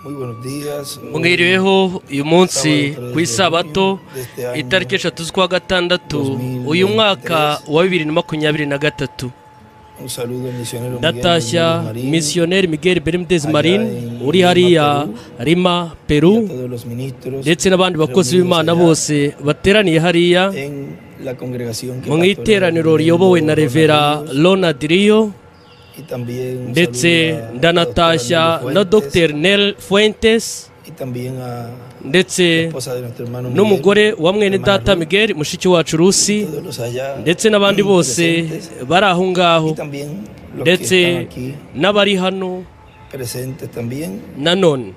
Muy buenos días. mwiriweho uyu munsi ku isabato itariki eshatu z'ukwa gatandatu uyu mwaka wa bibiri na makumyabiri na gatatu Un saludo, misionero Miguel ndatashya Marín, misiyoneri miguel bermudez marin uri hariya a rima peru todos los ministros ndetse n'abandi bakozi b'imana reunidos bose bateraniye hariya allá en la congregación que mu pastora iteraniro Rubén riyobowe na Rodríguez revera ronald riyo y también un ndetse saludo a- a ndanatashya doctora na Nelly Fuentes dr nel fuentes y también a la ndetse esposa de nuestro hermano Miguel, n'umugore wa mwene hermana data Ruth, miguel mushiki wacu rusi todos los allá ndetse n'abandi bose presentes, bari aho ngaho y también los que ndetse están aquí n'abari hano presentes también nanone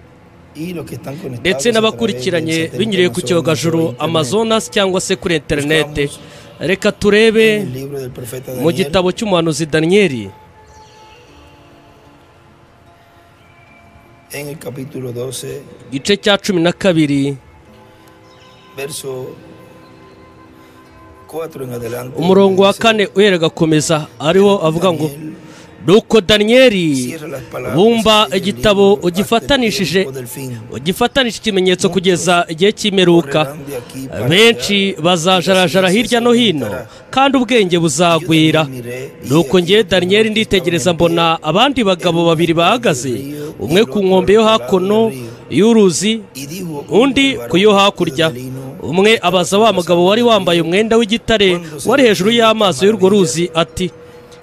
y los que están conectados a ndetse través n'abakurikiranye del binyuriye ku 70 cyogajuru Amazonas, amazonas cyangwa se kuri interinete Buscamos reka en turebe el libro del profeta mu Daniel, gitabo cy'umuhanuzi daniyeli en el capítulo 12 igice cya cumi na kabiri verso 4 en adelante umurongo wa dice, kane uhera agakomeza ariwo avuga ngo Daniel, nuko daniyeli cierra las palabras bumba del igitabo libro hasta el ugifatanishije tiempo del fin. ugifatanishije ikimenyetso kugeza igihe cy'imperuka Correrán de aquí para allá, benshi bazajarajara hirya no hino kandi ubwenge buzagwira nuko njye daniyeli nditegereza mbona abandi bagabo babiri bahagaze umwe ku nkombe yo hakuno y'uruzi y dijo undi ku yo hakurya umwe abaza wa mugabo wari wambaye umwenda w'igitare wari hejuru y'amazi y'urwo ruzi ati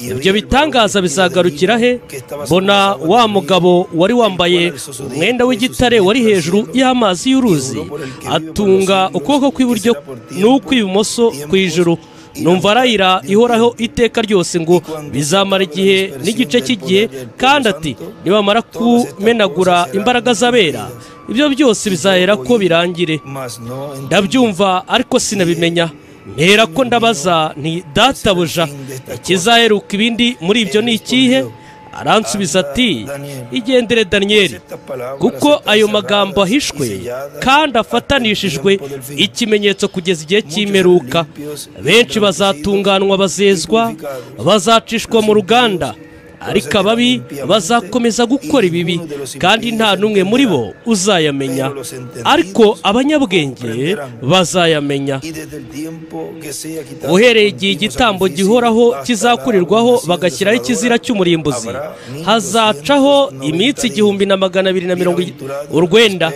ibyo bitangaza bizagarukira he mbona wa mugabo wari wambaye umwenda w'igitare wari hejuru y'amazi y'uruzi atunga ukuboko kw'iburyo n'ukw'ibumoso ku ijuru numva arayira ihoraho iteka ryose ngo bizamara igihe n'igice cy'igihe kandi ati nibamara kumenagura imbaraga z'abera ibyo byose bizahera ko birangire mas no entendí. ndabyumva ariko sinabimenya mpera ko ndabaza nti databuja ikizaheruka ibindi muri ibyo ni ikihe aransubiza ati igendere daniyeli kuko ayo magambo ahishwe kandi afatanishijwe ikimenyetso kugeza igihe cy'imperuka benshi bazatunganwa bazezwa bazacishwa mu ruganda ariko ababi bazakomeza gukora ibibi kandi nta n'umwe muri bo uzayamenya ariko abanyabwenge bazayamenya Y desde el tiempo que sea quitado uhereye igihe igitambo continuo gihoraho sacrificio, kizakurirwaho hasta la bagashyiraho abominación ikizira cy'umurimbuzi desoladora, hazacaho habrá iminsi 1290 igihumbi na magana abiri na mirongo i- urwenda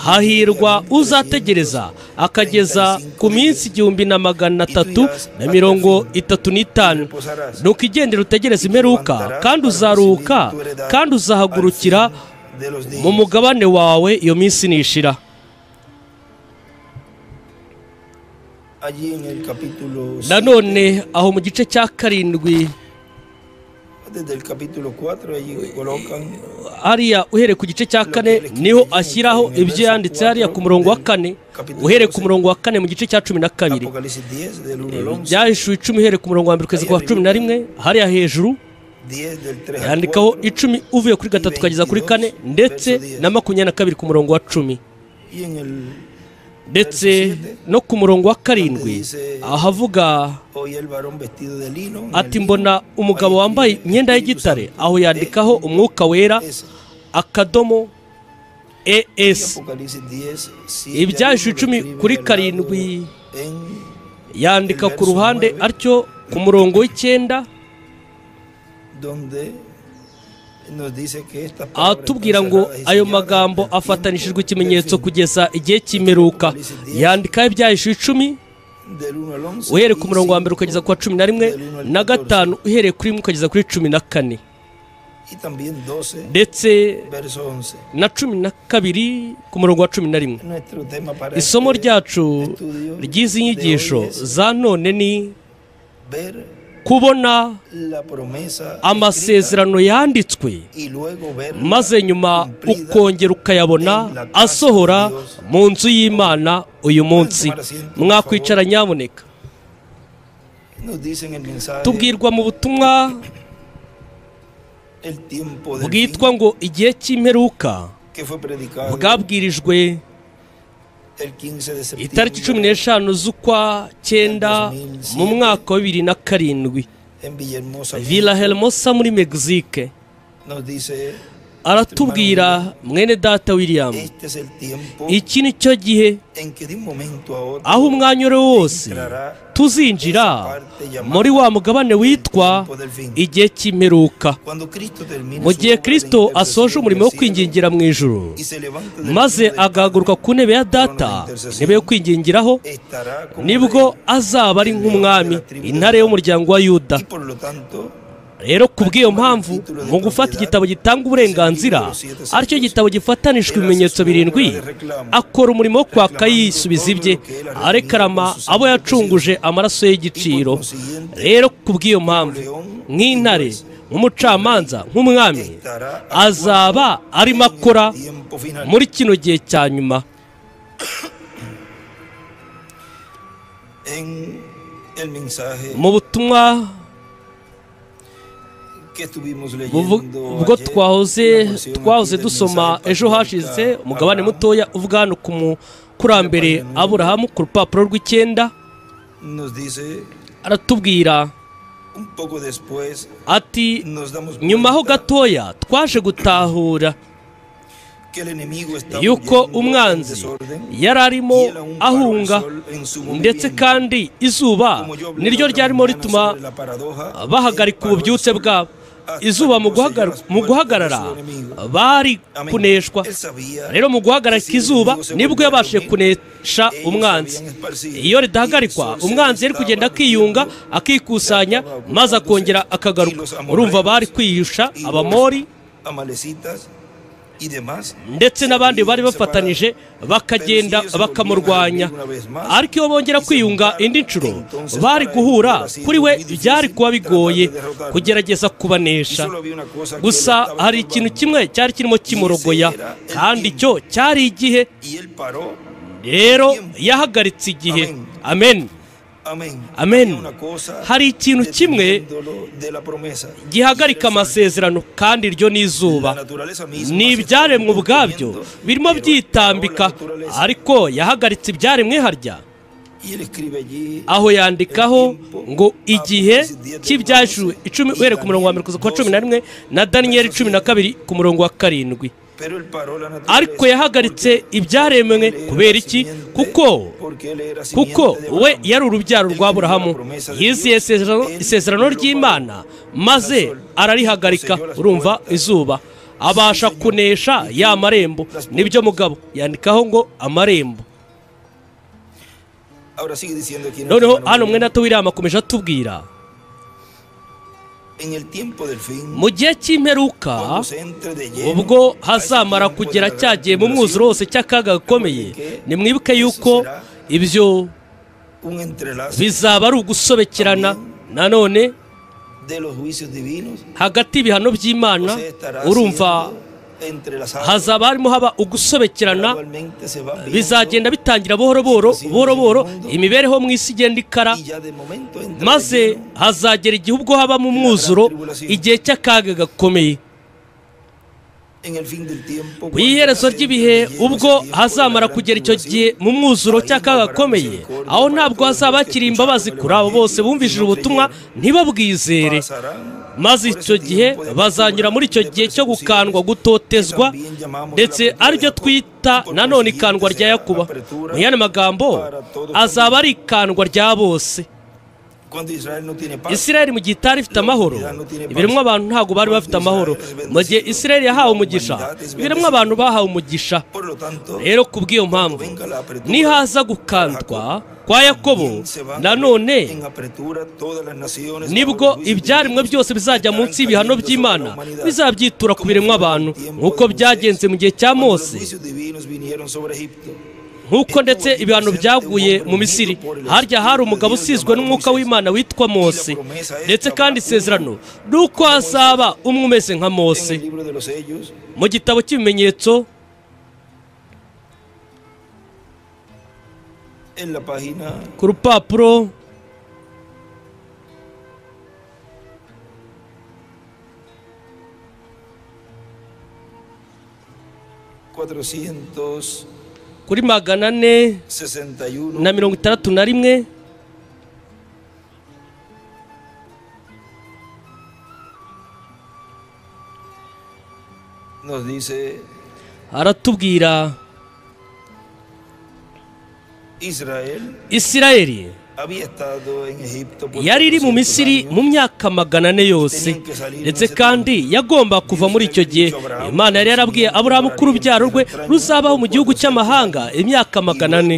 hahirwa uzategereza akageza ku minsi igihumbi na magana atatu na mirongo itatu n'itanu nuko igendere utegereze imperuka kandi uzaruhuka kandi uzahagurukira de los días. mu mugabane wawe iyo minsi nishira Allí en el capítulo nanone aho mu gice cya karindwi siete, desde el capítulo 4 allí colocan hariya uhereye ku gice cya kane niho ashyiraho ibyo yanditse hariya ku murongo wa kane uhereye ku murongo wa kane mu gice cya cumi na kabiri Apocalipsis 10 del 1 al 11, byahishuwe icumi uhereye ku murongo wa mbere kugeza ku wa cumi na rimwe hariya hejuru 10 del 3 al yandikaho 4, icumi uvuye kuri gatatu ukageza kuri kane ndetse na makumyabiri na kabiri ku murongo wa cumi y en el ndetse no ku murongo wa karindwi ahavuga hoy el varón vestido de lino en ati el- mbona umugabo wambaye imyenda y'igitare aho yandikaho umwuka wera es- akadomo es Apocalipsis 10 siete al ibyahishuwe uno, icumi describe kuri velado karindwi en yandika ku ruhande atyo ku murongo w'icyenda donde nos dice que esta palabra ahatubwira está ngo cerrada y ayo sellada magambo hasta el afatanishijwe tiempo del ikimenyetso fin. kugeza igihe cy'imperuka yandikaho ibyahishuwe icumi Del uno al once, uhereye ku y murongo wa mbere cinco, ukageza ku wa cumi na rimwe del uno al na 14, gatanu uhereye kuri rimwe ukageza kuri cumi na kane y también 12 ndetse verso 11 na cumi na kabiri ku murongo wa cumi na rimwe nuestro tema para isomo este ryacu estudio ry'izi de hoy nyigisho es za none ni ver kubona la promesa escrita amasezerano yanditswe y luego ver maze nyuma ukongera ukayabona asohora mu nzu y'imana uyu munsi mwakwicara nyamuneka nos dicen el mensaje tubwirwa mu butumwa el tiempo del bwitwa ngo igihe cy'imperuka fin que fue predicado bwabwirijwe el 15 de septiembre itariki cumi n'eshanu z'ukwa cyenda mu mwaka wa bibiri na karindwi en Villahermosa vila helmosa muri mexique nos dice aratubwira mwene data william Este es el tiempo iki ni cyo gihe en que de un momento a otro aho umwanya uri wo wose tuzinjira muri wa mugabane witwa igihe cy'imperuka cuando Cristo termine mu su gihe obra de kirisito intercesión asoje umurimo wo del cielo kwingingira mu ijuru y se levanta del maze trono del agahaguruka ku ntebe ya data intebe yo kwingingiraho Padre, estará como nibwo rey. azaba ari nk'umwami intare y'umuryango wa yuda y por lo tanto rero ku bw'iyo mpamvu mu gufata igitabo gitanga uburenganzira aricyo gitabo gifatanishwa ibimenyetso birindwi akora umurimo wo kwaka yisubiza ibye arekarama abo yacunguje amaraso y'igiciro rero ku bw'iyo mpamvu nk'intare nk'umucamanza nk'umwami azaba arimo akora tiempo final muri kino gihe cya nyuma en el mensaje mu butumwa que estuvimos buvu- leyendo ubwo ayer, twahoze la porción twahoze aquí del dusoma mensaje ejo patriarca hashize umugabane Abraham, mutoya uvuga hano ku mukurambere aburahamu ku rupapuro rw'icyenda nos dice aratubwira un poco después ati nos damos nyuma ho cuenta gatoya twaje gutahura que el enemigo está yuko huyendo en umwanzi desorden, yari arimo y él aún paró el ahunga sol en su ndetse movimiento. kandi izuba Como yo hablé la niryo otra ryarimo mañana rituma sobre la paradoja, bahagarika él paró el ububyutse sol bwabo hasta izuba mu que guhagar- cierras mu puertas guhagarara de su enemigo. bari Amén. kuneshwa Él sabía rero mu guhagarika que si izuba enemigo se nibwo volviera yabashije a dormir, kunesha ellos umwanzi habían esparcido iyo y ridahagarikwa el sol se umwanzi yari estaba kugenda reduciendo, akiyunga akikusanya estaba maze akongera agrupaándose, y akagaruka los amorreos, urumva bari kwiyusha y los abamori amalecitas y demás ndetse n'abandi bari bafatanije bafatanije bakagenda bakamurwanya ariko iyo bongera kwiyunga indi nshuro bari guhura kuri we byari kuba bigoye kugerageza kubanesha gusa hari ikintu kimwe cyari kirimo kimurogoya kandi cyo cyari igihe rero yahagaritse igihe amen Amen. amen Hari hari ikintu ikintu kimwe kimwe gihagarika amasezerano kandi iryo ni izuba ni ibyaremwe ubwabyo birimo byitambika ariko yahagaritse ibyaremwe harya aho yandikaho ngo igihe cy'ibyajuru icumi uhereye ku murongo wa mbere kugeza ku wa cumi na rimwe na daniyeli cumi na kabiri ku murongo wa karindwi ariko yahagaritse ibyaremwe kubera iki kuko kuko we yari urubyaro rwa aburahamu yizeye isezerano- isezerano ry'imana maze ararihagarika urumva izuba abasha kunesha ya marembo nibyo mugabo yandikaho ngo amarembo noneho noneho hano hano mwene mwene ato william akomeje atubwira mu mu gihe cy'imperuka ubwo hazamara kugera cyagiye mu mwuzuro wose cy'akaga gakomeye nimwibuke yuko ibyo bizaba ari ugusobekerana nanone hagati y'ibihano by'imana urumva hazaba harimo haba ugusobekerana bizagenda bitangira buhoro buhoro buhoro buhoro imibereho mu isi igenda ikara maze maze hazagera igihe ubwo haba mu mwuzuro igihe cy'akaga gakomeye ku ku iherezo ry'ibihe ubwo hazamara kugera icyo gihe mu mwuzuro cy'akaga gakomeye aho ntabwo hazaba hakiri imbabazi kuri abo bose bumvishije ubutumwa ntibabwizere maze icyo gihe bazanyura muri icyo gihe cyo gukandwa gutotezwa ndetse aribyo twita nanone ikandwa rya yakuba mu yandi magambo azaba ari ikandwa rya bose isirayeli mu gihe itari ifite amahoro ibiremwa abantu ntabwo bari bafite amahoro mu gihe isirayeli yahawe umugisha ibiremwa abantu bahawe umugisha rero ku bw'iyo mpamvu nihaza gukandwa kwa yakobo nanone nibwo ibyaremwe byose bizajya munsi y'ibihano by'imana bizabyitura ku biremwa abantu nk'uko byagenze mu gihe cya mose nk'uko ndetse ibihano byaguye mu misiri harya hari umugabo usizwe n'umwuka w'imana witwa mose ndetse kandi isezerano ni uko hazaba umwe umeze nka mose mu gitabo cy'ibimenyetso ku rupapuro kuri magana ane na mirongo itandatu na rimwe nos dice, aratubwira Israel isirayeli había estado en Egipto por yari iri mu 400 misiri años. mu myaka magana ane yose ndetse kandi yagomba kuva muri icyo gihe imana yari yarabwiye aburahamu ko urubyaro rwe ruzabaho mu gihugu cy'amahanga imyaka magana ane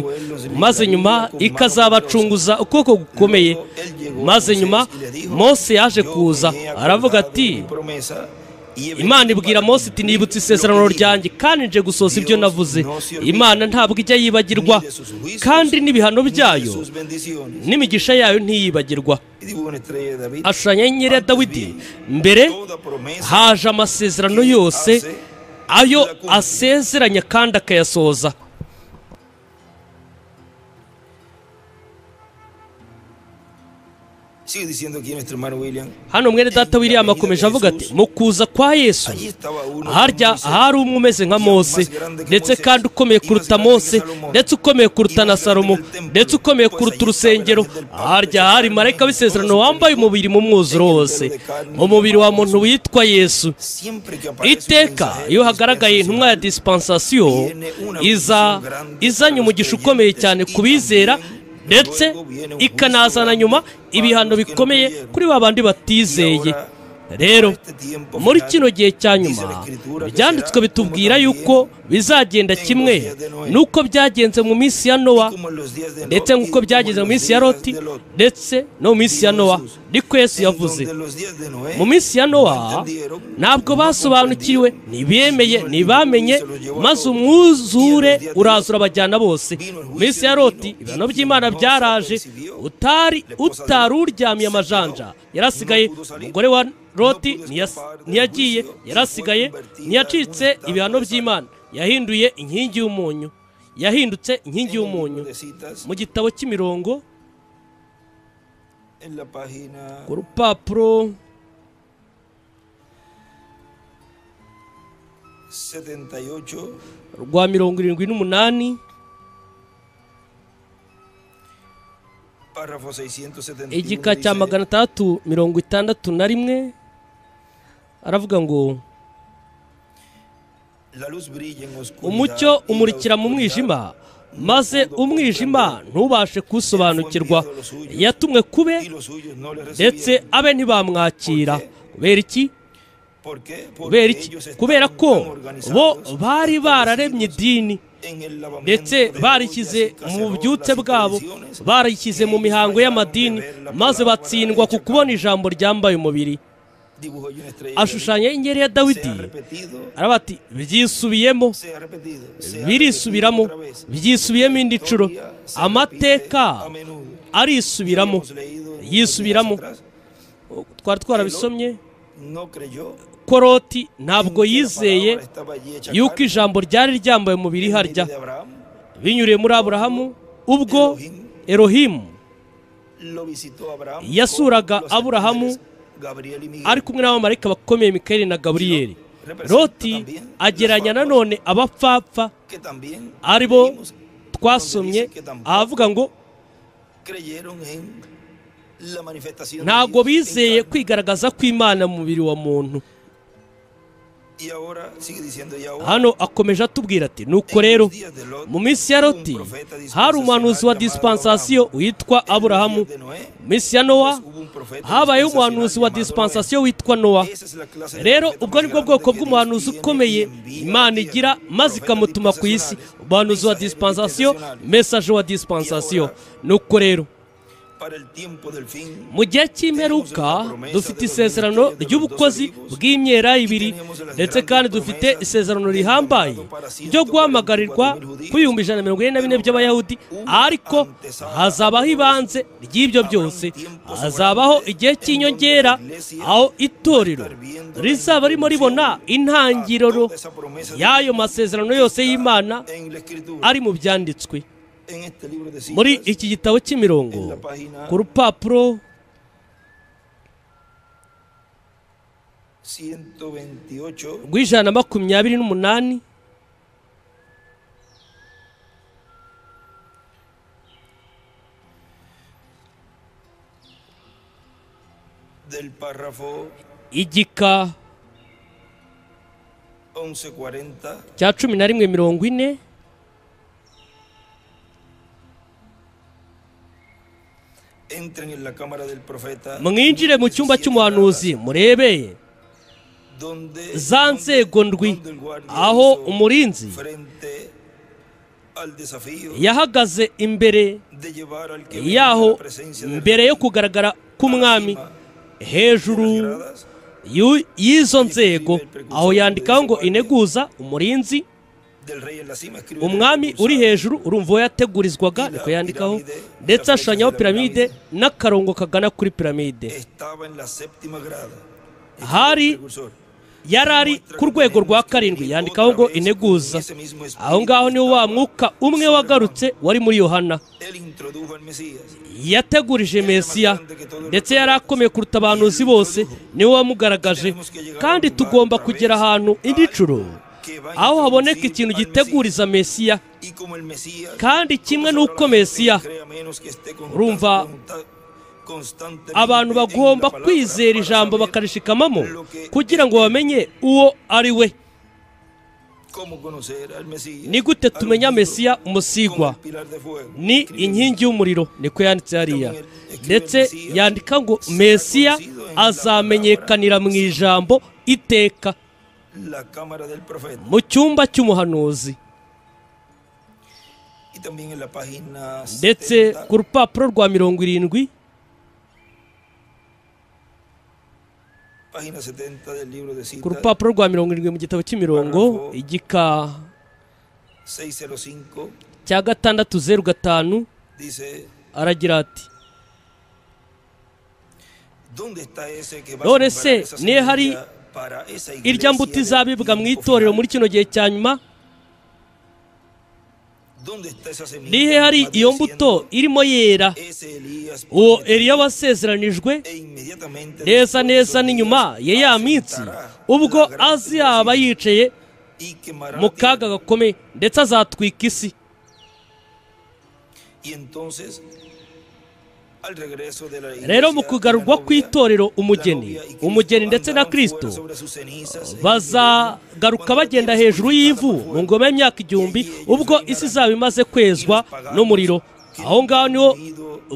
maze nyuma ikazabacunguza ukuboko gukomeye maze nyuma mose yaje kuza aravuga ati imana ibwira mose iti nibutse isezerano ryanjye kandi nje gusohoza ibyo navuze imana ntabwo ijya yibagirwa kandi n'ibihano byayo n'imigisha yayo ntiyibagirwa ashushanya inyenyeri ya dawidi mbere haje amasezerano yose ayo asezeranya kandi akayasohoza Sigue diciendo aquí nuestro hermano William. hano mwene data william akomeje avuga ati mu kuza kwa yesu Allí estaba uno harya como dice, hari umwe umeze nka mose ndetse kandi ukomeye kuruta mose ndetse ukomeye kuruta na salomo ndetse ukomeye kuruta urusengero harya hari marayika w'isezerano wambaye umubiri mu mwuzuro wose mu mubiri wa muntu witwa yesu siempre que aparece un iteka mensajero iyo hagaragaye intumwa ya dispensasiyo iza izanye umugisha ukomeye cyane ku bizera ndetse ikanazana nyuma ibihano bikomeye kuri ba bandi batizeye rero muri kino gihe cya nyuma ibyanditswe bitubwira yuko bizagenda kimwe n'uko byagenze mu minsi ya nowa como en los días de Lot, ndetse nk'uko y byageze mu como en los minsi ya días loti de Lot, ndetse no mu minsi ya nowa niko yesu en yavuze donde los días de Noé mu minsi ya nowa ntabwo basobanukiriwe ntibemeye ntibamenye maze umwuzure uraza urabajyana bose mu minsi ya loti ibihano by'imana byaraje utari utari uryamiye amajanja yarasigaye umugore wa loti ntiyas- ntiyagiye yarasigaye ntiyacitse ibihano by'imana yahinduye inkingi y'umunyu yahindutse inkingi y'umunyu mu gitabo cy'imirongo en la página ku rupapuro 78 rwa mirongo irindwi n'umunani párrafo 671 igika cya dice, magana atandatu mirongo itandatu na rimwe aravuga ngo "La luz brilla en oscuridad umucyo y la umurikira mu oscuridad mwijima maze umwijima ntubashe kuwusobanukirwa yatumwe kube y los suyos no le ndetse recibieron". abe ntibamwakira kubera iki ¿Por qué? kubera Porque iki ellos estaban kubera ko tan bo organizados, bari bararemye establecidos idini en el lavamiento ndetse de barishyize joyas y mu cacerolas byutse y bwabo tradiciones, barishyize mu mihango y'amadini maze batsindwa ku kubona ijambo ryambaye umubiri dibujó una estrella ashushanya inyeri ya de David. Se dawidi ha repetido, aravuga ati byisubiyemo se ha repetido, se ha birisubiramo repetido otra vez. byisubiyemo indi nshuro Historia se amateka repite a menudo. arisubiramo Hemos leído unos yisubiramo días atrás, twari twarabisomye no creyó koroti ntabwo que la yizeye palabra estaba allí hecha yuko carne, ijambo ryari ryambaye umubiri en harya medio de Abraham, binyuriye muri aburahamu ubwo erohimu lo visitó Abraham yasuraga con los ángeles Aburahamu, Gabriel y Miguel. ari kumwe n'abamarayika bakomeye mikayeli na gaburiyeli roti ageranya nanone abapfapfa que también ari bo leímos, twasomye ahavuga ngo creyeron en la manifestación de ntabwo Dios en bizeye carne. kwigaragaza kw'imana mu mubiri wa muntu Y ahora sigue diciendo y ahora hano akomeje atubwira ati nuko en rero los días de Lot, mu minsi ya loti hari umuhanuzi wa dispensasiyo witwa en aburahamu los días de Noé, mu minsi ya nowa pues, hubo un profeta habayeho dispensacional umuhanuzi wa llamado Noé. dispensasiyo witwa nowa Esa es la clase de rero profeta ubwo más ni bwo grande bwoko que Dios bw'umuhanuzi tiene ukomeye y envía imana a la igira tierra. maze Profetas ikamutuma ku isi dispensacionales, umuhanuzi wa mensajeros dispensasiyo dispensacionales. mesaje wa dispensasiyo nuko rero Para el tiempo del fin, mu gihe cy'imperuka dufite isezerano ry'ubukozi bw'imyera ibiri ndetse kandi dufite isezerano rihambaye ryo guhamagarirwa kw'ibihumbi ijana na mirongo ine na bine by'abayahudi ariko hazabaho ibanze ry'ibyo byose hazabaho igihe cy'inyongera aho itorero rizaba rimo ribona intangiriro y'ayo masezerano yose y'imana en la escritura, ari mu byanditswe en este libro de muri citas, iki gitabo cy'imirongo en la página ku rupapuro 128 rw'ijana na makumyabiri n'umunani del párrafo igika 11:40, cya cumi na rimwe mirongo ine entren en la cámara del profeta. mwinjire mu cyumba cy'umuhanuzi murebeye donde- za nzego ndwi donde el guardia aho hizo umurinzi frente al desafío yahagaze imbere de llevar al que venía yaho la presencia del mbere yo kugaragara k'umwami hejuru rey de las gradas, y'u- y'izo nzego aho yandikaho ngo ineguza umurinzi del rey en la cima, escribe el umwami impulsado. uri hejuru urumva uwo yategurizwaga niko yandikaho ndetse ashushanyaho piramide n'akarongo kagana kuri piramide Estaba en la séptima grada. Escribe Hari- el precursor. yari ari ku rwego rwa karindwi yandikaho ngo ineguza aho ngaho niho wa mwuka umwe wagarutse wari muri yohana Él introdujo al Mesías. yategurije mesiya ndetse yari akomeye kuruta abahanuzi bose niwe wamugaragaje kandi tugomba kugera ahantu indi nshuro aho haboneka ikintu giteguriza mesiya Y como el Mesías, kandi kimwe n'uko mesiya urumva, abantu bagomba kwizera ijambo bakarishikamamo kugira ngo bamenye uwo ari we ni gute tumenya mesiya umusigwa ni inkingi y'umuriro niko yanditse hariya ndetse yandika ngo mesiya azamenyekanira mu ijambo iteka la cámara del profeta mu cyumba cy'umuhanuzi y también en la página ndetse 70, ku rupapuro rwa mirongo irindwi página 70 del libro de ku citas rupapuro rwa mirongo irindwi mu gitabo cy'imirongo igika 605 cya gatandatu zeru gatanu dice aragira ati ¿Dónde está ese que va a None sembrar se, esa niyo hari semilla para esa irya iglesia mbuto del izabibwa mu tiempo itorero final? muri kino gihe cya nyuma ¿Dónde está esa semilla? nihe hari Más iyo diciendo, mbuto irimo yera ese Elías uwo prometió, eliya wasezeranijwe e inmediatamente neza después de esos neza n'inyuma días, ya ya minsi asentará ubwo la gran azaba tribulación yicaye y quemará mu la tierra. kaga gakomeye ndetse azatwika isi Y entonces, al regreso de la iglesia, rero mu kugarurwa la novia- kw'Itorero umugeni la novia y Cristo umugeni ndetse na andaban fuera kristo sobre sus cenizas en el milenio, bazagaruka cuando bagenda la tierra hejuru y'ivu purificada por mu fuego. ngoma y'imyaka igihumbi ubwo isi izaba imaze kwezwa n'umuriro aho ngaho niho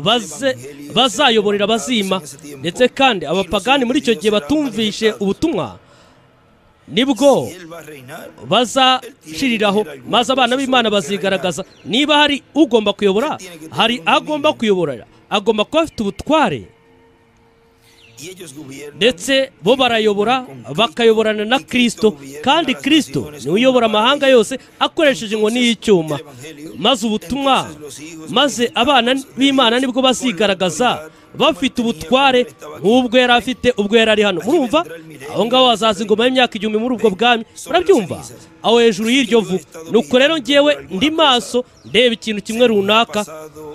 baze- bazayoborera abazima ndetse kandi abapagani muri icyo gihe batumvishe ubutumwa nibwo Si él va a reinar, bazashiriraho maze abana b'imana bazigaragaza niba hari ugomba kuyobora hari agomba kuyoborera agomba kuba afite ubutware y ellos gobiernan ndetse bo barayobora bakayoborana na kristo kandi kristo niwe uyobora amahanga yose akoresheje inkoni y'icyuma maze ubutumwa maze abana b'imana nibwo bazigaragaza bafite ubutware nk'ubwo yari afite ubwo yari ari hano murumva aho ngaho hazaza ingoma y'imyaka igihumbi muri ubwo bwami murabyumva aho hejuru y'iryo vu nuko rero ngewe ndi maso ndeba ikintu kimwe runaka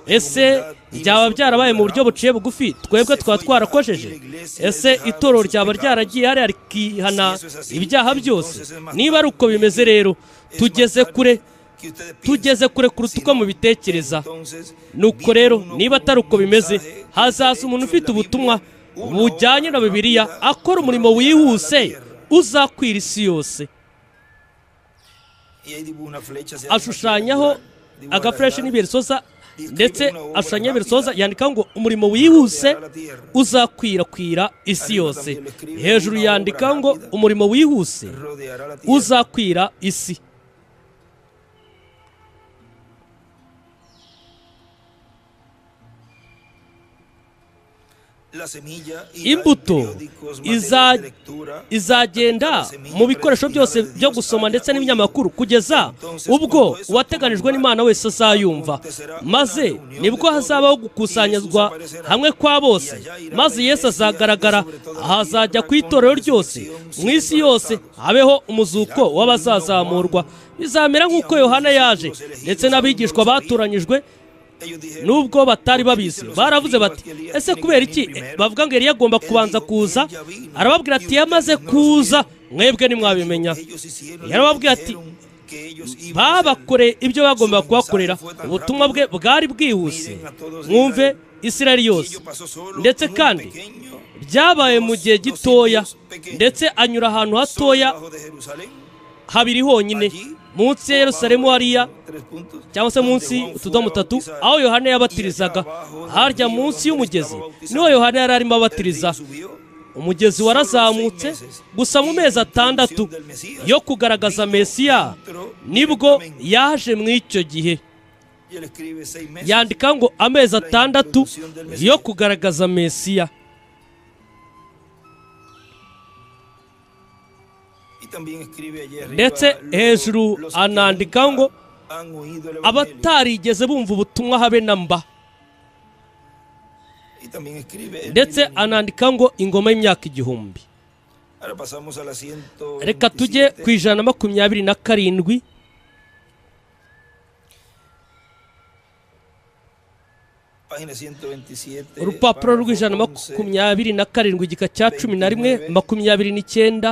ese byaba byarabaye mu buryo buciye bugufi twebwe twaba twarakojeje ese itorero ryaba ryaragiye hariya rikihana ibyaha byose niba ari uko bimeze rero es tugeze más tarde kure que ustedes piensan. tugeze kure kuruta uko mubitekereza Entonces, nuko rero vino uno niba atari con uko un bimeze mensaje que hazaza está umuntu hecho ufite en la ubutumwa Biblia, una bujyanye na obra bibiliya rápida akora umurimo que llegará a la wihuse tierra. uzakwira isi yose Y ahí dibujó una flecha hacia ashushanyaho arriba, dibujó a la agafureshi edad, n'ibiresoza ndetse ashushanyaho ibiresoza yandikaho ngo umurimo wihuse wihuse uzakwirakwira isi yose hejuru yandikaho ngo umurimo wihuse rodeará la tierra. uzakwira isi La semilla irá en imbuto periódicos, materiales de iza- lectura, izagenda mu bikoresho byose byo gusoma ndetse n'ibinyamakuru kugeza ubwo uwateganijwe n'imana wese azayumva maze nibwo hazabaho gukusanyazwa hamwe kwa bose maze yesu azagaragara ahazajya ku itorero ryose mu isi yose habeho umuzuko w'abazazamurwa bizamera nk'uko yohana yaje ndetse n'abigishwa batoranyijwe ellos dijeron, nubwo batari babizi baravuze bati ese kubera iki bavuga ngo yari yagomba kubanza kuza arababwira ati yamaze kuza mwebwe ntimwabimenya ellos hicieron Yarababwiye lo que ati, dijeron que ellos iban a hacer. babakoreye ibyo bagombaga kubakorera ubutumwa bwe bwari bwihuse mwumve isirayeli yose Ello pasó solo ndetse por un kandi pequeño byabaye mu gihe gitoya ndetse anyura ahantu hatoya bajo de Jerusalén habiri honyine munsi ya yerusalemu hariya cyangwa se munsi utudomo tatu aho yohana yabatirizaga harya munsi y'umugezi niho yohana yari arimo abatiriza umugezi warazamutse gusa mu mezi atandatu yo kugaragaza mesiya nibwo yaje mu icyo gihe yandika ngo amezi atandatu yo kugaragaza mesiya ndetse hejuru anandika ngo abatarigeze bumva ubutumwa habe na mba ndetse ndetse anandika ngo ingoma y'imyaka igihumbi reka tujye ku ijana na makumyabiri na karindwi urupapuro rw'ijana na makumyabiri na karindwi igika cya cumi na rimwe makumyabiri n'icyenda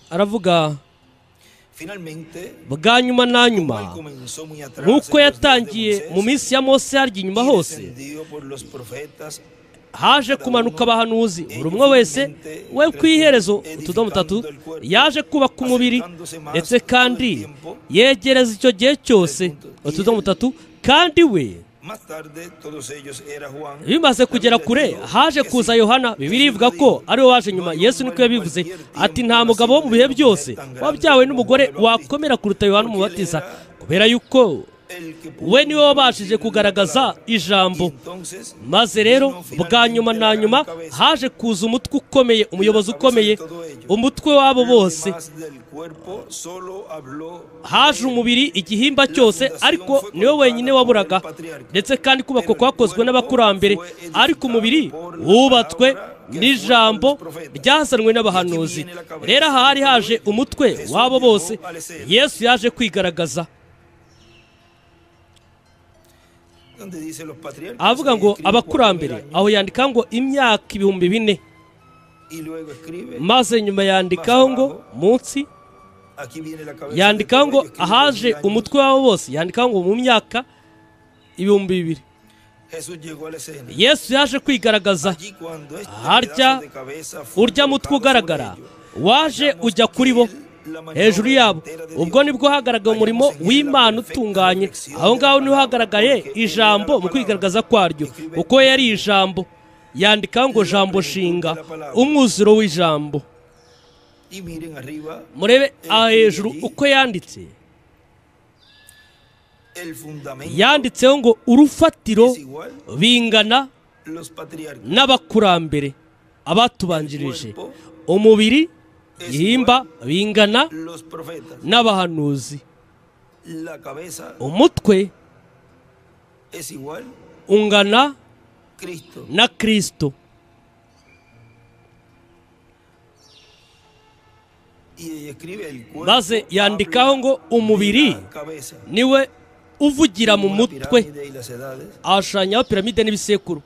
aravuga bwa nyuma na nyuma nk'uko yatangiye mu minsi ya mose harya inyuma hose haje kumanuka abahanuzi buri umwe wese we ku iherezo utudomo tatu yaje kubaka umubiri ndetse kandi yegereza icyo gihe cyose utudomo tatu kandi we bimaze kugera kure haje kuza yohana bibiri ivuga ko ariwe waje nyuma yesu niko yabivuze ati nta mugabo wo mu bihe byose wabyawe n'umugore wakomera kuruta yohana umubatiza kubera yuko we niwe wabashije kugaragaza ijambo maze rero bwa nyuma na nyuma haje kuza umutwe ukomeye umuyobozi ukomeye umutwe w'abo bose haje umubiri igihimba cyose ariko niwe wenyine waburaga ndetse kandi kubakwa kwakozwe n'abakurambere ariko umubiri wubatswe n'ijambo ryazanwe n'abahanuzi rero aha hari haje umutwe w'abo bose yesu yaje kwigaragaza avuga ngo abakurambere aho yandika ngo imyaka ibihumbi bine maze nyuma yandikaho ngo munsi yandikaho ngo ahaje umutwe wabo bose yandikaho ngo mu myaka ibihumbi bibiri yesu yaje kwigaragaza harya urya mutwe ugaragara waje ujya kuri bo hejuru yabo ubwo nibwo hagaragaye umurimo w'imana utunganye aho ngaho niho hagaragaye ijambo mu kwigaragaza kwaryo kuko yari ijambo yandika ngo jambo shinga umwuzuro w'ijambo murebe aha hejuru uko yanditse yanditseho ngo urufatiro bingana n'abakurambere abatubanjirije umubiri ihimba bingana n'abahanuzi umutwe ungana na kirisito maze yandikaho ngo umubiri niwe uvugira mu mutwe ahashushanyaho piramide n'ibisekuru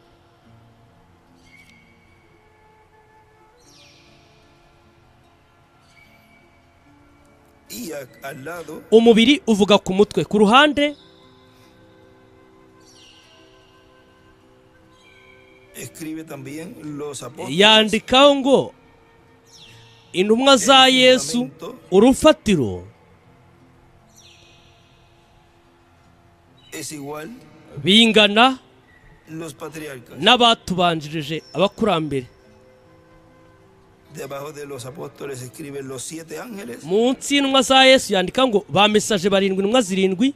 umubiri uvuga ku mutwe ku ruhande yandikaho ngo intumwa za yesu urufatiro bingana n'abatubanjirije abakurambere munsi y'intumwa za yesu yandika ngo ba mesaje barindwi intumwa zirindwi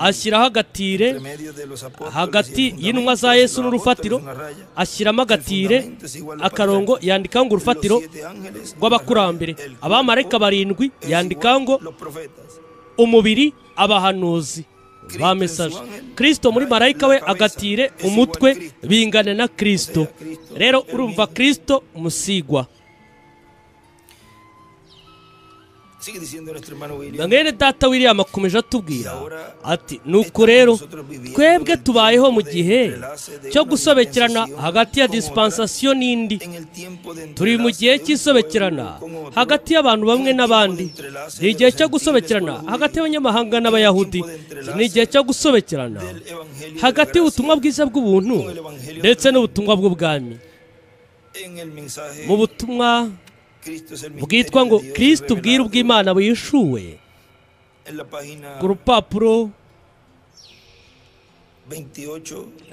ashyiraho agatire hagati y'intumwa za yesu n'urufatiro ashyiramo agatire akarongo yandikaho ngo urufatiro rw'abakurambere abamarayika barindwi yandikaho ngo umubiri abahanuzi ba mesaje kirisito muri marayika we agatire umutwe bingana na kirisito rero urumva kirisito umusigwa mwene data william akomeje atubwira ati nuko rero twebwe tubayeho mu gihe cyo gusobekerana hagati ya disipansasiyo n'indi turi mu gihe cy'isobekerana hagati y'abantu bamwe n'abandi ni igihe cyo gusobekerana hagati y'abanyamahanga n'abayahudi ni igihe cyo gusobekerana hagati y'ubutumwa bwiza bw'ubuntu ndetse n'ubutumwa bw'ubwami mu butumwa bwitwa ngo kirisita ubwira ubw'imana wishuwe ku rupapuro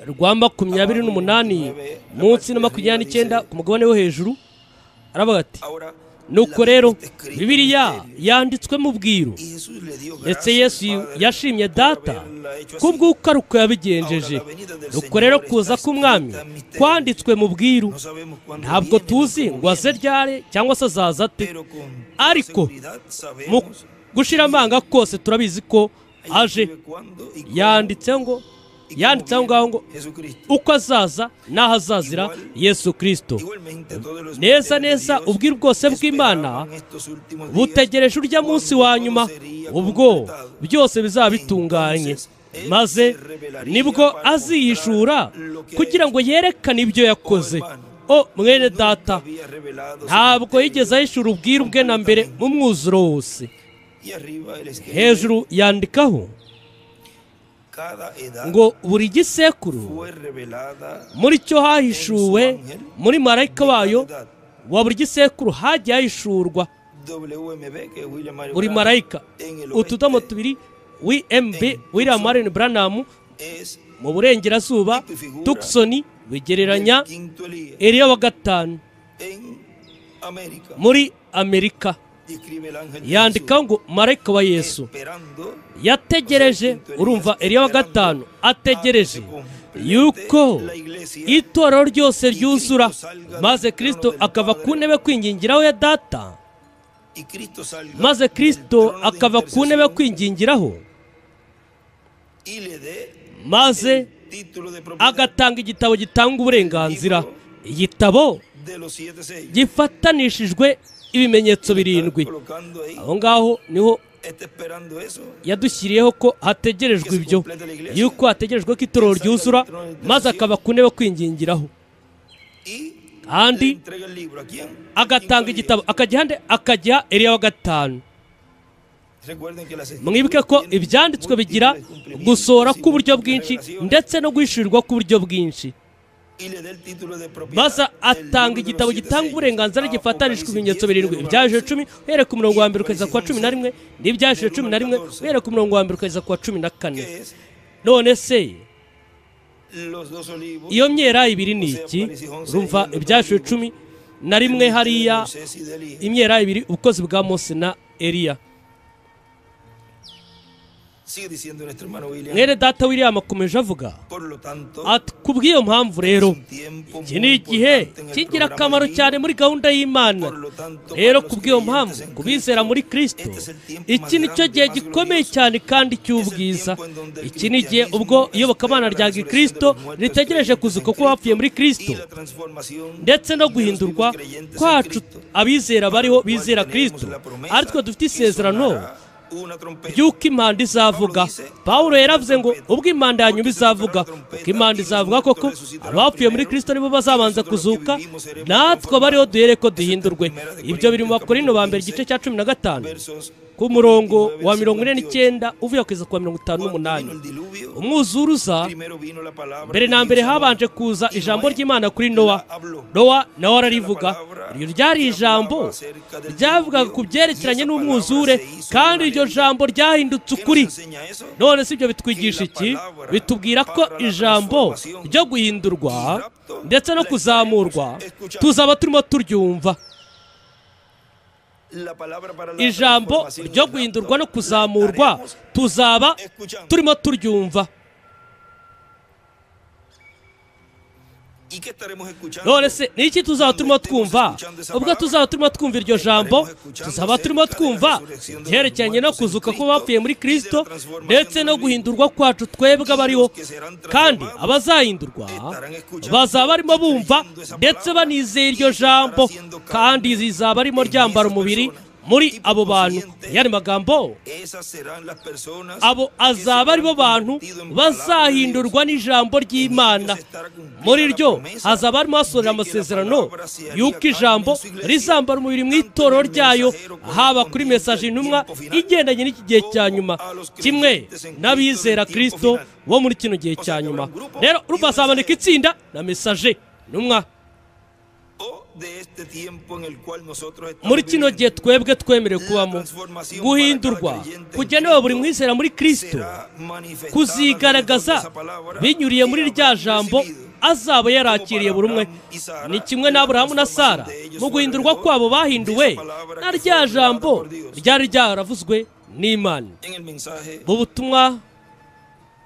rwa makumyabiri n'umunani munsi na makumyabiri n'icyenda ku mugabane wo hejuru aravuga ati nuko rero bibiriya yanditswe mu bwiru ndetse yesu yashimye data kubw'uko yabigenjeje nuko rero kuza k'umwami kwanditswe mu bwiru ntabwo tuzi ngo aze ryare cyangwa se azaza ate ariko mu gushira amanga kose turabizi ko aje yanditseho ngo yanditseho ngaho ngo uko azaza n'aho azazira yesu kirisito neza neza ubwira bwose bw'imana butegereje urya munsi wa nyuma ubwo byose bizaba bitunganye maze nibwo azihishura kugira ngo yerekane ibyo yakoze o mwene data ntabwo yigeze ahishura ubwira ubwe na mbere mu mwuzuro wose hejuru yandikaho ngo buri gisekuru muri cyo hahishuwe muri marayika wayo wa buri gisekuru hagiye hahishurwa buri marayika utudomo tubiri wmb william marion branham mu burengerazuba tucson bigereranya eriya wa gatanu muri amerika yandika ngo marayika wa yesu yategereje urumva eriya wa gatanu ategereje yuko itorero ryose ryuzura maze kirisito akava ku ntebe kwingingiraho ya data maze kirisito akava ku ntebe kwingingiraho maze agatanga igitabo gitanga uburenganzira igitabo gifatanishijwe ibimenyetso birindwi aho ngaho niho yadushyiriyeho ko hategerejwe ibyo yuko hategerejwe ko itorero ryuzura maze akaba ku ntebe kwingingiraho kandi agatanga igitabo akajya akajya eriya wa gatanu mwibuke ko ibyanditswe bigira gusohora k'uburyo bwinshi ndetse no guhishurirwa k'uburyo bwinshi maze atanga igitabo gitanga uburenganzira gifatanishwa ibimenyetso birindwi ibyahejuru cumi uhereye ku murongo wa mbere ukageza ku wa cumi na rimwe n'ibyahejuru cumi na rimwe uhereye ku murongo wa mbere ukageza ku wa cumi na kane none se iyo myera ibiri ni iki rumva ibyahejuru cumi na rimwe hariya imyera ibiri ubukozi bwa mose na eriya mwene data william akomeje avuga ati ku bw'iyo mpamvu rero iki ni igihe cy'ingirakamaro cyane muri gahunda y'imana rero ku bw'iyo mpamvu ku bizera muri kirisito iki ni cyo gihe gikomeye cyane kandi cy'ubwiza iki ni igihe ubwo iyobokamana rya kirisito ritegereje kuzuka ko bapfuye muri kirisito ndetse no guhindurwa kwacu abizera bariho bizera kirisito aritwe dufite isezerano by'uko impanda izavuga paul yaravuze ngo ubwo impanda ya nyuma izavuga uko impanda izavuga koko abapfuye muri kirisito nibo bazabanza kuzuka natwe bariho duhere ko duhindurwe ibyo biri mu bakorino ba mbere igice cya cumi na gatanu ku murongo wa mirongo ine n'icyenda uvuye kugeza ku wa mirongo itanu n'umunani umwuzuruza mbere na mbere habanje kuza ijambo ry'imana kuri nowa nowa nawe ararivuga iryo ryari ijambo ryavugaga ku byerekeranye n'umwuzure kandi iryo jambo ryahindutse ukuri none si ibyo bitwigisha iki bitubwira ko ijambo ryo guhindurwa ndetse no kuzamurwa tuzaba turimo turyumva ijambo ryo guhindurwa no kuzamurwa tuzaba turimo turyumva none se ni iki tuzaba turimo twumva ubwo tuzaba turimo twumva iryo jambo tuzaba turimo twumva byerekeranye no kuzuka ko bapfuye muri kirisito ndetse no guhindurwa kwacu twebwe abariho kandi abazahindurwa bazaba barimo bumva ndetse banizeye iryo jambo kandi zizaba arimo ryambara umubiri muri abo bantu yari magambo abo azaba ari bo bantu bazahindurwa n'ijambo ry'imana muri ryo hazaba harimo hasohorera amasezerano y'uko ijambo rizambara umubiri mu itorero ryayo haba kuri mesaje intumwa igendanye n'iki gihe cya nyuma kimwe n'abizera kirisito bo muri kino gihe cya nyuma rero urumva hazaboneka itsinda na mesaje intumwa de este tiempo en el cual nosotros estamos muri kino gihe viviendo twebwe twemerewe kubamo guhindurwa kugenewe buri mwizera muri kirisito será manifestada kuzigaragaza conforme a esa palabra binyuriye que muri habrán rya jambo recibido. azaba yarakiriye buri umwe ni kimwe n'aburahamu na sara mu guhindurwa kwabo bahinduwe na rya jambo ryari ryaravuzwe n'imana En el mensaje mu butumwa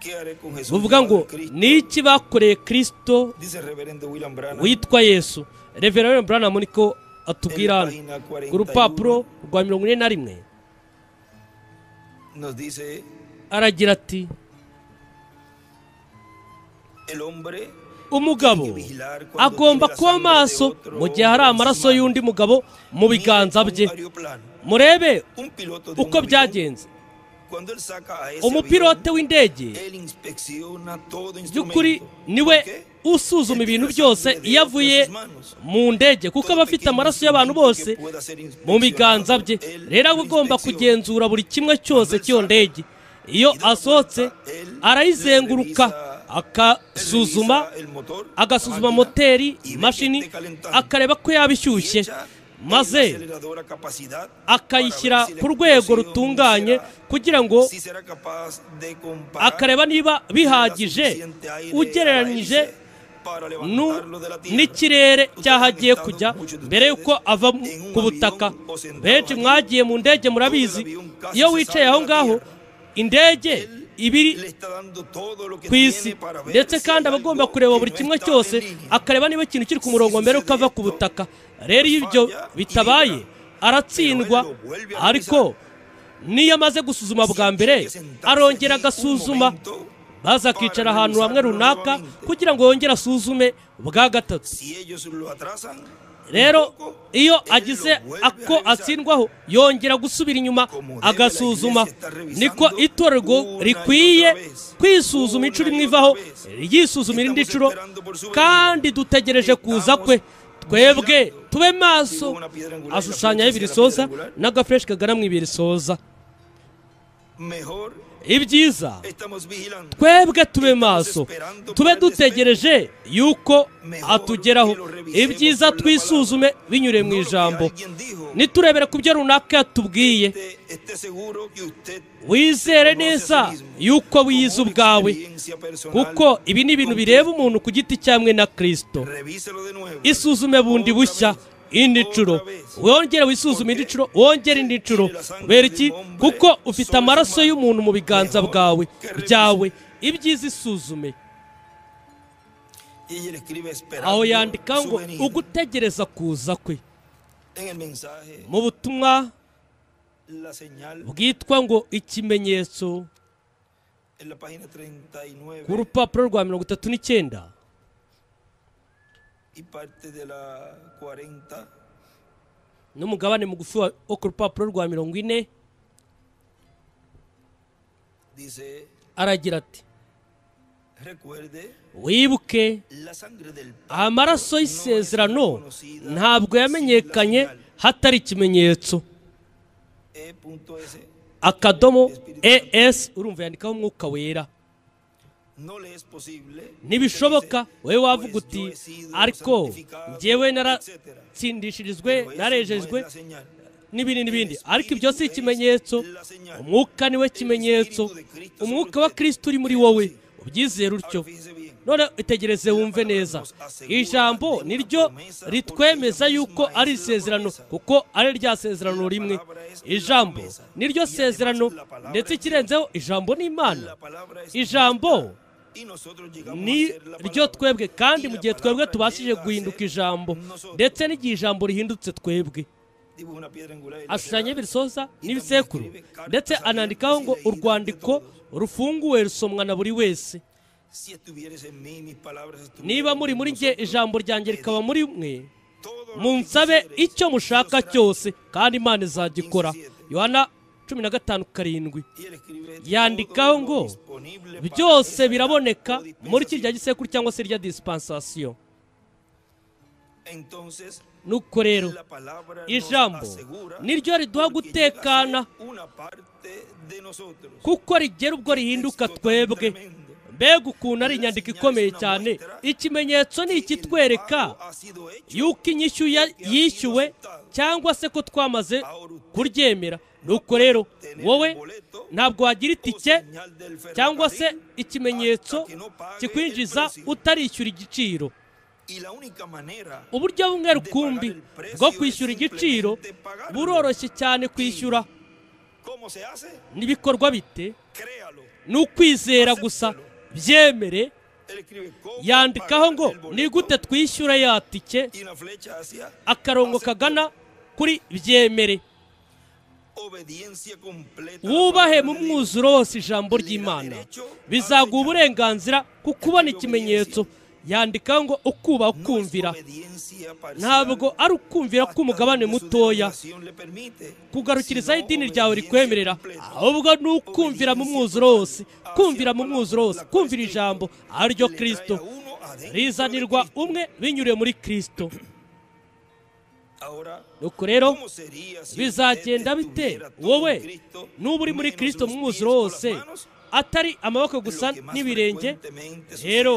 que haré con Jesús, buvuga ngo Cristo, ni iki bakoreye kirisito dice el reverendo William Branham, witwa yesu revera William Branham niko atubwira hano en la página ku rupapuro 41, rwa mirongo ine na rimwe nos dice aragira ati el hombre umugabo agomba kuba maso mu gihe hari amaraso y'undi mugabo mu biganza bye murebe uko byagenze umupilote w'indege by'ukuri niwe usuzuma ibintu byose iyo avuye mu ndege kuko aba afite amaraso y'abantu bose mu biganza bye rero aba agomba kugenzura buri kimwe cyose cy'iyo ndege iyo asohotse arayizenguruka akasuzuma agasuzuma moteri imashini akareba ko yaba ishyushye maze akayishyira ku rwego rutunganye kugira ngo akareba akareba niba bihagije ugereranyije nu- n'ikirere cyahagiye kujya mbere y'uko ava mu- ku butaka benshi mwagiye mu ndege murabizi iyo wicaye aho ngaho indege iba iri ku isi ndetse kandi aba agomba kureba buri kimwe cyose akareba niba ikintu kiri ku murongo mbere yuko ava ku butaka rero iyo ibyo bitabaye aratsindwa ariko niyo amaze gusuzuma bwa mbere arongera agasuzuma maze akicara ahantu hamwe runaka kugira ngo yongere asuzume bwa gatatu rero iyo agize ako atsindwaho yongera gusubira inyuma agasuzuma niko itorero rikwiye kwisuzuma inshuro imwe ivaho ryisuzuma irindi nshuro kandi dutegereje kuza kwe twebwe tube maso ashushanyaho ibirisoza n'agafureshi kagana mu ibirisoza ibyiza twebwe tube maso tube dutegereje yuko atugeraho ibyiza twisuzume binyuriye mu ijambo niturebere ku byo runaka yatubwiye wizere neza yuko wiyize ubwawe kuko ibi ni ibintu bireba umuntu ku giti cyamwe na kirisito isuzume bundi bushya indi nshuro wongere wisuzume indi nshuro wongere indi nshuro kubera iki kuko ufite amaraso y'umuntu mu biganza bwawe byawe ibyiza isuzume aho yandika ngo ugutegereza kuza kwe mu butumwa bwitwa ngo ikimenyetso ku rupapuro rwa mirongo itatu n'icyenda y parte de la 40 n'umugabane mugufi wa- wo ku rupapuro rwa mirongo ine dice, aragira ati recuerde wibuke la sangre del pacto amaraso y'isezerano ntabwo yamenyekanye hatari ikimenyetso E.S. akadomo es urumva yandikaho umwuka wera No le es posible. ntibishoboka wowe wavuga Ustedes, yo uti he sido ariko santificado, njyewe etc. naratsindishirijwe Pero eso narejejwe no es la señal. n'ibindi n'ibindi ariko ibyo si ikimenyetso umwuka niwe kimenyetso umwuka wa kirisito uri muri wowe ubyizera utyo Ahora fíjese bien. none itegereze wumve neza ijambo niryo ritwemeza yuko ari isezerano kuko ari rya sezerano rimwe ijambo niryo sezerano ndetse ikirenzeho ijambo ni imana La palabra es ijambo y nosotros llegamos a ni ser la ryo palabra. twebwe kandi Y mu la gihe twebwe palabra tubashije llega a guhinduka ser ijambo nosotros. ndetse n'igihe ijambo rihindutse twebwe Dibuja una piedra angular y la ashushanya será. ibisoza n'ibisekuru ndetse anandikaho ngo urwandiko rufunguwe rusomwa na buri wese Si estuvieres en mí, mis palabras estuvieran niba muri en muri njye vosotros. ijambo ryanjye rikaba muri mwe Todo lo que munsabe quisiereis, icyo mushaka eso será. cyose kandi imana izagikora yohana cumi na gatanu karindwi Y él escribe, yandikaho "Todo lo ngo disponible para byose esta biraboneka o muri dispensación". kirya gisekuru cyangwa se rya disipansasiyo Entonces, nuko rero la palabra nos ijambo asegura niryo riduha porque llega a ser gutekana una parte de nosotros. kuko rigera ubwo rihinduka Esto twebwe tremendo. mbega ukuntu ari inyandiko ikomeye cyane ikimenyetso ni ikitwereka yuko inyishyu ya- yishyuwe cyangwa se ko twamaze kuryemera nuko rero wowe ntabwo wagira itike cyangwa se ikimenyetso kikwinjiza utarishyura igiciro uburyo bumwe rukumbi bwo kwishyura igiciro buroroshye cyane kwishyura n'ibikorwa bite ni ukwizera gusa byemere yandikaho ngo ni gute twishyura ya tike akarongo kagana kuri byemere wubahe mu mwuzuro wose ijambo ry'imana bizaguha uburenganzira ku kubona ikimenyetso yandikaho ngo ukuba ukumvira ntabwo ari ukumvira k'umugabane mutoya kugarukirizaho idini ryawe rikwemerera ahubwo ni ukumvira mu mwuzuro wose kumvira mu mwuzuro wose kumvira ijambo ari ryo kirisito rizanirwa umwe binyuriye muri kirisito nuko rero bizagenda bite wowe nuba uri muri kirisito mu mwuzuro wose atari amaboko gusa n'ibirenge rero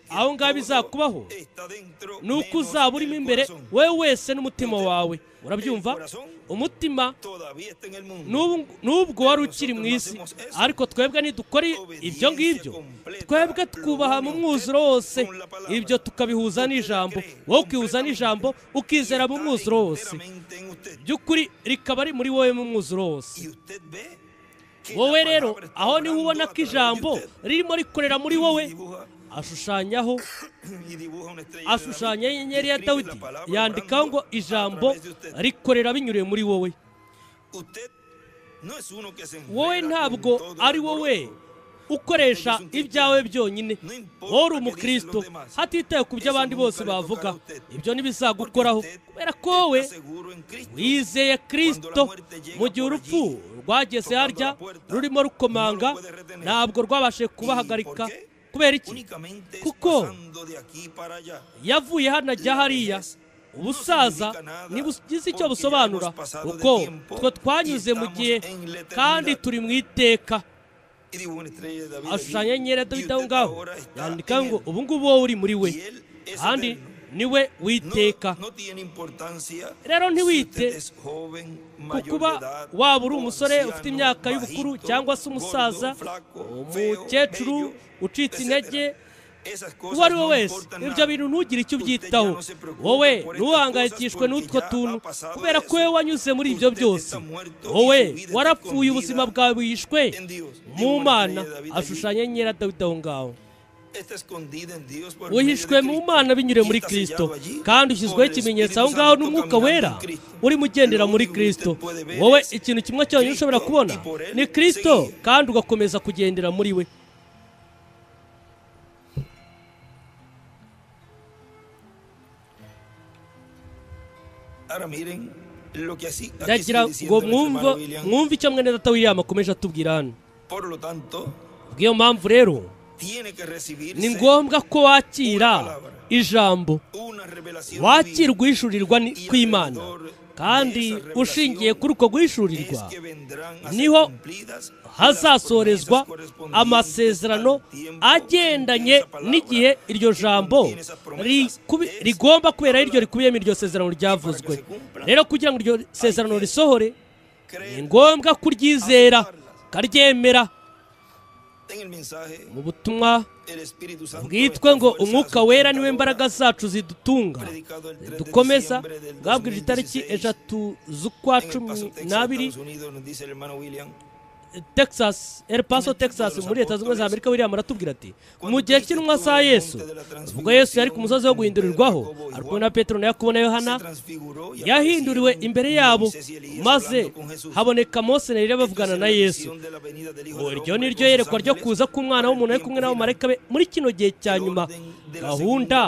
aho ngaho bizakubaho ni uko uzaba urimo imbere wowe wese n'umutima wawe urabyumva umutima n'ubu- n'ubwo wari ukiri mu isi ariko twebwe ntidukora ibyo ngibyo twebwe twubaha mu mwuzuro wose ibyo tukabihuza n'ijambo wowe ukihuza n'ijambo ukizera mu mwuzuro wose by'ukuri rikaba ari muri wowe mu mwuzuro wose wowe rero aho niho ubona ko ijambo ririmo rikorera muri wowe ashushanyaho ashushanya inyenyeri ya dawidi yandikaho ngo ijambo rikorera binyuriye muri wowe wowe ntabwo ari wowe ukoresha ibyawe byonyine wowe uri umukristo hatitaye ku byo abandi bose bavuga ibyo ntibizagukoraho kubera ko wowe wizeye kirisito mu gihe urupfu rwageze harya rurimo rukomanga ntabwo rwabashije kubahagarika kubera iki kuko kuko yavuye hano ajya hariya ubusaza ntibugize icyo busobanura kuko twe twanyuze mu gihe kandi turi mu iteka ashushanya ashushanya inyera dawidi aho ngaho yandika ngo ngo ubu ngubu wowe uri muri we kandi niwe witeka iteka rero ntiwite wite ku kuba waba uri umusore ufite imyaka y'ubukuru cyangwa se umusaza umukecuru ucitse intege uwo ari we wese ibyo bintu ntugire icyo ubyitaho wowe ntuhangayikishwe n'utwo tuntu kubera ko wowe wanyuze muri ibyo byose wowe warapfuye ubuzima bwawe bwishwe mu mana ashushanya nyera dawidi aho ngaho wihishwe mu mana binyuriye muri kirisito kandi ushyizweho ikimenyetso aho ngaho n'umwuka wera urimo ugendera muri kirisito wowe ikintu kimwe cyonyine ushobora kubona ni kirisito kandi ugakomeza kugendera muri we ndagira ngo mwumve mwumve icyo mwene data w'iyama akomeje atubwira hano bw'iyo mpamvu rero ni ni ngombwa ngombwa ko wakira ijambo wakirwa wakirwa uhishurirwa ni- kw'imana kandi ushingiye kuri uko guhishurirwa niho niho hazasorezwa amasezerano agendanye n'igihe iryo jambo rikubi- rigomba kubera iryo rikubiyemo iryo sezerano ryavuzwe rero kugira ngo iryo sezerano risohore ni ngombwa kuryizera ukaryemera mu butumwa bwitwe ngo umwuka wera niwe imbaraga zacu zidutunga dukomeza bwabwirije itariki eshatu z'ukwa cumi n'abiri texas el paso texas muri leta zunze ubumwe za amerika william aratubwira ati mu gihe cy'intumwa za yesu ubwo yesu yari ku musozi wo guhindurirwaho ari kumwe na petero na yakobo na yohana yahinduriwe imbere yabo maze haboneka mose na eliya bavugana na yesu iryo ni ryo yerekwa ryo kuza k'umwana w'umuntu ari kumwe n'abamarayika be muri kino gihe cya nyuma gahunda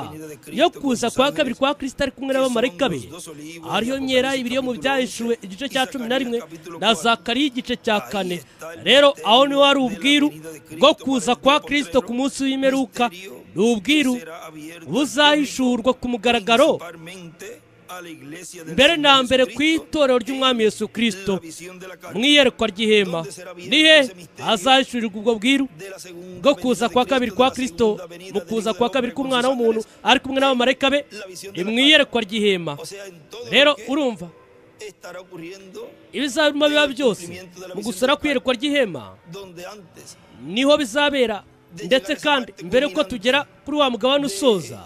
yo kuza kwa kabiri kwa kirisita ari kumwe n'abamarayika be ariyo myera ibiri yo mu byahishuwe igice cya cumi na rimwe na zakariya igice cya kane rero aho niho hari ubwiru bwo kuza kwa kirisito ku munsi w'imperuka ni ubwiru buzahishurwa ku mugaragaro mbere na mbere ku itorero ry'umwami yesu kirisito mu iyerekwa ry'ihema nihe hazahishurirwa ubwo bwiru bwo kuza kwa kabiri kwa kirisito mu kuza kwa kabiri k'umwana w'umuntu ari kumwe n'abamarayika be ni mu iyerekwa ry'ihema rero urumva ibizabiruma biba byose mu gusora kwiyerekwa ry'ihema niho bizabera ndetse kandi mbere ko tugera kuri wa mugabane usoza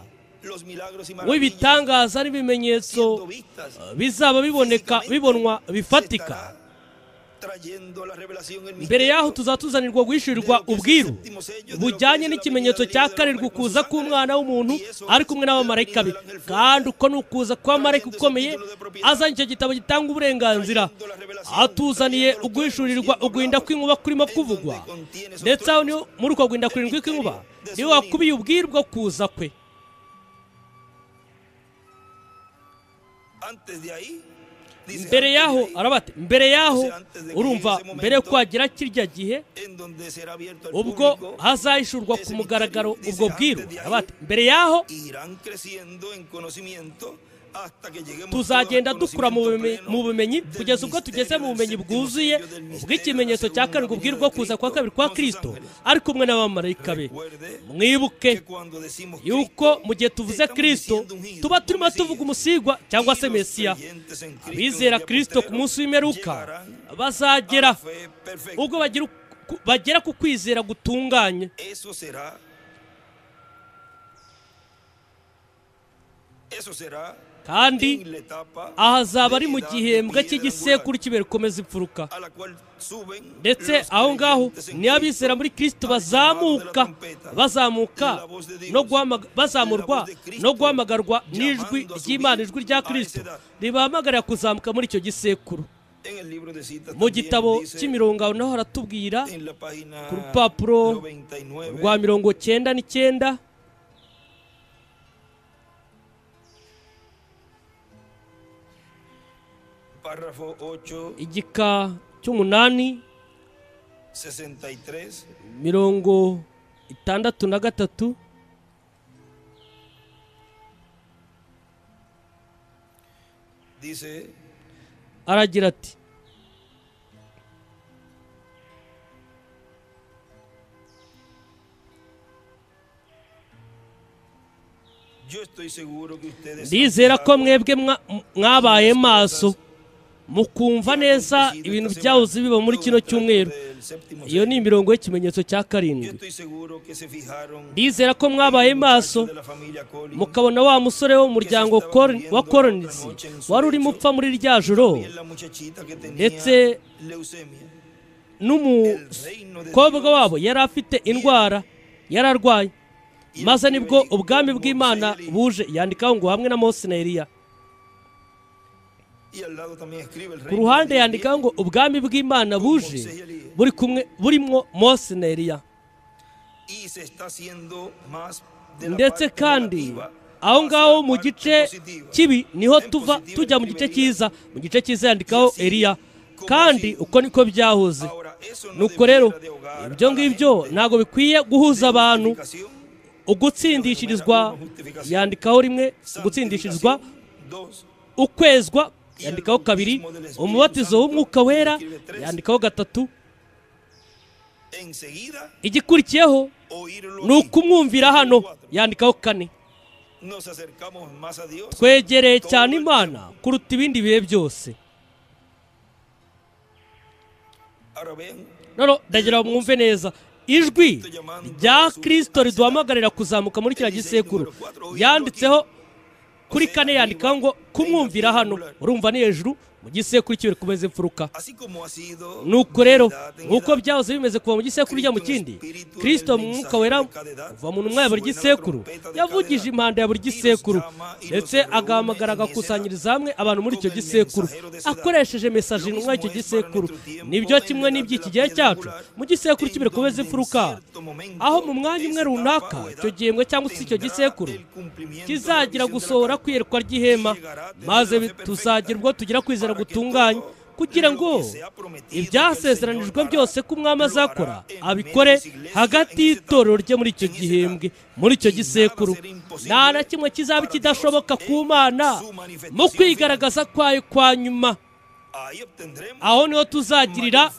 w'ibitangaza n'ibimenyetso uh, bizaba biboneka bibonwa bifatika mbere y'aho tuzatuzanirwa guhishurirwa ubwiru bujyanye n'ikimenyetso cya karindwi ukuza k'umwana w'umuntu ari kumwe n'abamarayika be kandi uko ni ukuza kw'amarayika ukomeye azanye icyo gitabo gitanga uburenganzira atuzaniye uguhishurirwa ugwinda kw'inkuba kurimo kuvugwa ndetse aho niho muri uko gwinda kurindwi kw'inkuba niho wakubiye ubwiru bwo kuza kwe mbere y'aho arabate mbere y'aho urumva mbere kwagira kirya gihe ubwo hazahishurwa ku mugaragaro ubwo bwiru arabate mbere y'aho tuzagenda dukura mu bume- mu bumenyi kugeza ubwo tugeze mu bumenyi bwuzuye bw'ikimenyetso cya karindwi ubwiru bwo kuza kwa kabiri kwa kirisito ari kumwe n'abamarayika be mwibuke yuko mu gihe tuvuze kirisito tuba turimo tuvuga umusigwa cyangwa se mesiya abizera kirisito ku munsi w'imperuka bazagera ubwo bagira uku- bagera ku kwizera gutunganye kandi aha azaba ari mu gihembwe cy'igisekuru kiberkomeza imfuruka ndetse aho ngaho niyo abizera muri kirisito bazamuka bazamuka no guhamaga- bazamurwa no guhamagarwa n'ijwi ry'imana ijwi rya kirisito ribahamagarira kuzamuka muri icyo gisekuru mu gitabo cy'imirongo naho haratubwira ku rupapuro rwa mirongo cyenda n'icyenda igika cy'umunani mirongo itandatu na gatatu aragira ati ndizera ko mwebwe mwa- mwabaye maso mukumva neza ibintu byahoze biba muri kino cyumweru iyo ni imirongo y'ikimenyetso cya karindwi ndizera ko mwabaye maso mukabona wa musore wo mu muryango Cor- wa koronisi wari urimo upfa muri rya joro ndetse n'umukobwa wabo yari afite indwara yari arwaye maze nibwo ubwami bw'imana buje yandikaho ngo hamwe na mose na eliya ku ruhande yandikaho ngo ubwami bw'imana buje buri kumwe burimo mose na eliya ndetse kandi aho ngaho mu gice kibi niho tuva tujya mu gice cyiza mu gice cyiza yandikaho eliya kandi uko niko byahoze nuko rero ibyo ngibyo ntabwo bikwiye guhuza abantu ugutsindishirizwa yandikaho rimwe ugutsindishirizwa ukwezwa yandikaho kabiri umubatizo w'umwuka wera yandikaho gatatu igikurikiyeho ni ukumwumvira hano yandikaho kane twegereye cyane imana kuruta ibindi bihe byose noneho ndagira ngo mwumve neza ijwi rya kirisito riduhamagarira kuzamuka muri kiriya gisekuru yanditseho kuri kane yandikaho ngo kumwumvira hano urumva ni hejuru mu gisekuru cy'iwe kumeze imfuruka nuko rero nk'uko byahoze bimeze kuva mu gisekuru ujya mu kindi kirisito mu mwuka wera kuva mu ntumwa ya buri gisekuru yavugije impanda ya buri gisekuru ndetse agahamagara agakusanyiriza hamwe abantu muri icyo gisekuru akoresheje mesaje intumwa y'icyo gisekuru nibyo kimwe n'iby'iki gihe cyacu mu gisekuru cy'ibirekomeza imfuruka aho mu mwanya umwe runaka icyo gihembwe cyangwa se icyo gisekuru kizagira gusohora kwiyerekwa ry'ihema maze bi- tuzagira ubwo tugira kwizera gutunganye kugira ngo ibyasezeranijwe byose ko umwami azakora abikore hagati y'itorero rye muri icyo gihembwe muri icyo gisekuru nta na kimwe kizaba kidashoboka ku mana mu kwigaragaza kwayo kwa nyuma aho niho tuzagirira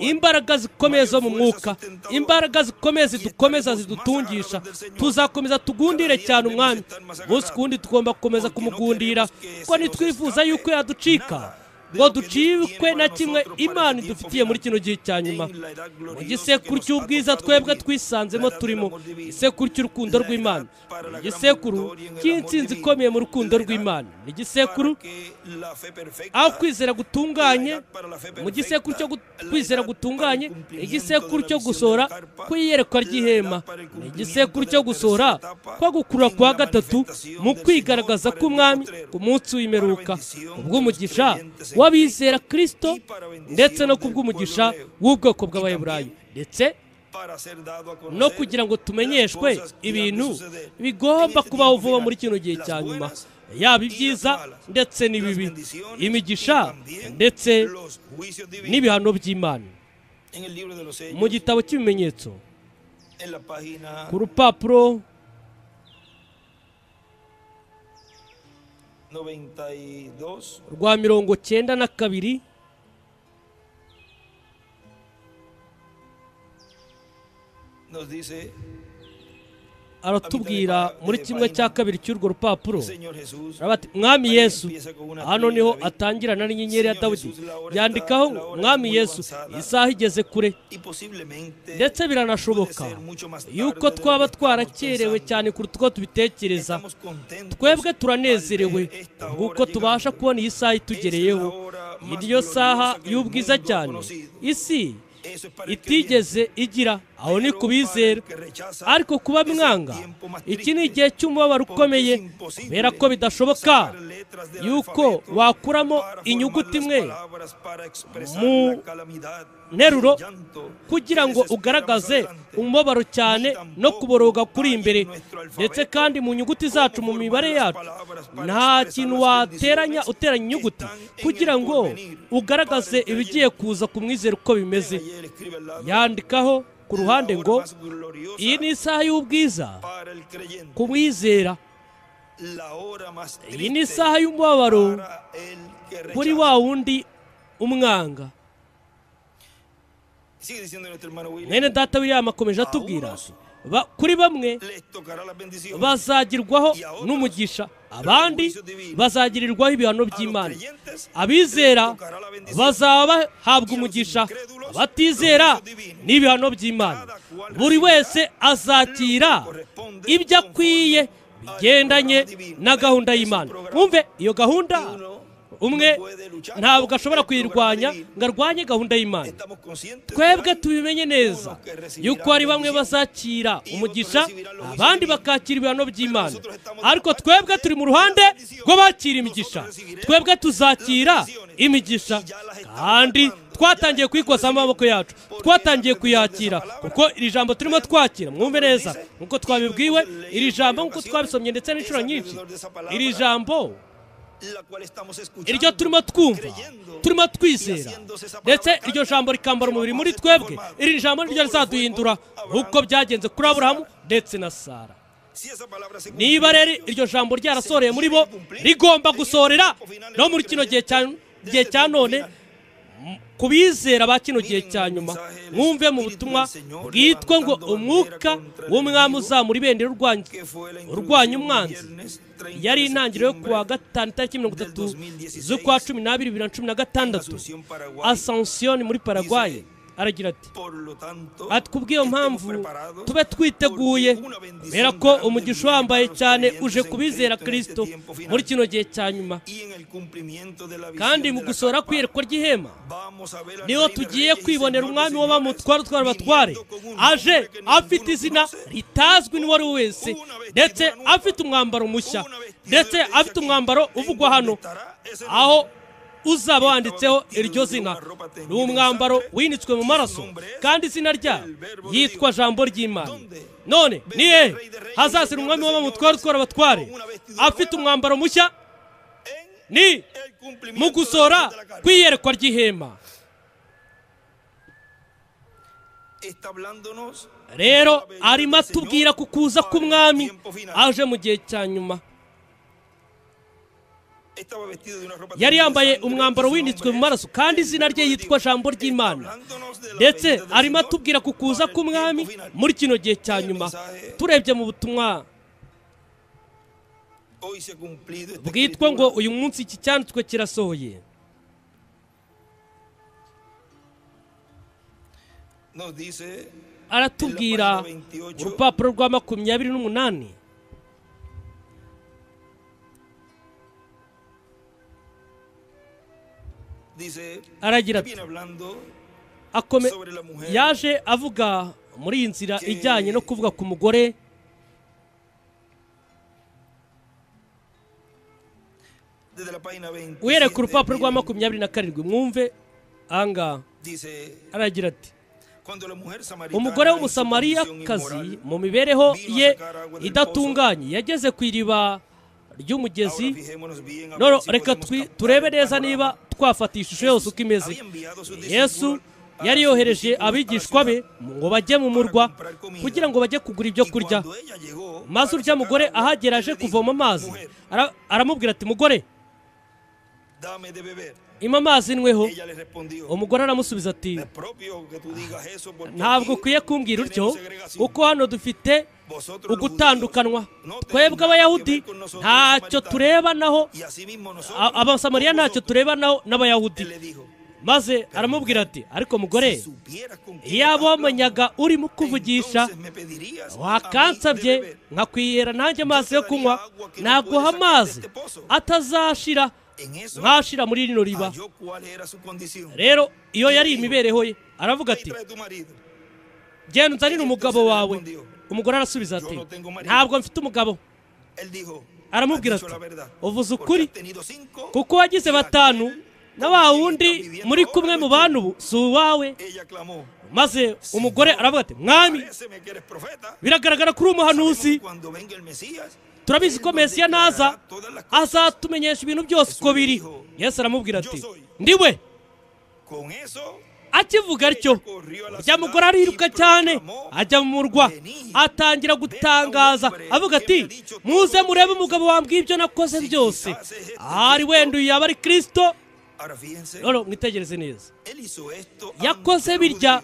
imbaraga zikomeye zo mu mwuka imbaraga zikomeye zidukomeza zidutungisha tuzakomeza tugundire cyane umwami munsi ku wundi tugomba gukomeza kumugundira kuko ntitwifuza yuko yaducika ngo ducikwe na kimwe imana idufitiye muri kino gihe cya nyuma mu gisekuru cy'ubwiza twebwe twisanzemo turimo igisekuru cy'urukundo rw'imana ni igisekuru cy'insinzi ikomeye mu rukundo rw'imana ni igisekuru aho kwizera gutunganye mu gisekuru cyo gu- kwizera gutunganye ni igisekuru cyo gusohora ku iyerekwa ry'ihema ni igisekuru cyo gusohora kwa gukurura kwa gatatu mu kwigaragaza k'umwami ku munsi w'imperuka ubw'umugisha w'abizera kirisito ndetse no ku bw'umugisha w'ubwoko bw'abayeburayi ndetse no kugira ngo tumenyeshwe ibintu bigomba kubaho vuba muri kino gihe cya nyuma yaba ibyiza ndetse n'ibibi imigisha ndetse n'ibihano by'imana mu gitabo cy'ibimenyetso ku rupapuro rwa mirongo cyenda na kabiri aratubwira muri kimwe cya kabiri cy'urwo rupapuro aravuga ati, mwami yesu hano niho atangirana n'inyenyeri ya dawudi yandikaho ngo, mwami yesu isaha igeze kure ndetse ndetse biranashoboka yuko twaba twarakerewe cyane kuruta uko tubitekereza twebwe turanezerewe kuko tubasha kubona iyi saha itugereyeho iryo saha y'ubwiza cyane isi itigeze igira aho ni ku bizera ariko kuba mwanga iki ni igihe cy'umubabaro ukomeye kubera ko bidashoboka yuko wakuramo inyuguti imwe mu mu nteruro kugira ngo ugaragaze umubabaro cyane no kuboroga kuri imbere ndetse kandi mu nyuguti zacu mu mibare yacu nta kintu wateranya uteranya inyuguti kugira ngo ugaragaze ibigiye kuza ku mwizero uko bimeze yandikaho ku ruhande ngo iyi ni isaha y'ubwiza ku mwizera iyi ni isaha y'umubabaro kuri wa wundi umwanga mwene data william akomeje atubwira ba- kuri bamwe bazagirwaho n'umugisha abandi bazagirirwaho ibihano by'imana abizera bazaba bahabwa umugisha abatizera n'ibihano by'imana buri wese azakira ibyo akwiye bigendanye na gahunda y'imana mwumve iyo gahunda umwe ntabwo ashobora kuyirwanya ngo arwanye gahunda y'imana twebwe tubimenye neza yuko hari bamwe bazakira umugisha abandi bakakira ibihano by'imana ariko twebwe turi mu ruhande rw'abakira imigisha twebwe tuzakira imigisha kandi twatangiye kuyikozamo amaboko yacu twatangiye kuyakira kuko iri jambo turimo twakira mwumve neza nk'uko twabibwiwe iri jambo nk'uko twabisomye ndetse n'inshuro nyinshi iri jambo iryo iryo turimo twumva turimo twizera ndetse iryo jambo rikambara umubiri muri twebwe iri jambo niryo rizaduhindura nk'uko byagenze kuri aburahamu ndetse na sara niba rero iryo jambo ryarasoreye muri bo rigomba gusorera no muri kino gihe cya gihe cya none ku bizera ba kino gihe cya nyuma mwumve mu butumwa bwitwa ngo umwuka w'umwami uzamura ibendera urwanya urwanya umwanzi yari intangiriro yo kuwa gatanu itariki mirongo itatu z'ukwa cumi n'abiri bibiri na cumi na gatandatu asansiyo muri paraguay aragira ati ati kubw'iyo mpamvu tube twiteguye kubera ko umugisha wambaye cyane uje kubizera kirisito muri kino gihe cya nyuma kandi mu gusohora kwiyerekwa ry'ihema niho tugiye kwibonera umwami w'abamutware utwara abatware aje afite izina ritazwi n'uwo ari we wese ndetse afite umwambaro mushya ndetse afite umwambaro uvugwa hano aho uzaba wanditseho iryo zina ni umwambaro winitswe mu maraso kandi izina rya yitwa jambo ry'imana none ni hehe hazazira umwami w'abamutware utwara abatware afite umwambaro mushya ni mu gusohora kw'iyerekwa ry'ihema rero arimo atubwira ku kuza k'umwami aje mu gihe cya nyuma yari yambaye umwambaro winitswe mu maraso kandi izina rye yitwa jambo ry'imana ndetse arimo atubwira ku kuza k'umwami muri kino gihe cya nyuma turebye mu butumwa bwitwa ngo uyu munsi iki cyanditswe kirasohoye aratubwira urupapuro rwa makumyabiri n'umunani aragira ati akome yaje avuga muri iyi nzira ijyanye no kuvuga ku mugore uhereye ku rupapuro rwa makumyabiri na karindwi mwumve ahangaha aragira ati umugore w'umusamariyakazi mu mibereho ye idatunganye yageze ku iriba ry'umugezi none reka twi- turebe neza niba twafata iyi shusho yose uko imeze yesu yari yohereje abigishwa be ngo bajye mu murwa kugira ngo bajye kugura ibyo kurya maze urya mugore ahagera aje kuvoma amazi ara- aramubwira ati mugore ima amazi nyweho umugore aramusubiza ati ntabwo ntabwo ukwiye kumbwira utyo kuko hano dufite ugutandukanwa twebwe abayahudi ntacyo turebanaho a- abasamariya ntacyo turebanaho n'abayahudi maze aramubwira ati ariko mugore iyo yabo abomanyaga urimo kuvugisha wakansabye nkakwihera nanjye amazi yo kunywa naguha amazi atazashira nkashira muri rino riba rero iyo yari imibereho ye aravuga ati genda unzanire umugabo wawe umugore arasubiza ati ntabwo mfite umugabo aramubwira ati uvuze ukuri kuko wagize batanu na wa wundi muri kumwe mu bantu ubu si uwawe maze umugore aravuga ati mwami biragaragara ko uri umuhanuzi turabizi ko mesiya naza azatumenyesha ibintu byose uko biri yesu aramubwira ati ndiwe akivuga atyo rya mugore ariruka cyane ajya mu murwa atangira gutangaza avuga ati muze murebe umugabo wambwiye ibyo nakoze byose ahari wenda uyu yaba ari kirisito none mwitegereze neza yakoze yakoze birya birya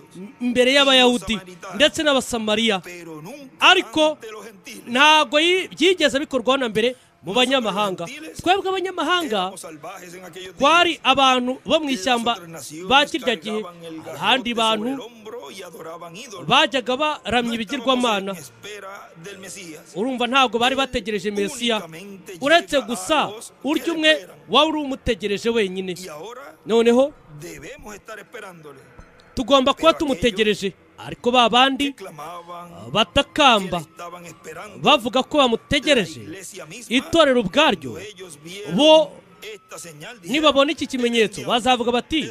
imbere y'abayahudi ndetse n'abasamariya ariko ariko ntabwo yi- byigeze bikorwaho na mbere mu banyamahanga twebwe abanyamahanga twari abantu bo mu ishyamba ba kirya gihe abandi bantu bajyaga baramya ibigirwamana urumva ntabwo bari bategereje mesiya uretse gusa urya umwe waba uri umutegereje wenyine noneho tugomba kuba tumutegereje ariko ba bandi batakamba bavuga ko bamutegereje itorero ubwaryo bo nibabona iki kimenyetso bazavuga bati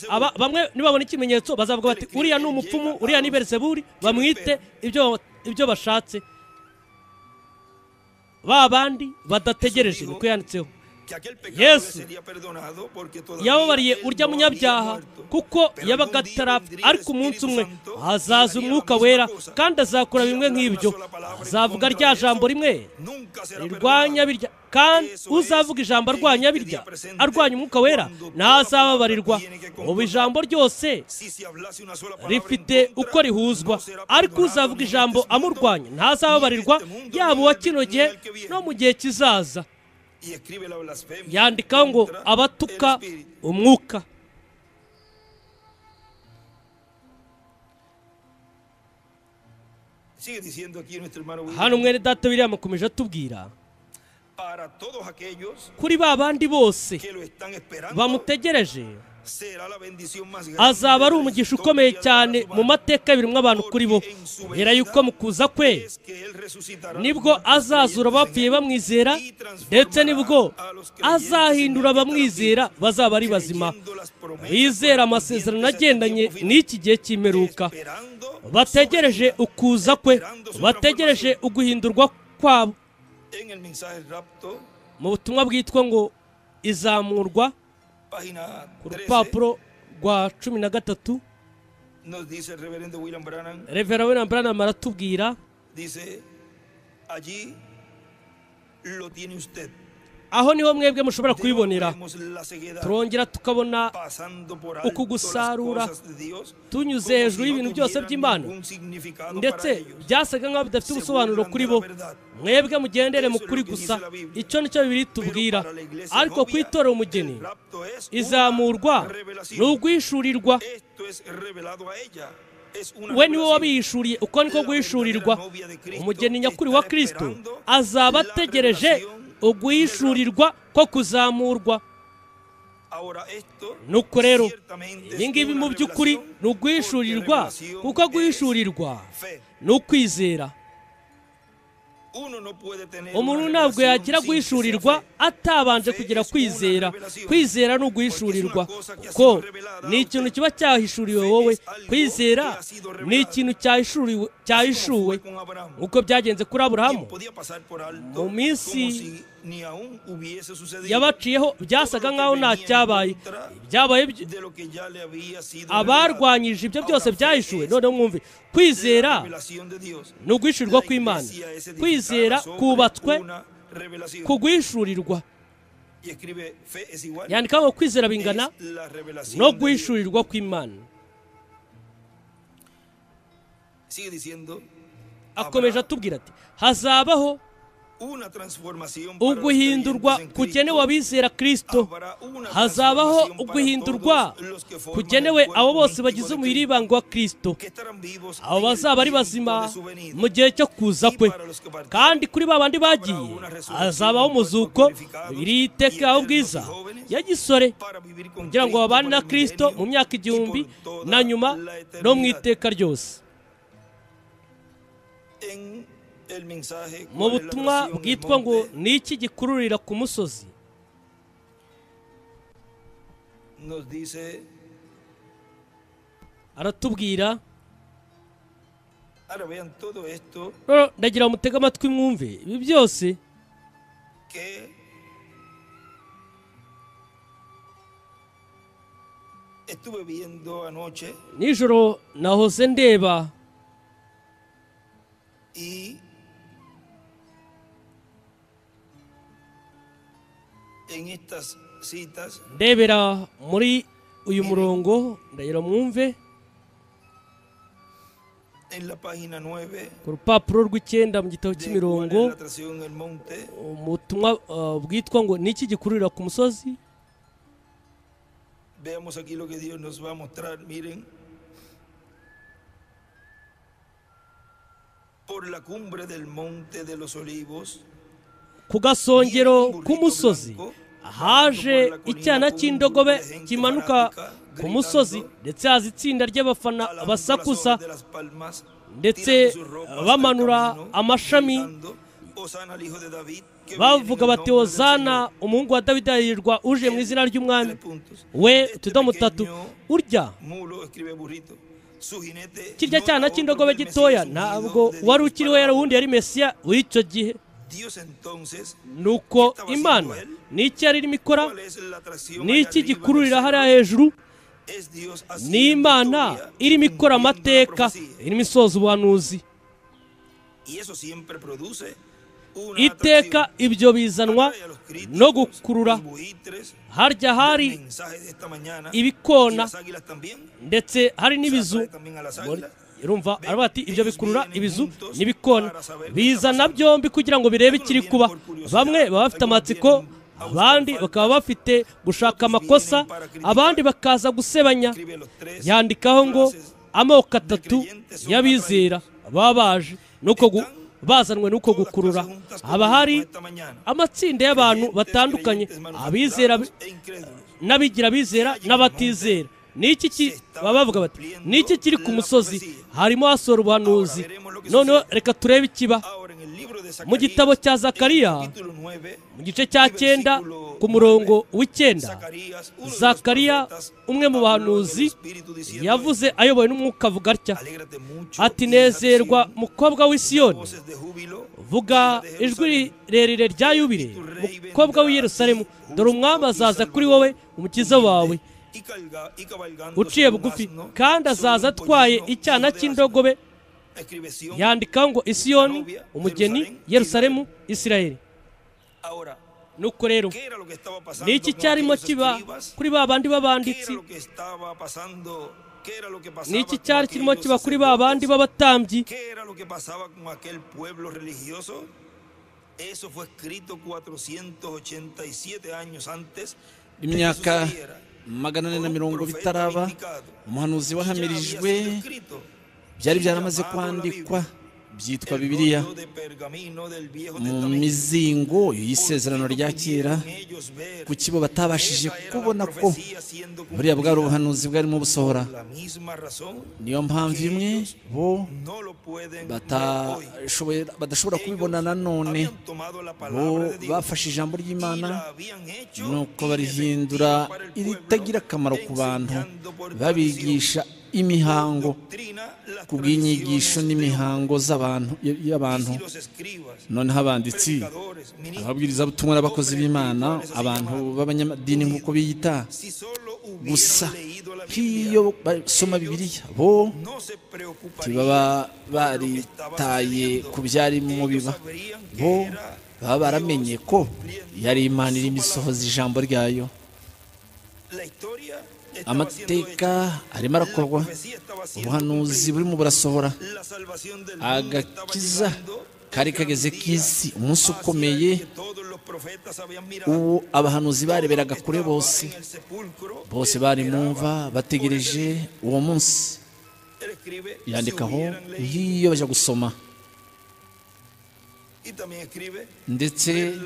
aba- bamwe nibabona ikimenyetso bazavuga bati uriya ni umupfumu uriya ni berseburi bamwite ibyo ibyo bashatse ba bandi badategereje niko yanditseho Yesu yesu yababariye urya munyabyaha kuko yabaga atarapfa ariko umunsi umwe hazaza umwuka wera kandi azakora bimwe nk'ibyo azavuga rya jambo rimwe rirwanya birya kandi uzavuga ijambo arwanya birya arwanya umwuka wera ntazababarirwa ubu ijambo ryose rifite uko rihuzwa ariko uzavuga ijambo amurwanya ntazababarirwa yaba uwa kino gihe no mu gihe kizaza yandikaho ngo abatuka umwuka hano mwene data biriya makomeje atubwira kuri ba bandi bose bamutegereje azaba ari umugisha ukomeye cyane mu mateka y'ibiremwa abantu kuri bo mbera yuko mu kuza kwe nibwo azazura abapfuye bamwizera ndetse nibwo azahindura abamwizera bazaba ari bazima bizera amasezerano agendanye n'iki gihe cy'imperuka bategereje ukuza kwe bategereje uguhindurwa kwabo mu butumwa bwitwa ngo izamurwa ku rupapuro rwa cumi na gatatu Nos dice el reverendo William Branham, revera we branham aratubwira dice, allí lo tiene usted. aho niho mwebwe mushobora Deo kubibonera vemos la ceguedad turongera tukabona pasando por uku alto las gusarura cosas de Dios, tunyuze como si hejuru no y'ibintu byose tuvieran by'Imana, ningún significado ndetse para ellos. byasaga nk'aho bidafite Se ubusobanuro burlan kuri de la bo verdad. mwebwe mugendere mu Eso es kuri lo que gusa dice la Biblia. icyo nicyo bibiri tubwira Pero para la iglesia ariko novia, ku itorero umugeni el rapto es una izamurwa ni revelación. ugwishurirwa Esto es revelado a ella. Es una we niwe revelación. wabihishuriye uko niko guhishurirwa umugeni nyakuri wa kirisito azaba ategereje uguhishurirwa ko kuzamurwa Ahora esto nuko rero ciertamente ibi es ngibi una mu by'ukuri revelación, ni uguhishurirwa porque revelación kuko guhishurirwa es fe. ni ukwizera Uno no puede tener umuntu una ntabwo revelación yagira sin que sea guhishurirwa fe. atabanje kugira kwizera kwizera ni uguhishurirwa kuko ni ikintu kiba cyahishuriwe wowe kwizera ni ikintu cyahishuriwe cyahishuwe Fue con Abraham, nk'uko byagenze kuri aburahamu quien podía pasar por alto Mu minsi como si ni aún hubiese sucedido yabaciyeho byasaga nk'aho nta cyabaye byabaye byo- de lo que ya le había sido revelado. abarwanyije ibyo byose byahishuwe noneho mwumve kwizera La revelación de Dios. ni uguhishurirwa La kw'imana iglesia es edificada kwizera sobre kubatswe una revelación. ku guhishurirwa Y escribe, fe es igual. yandika ngo kwizera Es bingana la revelación no de Dios. guhishurirwa kw'imana Sigue diciendo, akomeje habrá atubwira ati hazabaho una transformación para los uguhindurwa creyentes en kugenewe Cristo. abizera kirisito Habrá una hazabaho transformación para uguhindurwa todos los que forman kugenewe el cuerpo abo bose místico bagize de umubiri Cristo, w'ibanga wa kirisito que estarán vivos abo en el bazaba ari tiempo bazima de su venida. mu gihe cyo kuza kwe kandi kuri ba bandi bagiye hazabaho umuzuko imibiri y'iteka ubwiza ya gisore Para vivir con kugira ngo Cristo babane por na el kirisito mu milenio myaka y por igihumbi toda na nyuma la no mu eternidad. iteka ryose En el mensaje, mu ¿cuál es la butumwa oración del bwitwa ngo monte? ni iki gikururira ku musozi nos dice, aratubwira ahora vean todo esto rero ndagira mutege amatwi mwumve ibi byose que estuve viendo anoche nijoro nahoze ndeba y en estas citas ndebera muri uyu murongo ndagira mwumve en la página 9 ku rupapuro rw'icyenda mu gitabo de cy'imirongo cuál es la atracción del monte ubutumwa uh, bwitwa ngo ni iki gikururira ku musozi Veamos aquí lo que Dios nos va a mostrar, miren. Por la cumbre del monte de los olivos, ku gasongero k'umusozi haje icyana cy'indogobe kimanuka ku musozi ndetse haza itsinda ry'abafana alando las basakuza hojas de las palmas, ndetse tirando sus ropas del bamanura camino, amashami gritando, "Hosana al hijo de David", que viene en el bavuga bati nombre del hozana Señor". umuhungu wa dawidi ahirirwa uje mu izina ry'umwami Tres puntos. we Este utudomo tatu pequeño urya mulo, escribe burrito, su jinete kirya no cyana era otro cy'indogobe que el gitoya Mesías ungido ntabwo de Dios wari ukiriho para yari uwundi yari mesiya w'icyo gihe Dios entonces nuko imana ni iki yari irimo ikora ¿Cuál es la atracción ni allá iki arriba gikururira del hariya cielo? hejuru Es Dios haciendo ni imana historia, irimo ikora cumpliendo la amateka profecía. irimo isoza ubuhanuzi Y eso siempre produce una iteka atracción. ibyo bizanwa Atrae a los críticos, no gukurura los buitres, harya del hari mensaje de esta mañana, y ibikona las águilas también. ndetse hari Se n'ibizu atrae también a las Muri- águilas. urumva aravuga ati ibyo bikurura ibizu n'ibikona bizana Bizana byombi kugira ngo birebe ikiri kuba bamwe baba bafite amatsiko abandi bakaba bafite gushaka amakosa abandi bakaza gusebanya Escribe los tres yandikaho ngo amoko atatu y'abizera baba baje nuko gu- bazanwe n'uko todas gukurura clases juntas haba hari esta mañana. amatsinda y'abantu Creyentes, batandukanye creyentes abizera manufacturados e incrédulos. n'abigira abizera n'abatizera n'iki ki baba bavuga bati n'iki kiri ku musozi harimo hasohora ubuhanuzi noneho reka turebe ikiba Ahora en el libro de mu gitabo cya zakariya mu gice cya cyenda ku murongo w'icyenda zakariya umwe mu bahanuzi yavuze ayobowe n'umwuka avuga atya ati nezerwa mukobwa w'isiyoni vuga ijwi rirerire rya yubire mukobwa w'i Yerusalemu dore umwami azaza kuri wowe umukiza wawe uciye bugufi kandi azaza atwaye icyana cy'indogobe yandikaho ngo isiyoni umugeni yerusalemu israel nuko rero ni iki cyarimo kiba kuri ba bandi b'abanditsi ni iki cyari kirimo kiba kuri ba bandi b'abatambyi imyaka magana ane na mirongo bitaraba umuhanuzi wahamirijwe byari byaramaze kwandikwa byitwa bibiliya mu mizingo y'isezerano rya kera kuki bo batabashije kubona ko buriya bwari ubuhanuzi bwarimo busohora niyo mpamvu imwe bo badashobora kubibona nanone bo bafashe ijambo ry'imana nuko barihindura iritagira akamaro ku bantu babigisha imihango ku bw'inyigisho n'imihango z'abantu y'abantu noneho abanditsi ababwirizabutumwa n'abakozi b'imana abantu b'abanyamadini nk'uko biyita gusa nk'iyo basoma bibiliya bo ntibaba baritaye ku byarimo biba bo baba baramenye ko yari imana irimo isohoza ijambo ryayo amateka arimo arakorwa ubuhanuzi burimo burasohora agakiza kari kageze k'isi umunsi ukomeye uwo abahanuzi bareberaga kure bose bose bari mumva bategereje uwo munsi yandikaho iyo bajya gusoma ndetse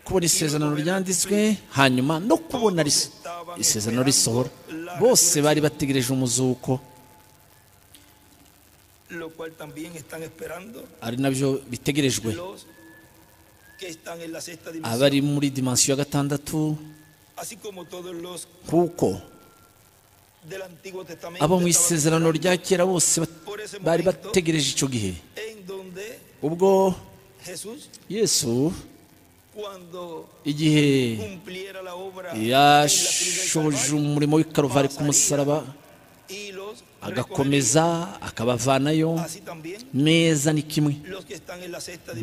kubona isezerano ryanditswe hanyuma no kubona isezerano risohora bose bari bategereje umuzuko ari nabyo bitegerejwe abari muri dimansiyo ya gatandatu kuko abo mu isezerano rya kera bose bari bategereje icyo gihe ubwo yesu igihe yashoje umurimo w'ikaruvari ku musaraba agakomeza akabavanayo neza ni kimwe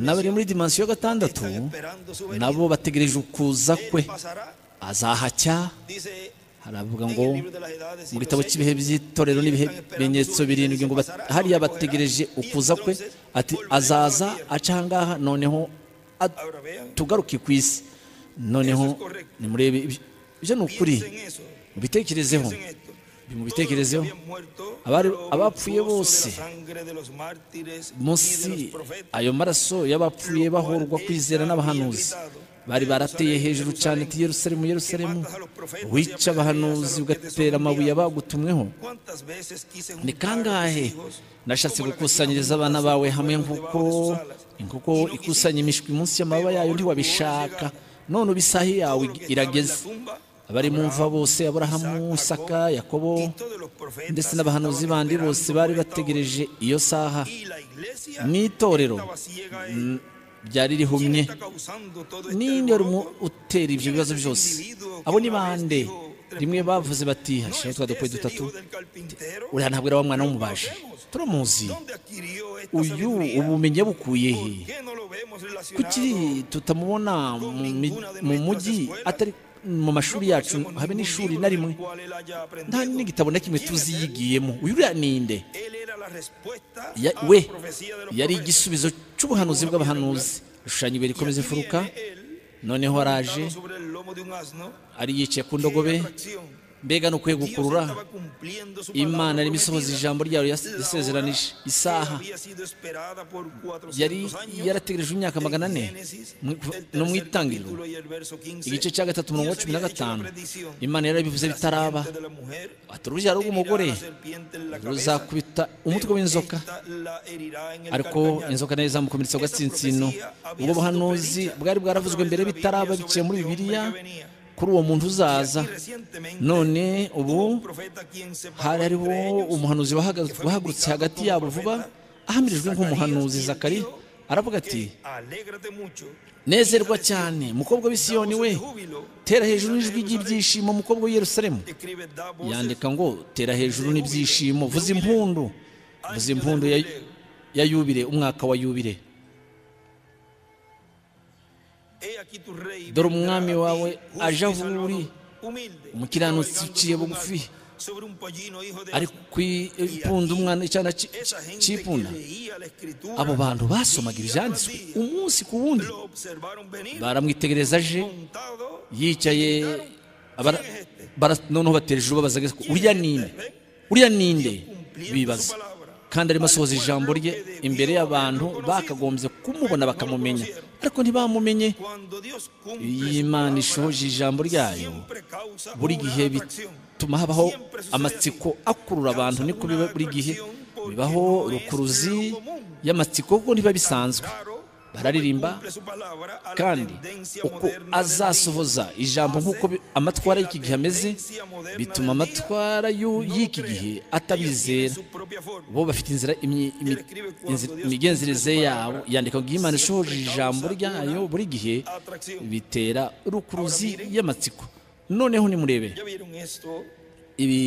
n'abari muri dimansiyo ya gatandatu nabo bategereje ukuza kwe azahacya haravuga ngo mu gitabo cy'ibihe by'itorero n'ibihe bimenyetso birindwi ngo hariya bategereje ukuza kwe ati azaza aca ahangaha noneho tugaruke ku isi noneho nimurebe ibyo ni ukuri mubitekerezeho bimubitekerezeho abapfuye bose munsi ayo maraso y'abapfuye bahorwa kwizera n'abahanuzi bari barateye hejuru cyane ati yerusalemu yerusalemu wica abahanuzi ugatera amabuye abagutumweho ni kangahe nashatse gukusanyiriza abana bawe hamwe nk'uko inkoko ikusanya imishwi munsi y'amababa yayo ntiwabishaka none ubisahi yawe irageze abari mumva bose aburahamu saka yakobo ndetse n'abahanuzi bandi bose bari bategereje iyo saha n'itorero ryari rihumye ninde utera ibyo bibazo byose abo ni bande rimwe bavuze bati hashize twa dukwe dutatu uriya ntabwo ari wa mwana w'umubaji turamuzi uyu ubumenyi bukuye he kuki tutamubona mu mujyi atari mu mashuri yacu habe n'ishuri na rimwe nta n'igitabo na kimwe tuzi yigiyemo uyu uriya ninde we yari igisubizo cy'ubuhanuzi bw'abahanuzi ishushanyijwe rikomeza imfuruka noneho araje ari yicaye ku ndogobe mbega ni ukwegukurura imana yari isohoza ijambo ryayo yasezeranije isaha yari yarategereje imyaka magana ane no mu itangiriro igice cya gatatu mirongo cumi na gatanu imana yarabivuze bitaraba ati urubyaro rw'umugore ruzakubita umutwe w'inzoka ariko inzoka nayo izamukomeretsa agatsinsino ubwo buhanuzi bwari bwaravuzwe mbere bitaraba biciye muri bibiliya kuri uwo muntu uzaza none ubu hari hariho umuhanuzi wahagurutse hagati yabo vuba ahamirijwe nk'umuhanuzi zakari aravuga ati nezerwa cyane mukobwa w'isiyoni we tera hejuru n'ijwi ry'ibyishimo mukobwa w'iyerusalemu yandika ngo tera hejuru n'ibyishimo vuza impundu vuza impundu ya yubire umwaka wa yubire dore umwami wawe aje aho uri umukiranutsi uciye bugufi ari ku ipunda umwana icyana cy'ipunda abo bantu basomaga ibyanditswe umunsi ku wundi baramwitegereza aje yicaye noneho batera ijuru babaza ko uriya ninde uriya ninde bibaza kandi arimo asohoza ijambo rye imbere y'abantu bakagombye kumubona bakamumenya ariko ntibamumenye iyi Imana ishoje ijambo ryayo buri gihe bituma habaho amatsiko akurura abantu niko biba buri gihe bibaho rukuruzi y'amatsiko kuko ntiba bisanzwe bararirimba kandi uko azasohoza ijambo nk'uko amatwara y'iki gihe ameze bituma amatwara y'iki gihe atabizera bo bafite inzira imigenzereze yabo yandika ngo imana ishoje ijambo ryayo buri gihe bitera rukuruzi y'amatsiko noneho nimurebe ibi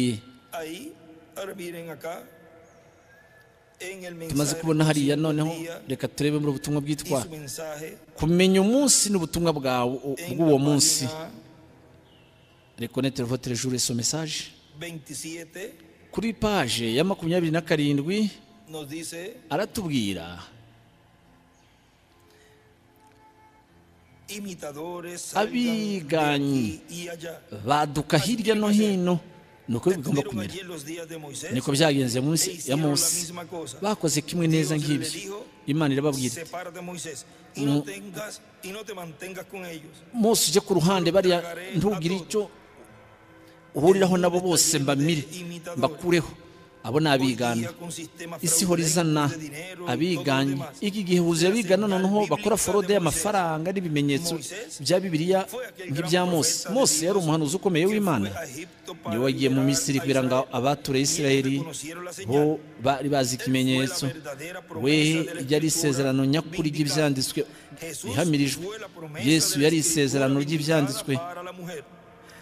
tumaze kubona hariya noneho reka turebe muri ubutumwa bwitwa kumenya umunsi n'ubutumwa bwawe bw'uwo munsi rekonete votere jure so mesaje kuri paje ya makumyabiri na karindwi aratubwira abiganyi baduka hirya no hino ni uko bigomba kumera niko byagenze munsi ya munsi bakoze kimwe neza nk'ibyo imana irababwira munsi ujye ku ruhande bariya ntugire icyo uhuriraho nabo bose mbamire mbakureho abo ni abigana isi ihora izana abiganye iki gihe huzuye abigana noneho bakora forode y'amafaranga n'ibimenyetso bya bibiriya nk'ibya Mose Mose yari umuhanuzi ukomeye w'imana niwe wagiye mu misiri kugira ngo abature isirayeli bo bari bazi ikimenyetso we yari isezerano nyakuri ry'ibyanditswe ihamirijwe yesu yari isezerano ry'ibyanditswe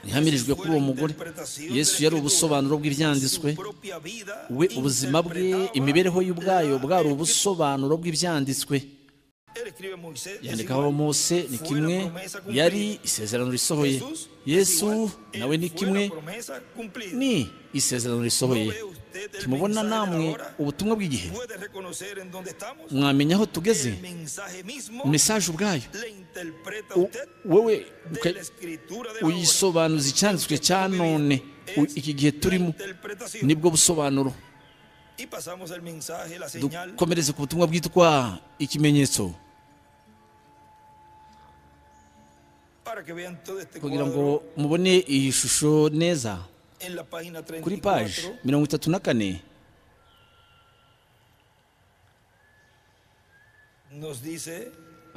ihamirijwe kuri uwo mugore yesu yari ubusobanuro bw'ibyanditswe we ubuzima bwe imibereho y'ubwayo bwari ubusobanuro bw'ibyanditswe yandikaho mose ni kimwe yari isezerano risohoye yesu nawe ni kimwe ni isezerano risohoye tumubona namwe ubutumwa bw'igihe mwamenya aho tugeze mesaje ubwayo wowe uyisobanuza icyanditswe cya none iki gihe turimo nibwo busobanuro dukomereze ku butumwa bwitwa ikimenyetso kugira ngo mubone iyi shusho neza kuri paji mirongo itatu na kane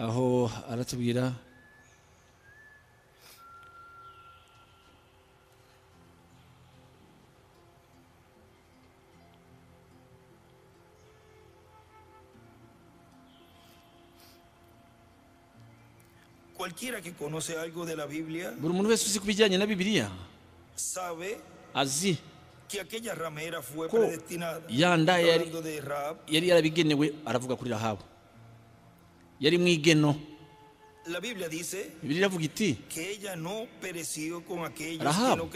aho aratubwira buri muntu wese uzi ku bijyanye na bibiliya azi ko ya nda yari yarabigenewe aravuga kuri rahabu yari mu igeno bibiliya iravuga iti rahabu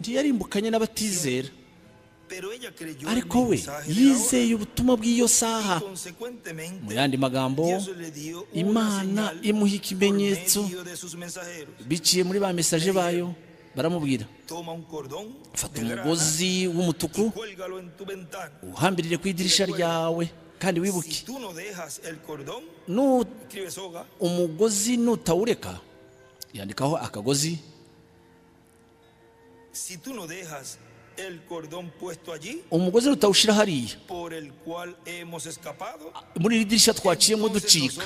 ntiyarimbukanye n'abatizera ariko we yizeye ubutumwa bw'iyo saha mu yandi magambo imana imuha ikimenyetso biciye muri ba mesaje bayo baramubwira fata umugozi w'umutuku uhambirire ku idirisha ryawe kandi wibuke umugozi nutawureka yandikaho akagozi umugozi nutawushyira hariya muri iri dirishya twaciyemo ducika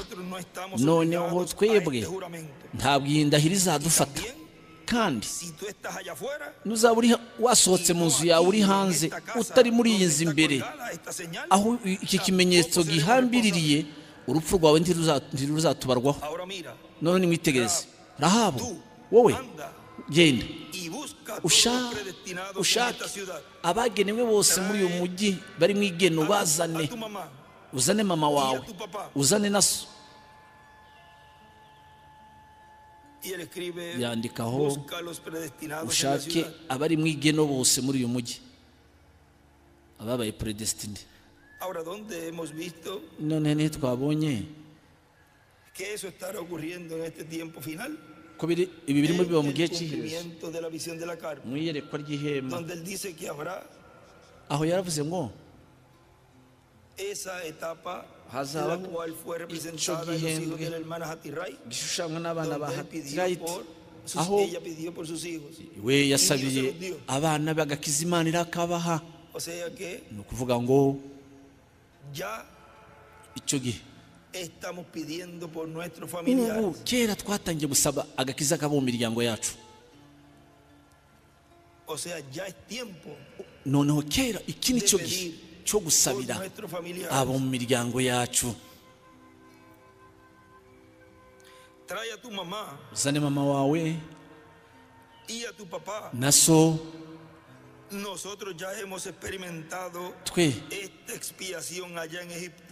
noneho twebwe ntabwo iyi ndahiro izadufata kandi nuzaba uri wasohotse mu nzu yawe uri hanze utari muri iyi nzu imbere aho iki kimenyetso gihambiririye urupfu rwawe ntiruzatubarwaho none nimwitegereze rahabu wowe genda ushake abagenewe bose muri uyu mujyi bari mu igeno bazane uzane mama wawe uzane na so yandikaho ushake abari mu igeno bose muri uyu mujyi ababaye peredesitine none ntitwabonye ko ibi birimo biba mu gihe cy'iherezo mu iyerekwa ry'ihema aho yaravuze ngo hazaba icyo gihembwe gishushanywa n'abana ba hatirayiti aho we yasabiye abana bagakiza imana irakabaha ni ukuvuga ngo icyo gihe ubu kera twatangiye gusaba agakiza kabo mu miryango yacu noneho kera iki ni cyo gihe cyo gusabira abo mu miryango yacu uzane mama wawe na so twe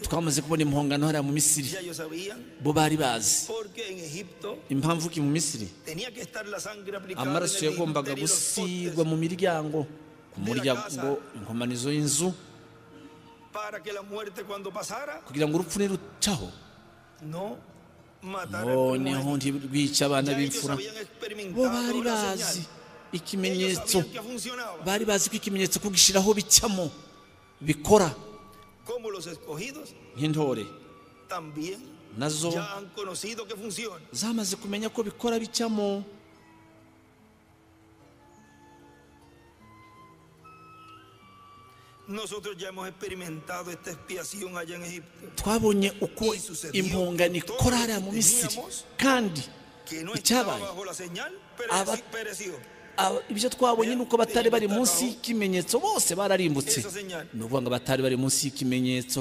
twamaze kubona impongano hariya mu misiri bo bari bazi impamvu ki mu misiri amaraso yagombaga gusigwa mu miryango ku muryango inkomanizo y'inzu kugira ngo urupfu nirucaho noneho ntirwica abana b'imfura bo bari bazi ikimenyetso bari bazi ko ikimenyetso kugishyiraho bicamo bikora nk'intore nazo zamaze kumenya ko bikora bicamo twabonye uko impongano ikora hariya mu misiri kandi icyabaye ibyo twabonye ni uko batari bari munsi y'ikimenyetso bose bararimbutse ni ukuvuga ngo batari bari munsi y'ikimenyetso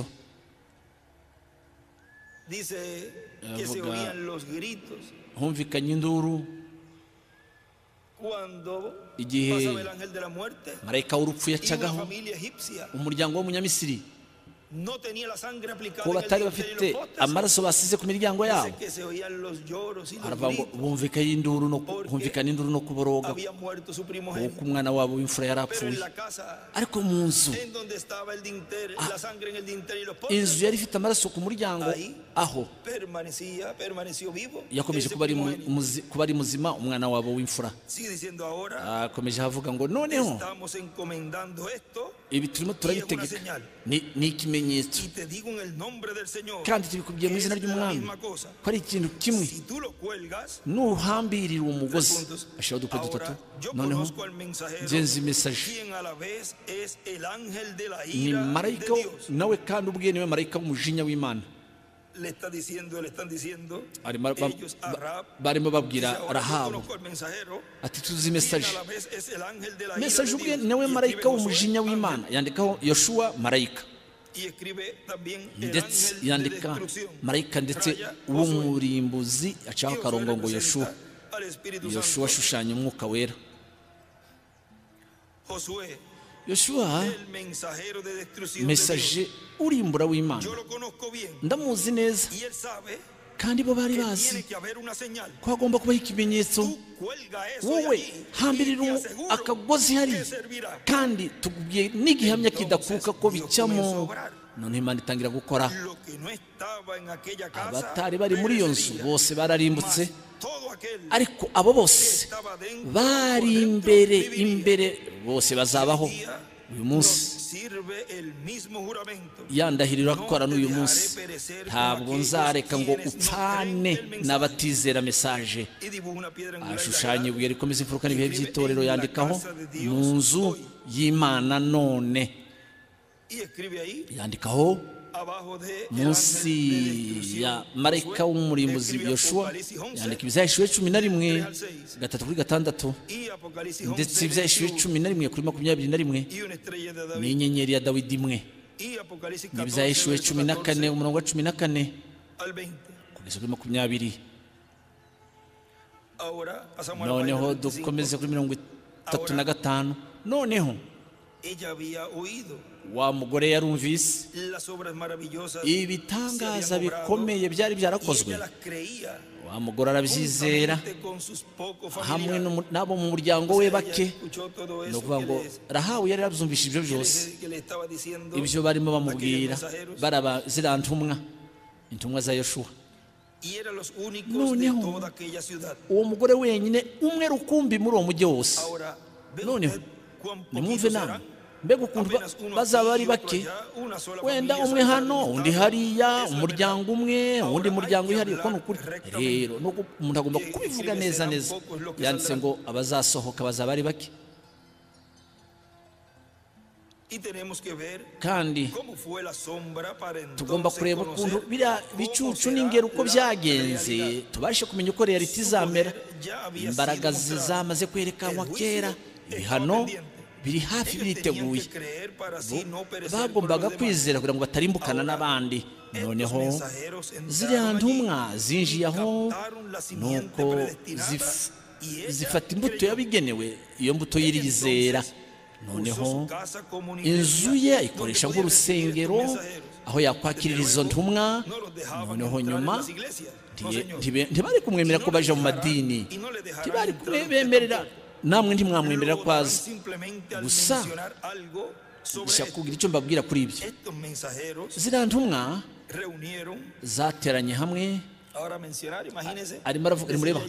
humvikanye induru igihe marayika w'urupfu yacagaho umuryango w'umunyamisiri ko batari bafite amaraso basize ku miryango yabo bumvikana induru no kuboroga kuko umwana wabo w'imfura yari apfuye ariko mu nzu inzu yari ifite amaraso ku muryango aho yakomeje kuba ari muzima umwana wabo w'imfura akomeje avuga ngo noneho ibi turimo turabitegeka ni ikimenyetso kandi tubikubwiye mu izina ry'umwami ko ari ikintu kimwe nuhambirira uwo mugozi ashyiraho udukwe dutatu noneho ngenzi mesaje ni marayika nawe kandi ubwe niwe marayika w'umujinya w'imana barimo babwira rahabu ati tuzi mesaje mesaje ubwe nawe marayika w'umujinya w'imana yandikaho yoshuwa marayika ndetse yandika marayika ndetse w'umurimbuzi acaho akarongo ngo yoshuwa yoshuwa ashushanya umwuka wera yoshuwa mesaje urimbura w'imana ndamuzi neza kandi bo bari bazi ko hagomba kubaho ikimenyetso wowe hambirira akagozi hariya kandi tubwiye n'igihamya kidakuka ko bicamo none imana itangira gukora abatari bari muri iyo nzu bose bararimbutse ariko abo bose bari imbere imbere bose bazabaho uyu munsi yandahirira gukora n'uyu munsi ntabwo nzareka ngo upfane n'abatizera mesaje ashushanya ibuye rikomeza imfuruka n'ibihe by'itorero yandikaho mu nzu y'imana none yandikaho munsi ya marayika w'umurimbuzi yoshuwa yandika ibizahishije cumi na rimwe gatatu kuri gatandatu ndetse ibizahishije cumi na rimwe kuri makumyabiri na rimwe ni inyenyeri ya dawidi imwe n'ibizahishije cumi na kane umurongo wa cumi na kane kugeza kuri makumyabiri noneho dukomeze kuri mirongo itatu na gatanu noneho wa mugore yarumvise ibitangaza bikomeye byari byarakozwe wa mugore arabyizera hamwe n'abo mu muryango we bake ni ukuvuga ngo rahabu yari yabyumvise ibyo byose ibyo barimo bamubwira baraba ziriya ntumwa intumwa za yoshuwa noneho uwo mugore wenyine umwe rukumbi muri uwo mujyi wose noneho nimwumve nama mbega ukuntu bazaba bari bake wenda umwe hano undi hariya umuryango umwe uwundi muryango uhariye uko ni ukuri rero umuntu agomba kubivuga neza neza yanditse ngo abazasohoka bazaba ari bake kandi tugomba kureba ukuntu biriya bicucu n'ingero uko byagenze tubashe kumenya uko reyaliti izamera imbaraga zamaze kwerekanwa kera ibihano biri hafi biriteguye bagombaga kwizera kugira ngo batarimbukana n'abandi noneho ziriya ntumwa zinjiye aho nuko zifata imbuto yabigenewe iyo mbuto y'irizera noneho inzu ye ayikoresha nk'urusengero aho yakwakirira izo ntumwa noneho nyuma ntibari kumwemerera ko baje mu madini ntibari bemerera namwe ntimwamwemerera ko aza gusa ndashaka kugira icyo mbabwira kuri ibyo ziriya ntumwa zateranye hamwe arimo aravuga mureba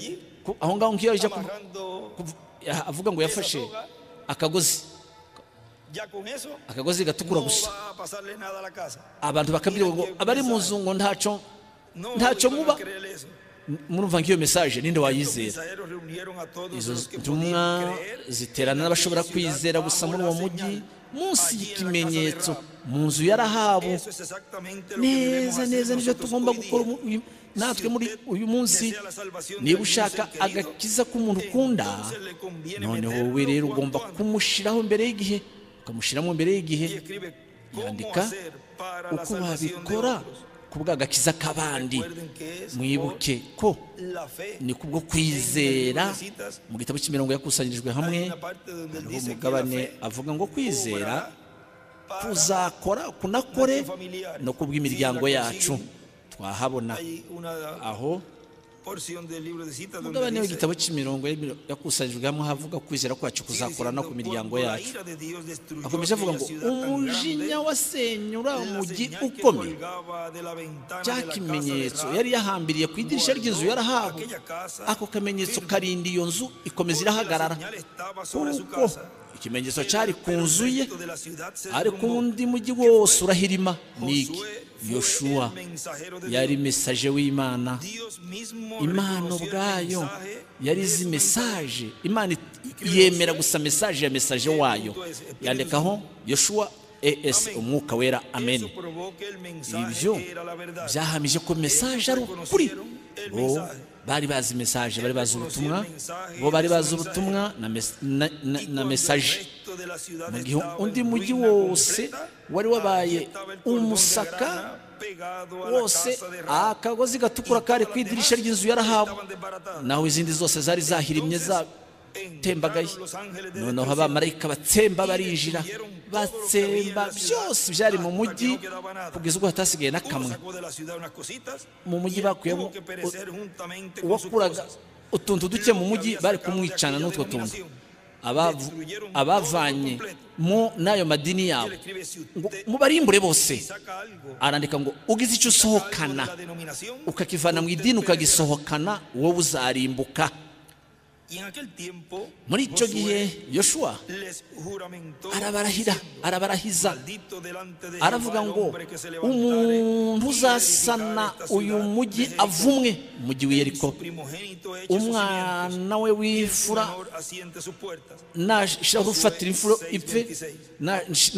aho ngaho ngiyo ajya avuga ngo yafashe akagozi akagozi gatukura gusa abantu bakabwira ngo abari mu nzu ngo ntacyo ntacyo muba murumva nk'iyo mesaje ninde wayizera izo ntumwa ziterana n'abashobora kwizera gusa muri uwo mujyi munsi y'ikimenyetso mu nzu yarahabu neza neza nicyo tugomba gukora natwe muri uyu munsi niba ushaka agakiza k'umuntu ukunda noneho wowe rero ugomba kumushyiraho mbere y'igihe ukamushyiramo mbere y'igihe yandika uko wabikora ku bw'agakiza k'abandi mwibuke ko ni kubwo kwizera mu gitabo cy'imirongo yakusanyirijwe hamwe hariho umugabane avuga ngo kwizera kuzakora kunakore no ku bw'imiryango yacu twahabona aho umugabane w'igitabo cy'imirongo yakusanyijwe hamwe havuga kwizera kwacu kuzakora no ku miryango yacu akomeje avuga ngo umujinya wasenyura umujyi ukomeye cya kimenyetso yari yahambiriye ku idirishya ry'inzu yarahawe ako kamenyetso karinda iyo nzu ikomeza irahagarara kuko ikimenyetso cyari ku nzu ye ariko undi mujyi wose urahirima ni iki yoshuwa yari mesaje w'imana imana ubwayo yari izi mesaje imana yemera gusa mesaje ya mesaje wayo yandikaho yoshuwa es umwuka wera amen ibyo byahamije ko mesaje ari ukuri bo bari bazi mesaje bari bazi ubutumwa bo bari bazi ubutumwa na mesaje mu gihe undi mujyi wose wari wabaye umusaka wose akagozi gatukura kari ku idirishya ry'inzu yarahawe naho izindi zose zari zahirimye tembagaye noneho abamarayika batsemba barinjira batsemba byose byari mu mujyi kugeza ubwo hatasigaye n'akamwe mu mujyi bakuyemo uwakuraga utuntu duke mu mujyi bari kumwicana n'utwo tuntu abavanye mu n'ayo madini yawe ngo mubarimbure bose arandika ngo ugize icyo usohokana ukakivana mu idini ukagisohokana wowe uzarimbuka muri icyo gihe yoshuwa arabarahira arabarahiza aravuga ngo umuntu uzasana uyu mujyi avumwe mujyi w'iyeriko umwana we w'imfura nashira gufatira imfura ipfe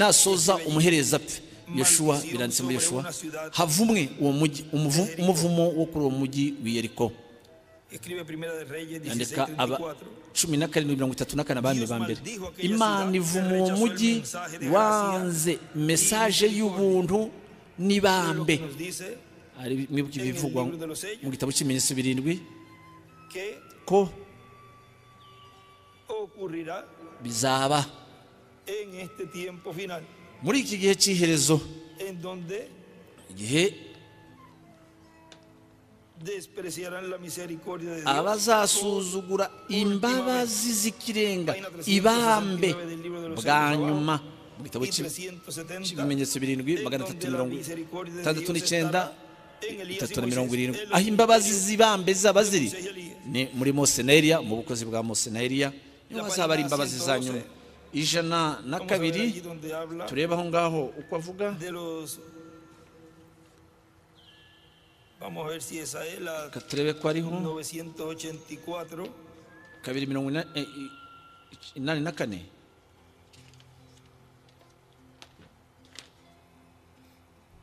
nasoza umuhereza apfe yoshuwa biranditse muri yoshuwa havumwe uwo mujyi umuvumo wo kuri uwo mujyi w'iyeriko yandika aba cumi na karindwi mirongo itatu na kane abami ba mbere imana ivuma uwo mujyi wanze mesaje y'ubuntu n'ibambe mwibuke ibivugwa mu gitabo cy'ibimenyetso birindwi ko bizaba muri iki gihe cy'iherezo igihe abazasuzugura imbabazi z'ikirenga ibambe bwa nyuma mu gitabo cy'ibimenyetso birindwi magana atatu mirongo itandatu n'icyenda itatu na mirongo irindwi aho imbabazi z'ibambe zaba ziri ni muri moseneriya mu bukozi bwa moseneriya niho hazaba ari imbabazi za nyuma ijana na kabiri turebe aho ngaho uko avuga Vamos a ver si esa es la turebe ko ariho 984. kabiri mirongo ina- eh, inani na kane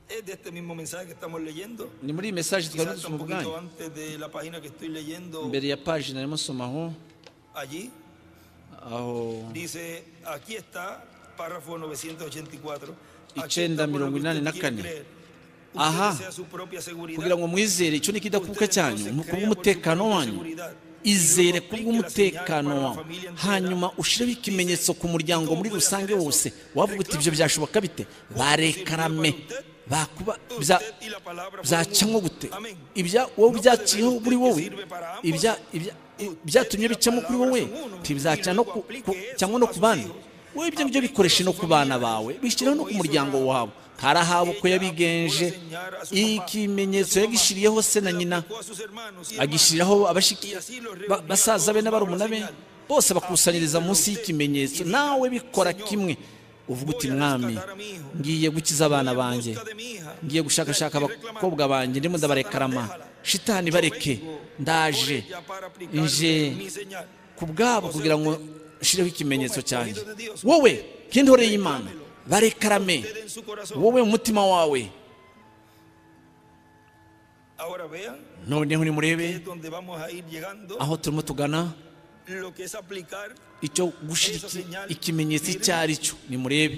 Es de este mismo mensaje que estamos leyendo. ni muri iyi mesaje twari Quizás dusoma un poquito ubwanyu antes de la página que estoy leyendo imbere ya paji narimo nsoma aho allí. aho Dice, aquí está, párrafo 984. Aquí Ichenda está por lo que mirongo inani usted na quiere kane. creer. Usted Aha. desea su propia seguridad. kugira ngo mwizere icyo ni ikidakuka Usted cyanyu ni entonces ukuba crea por su umutekano propia wanyu seguridad. izere Luego ku aplique la señal bw'umutekano para la wawe familia entera. hanyuma ushireho ikimenyetso ku muryango muri rusange wose wavuga uti ibyo byashoboka bite barekarame bakuba bya- Usted y la palabra byacanwa fueron gute uno. Amén. ibya wowe byaciyeho kuri wowe ibya ibya- byatumye bicyamo kuri wowe ntibizaca no ku- ku- cyangwa no ku bandi wowe ibyo ngibyo bikoreshe no ku bana bawe bishyiraho no ku muryango wawe karahaba ko yabigenje ikimenyetso yagishiriyeho se na nyina Sacó a sus hermanos y hermanas. agishyiriraho abashiki ba- basaza be n'abarumuna be bose bakusanyiriza munsi y'ikimenyetso nawe bikora kimwe uvuga uti mwami ngiye gukiza abana banjye Busca de mi hija. ngiye gushakashaka abakobwa banjye ndimo ndabarekarama shitani bareke ndaje nje ku bwabo kugira ngo nshireho ikimenyetso cyanjye wowe nk'intore y'imana barekarame En su corazón. wowe umutima wawe Ahora vean noneho nimurebe es donde vamos a ir llegando. aho turimo tugana Lo que es aplicar icyo gushyira ikimenyetso icyo ari cyo nimurebe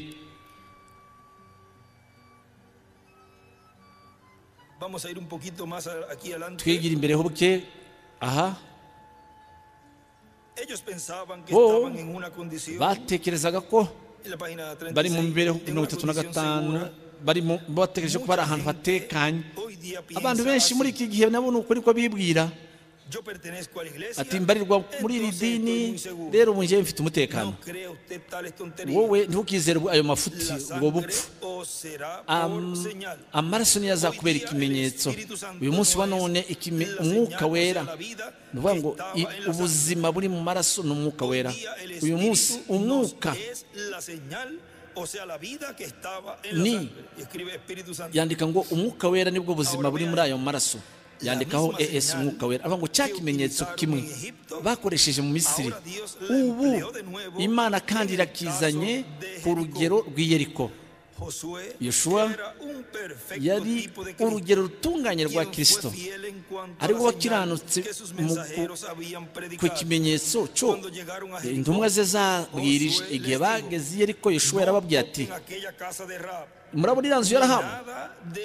Vamos a ir un poquito más a- aquí adelante. twigira imbere ho buke aha Ellos pensaban que Oh. estaban en una condición. batekerezaga ko En la página bari mu 36, mibereho en mirongo una itatu na condición gatanu segura. bari mu- batekereje ko bari ahantu hatekanye Hoy día abantu piensa benshi muri así. iki gihe nabo ni ukuri ko bibwira Yo pertenezco a la iglesia. ati mbarirwa muri iri entonces estoy dini muy seguro. rero ubu njyewe mfite umutekano No crea usted tales tonterías. wowe ntukizere ayo mafuti La ubwo sangre bupfu os será por Am- señal. amaraso niyo azakubera ikimenyetso uyu munsi wa none ikime- umwuka wera ni ukuvuga ngo i- ubuzima buri mu maraso ni umwuka wera uyu munsi umwuka Ni. ni yandika ngo umwuka wera nibwo buzima buri muri ayo maraso yandikaho es umwuka wera avuga ngo cya kimenyetso kimwe bakoresheje mu misiri ubu imana kandi irakizanye ku rugero rw'iyeriko Yoshua yari urugero rutunganye rwa kirisito ari ariwe we wakiranutse wakiranutse mu ku kimenyetso cyo intumwa ze zabwirije igihe bageze i yeriko yeshuwa yarababwiye ati murabona iriya nzu yarahabu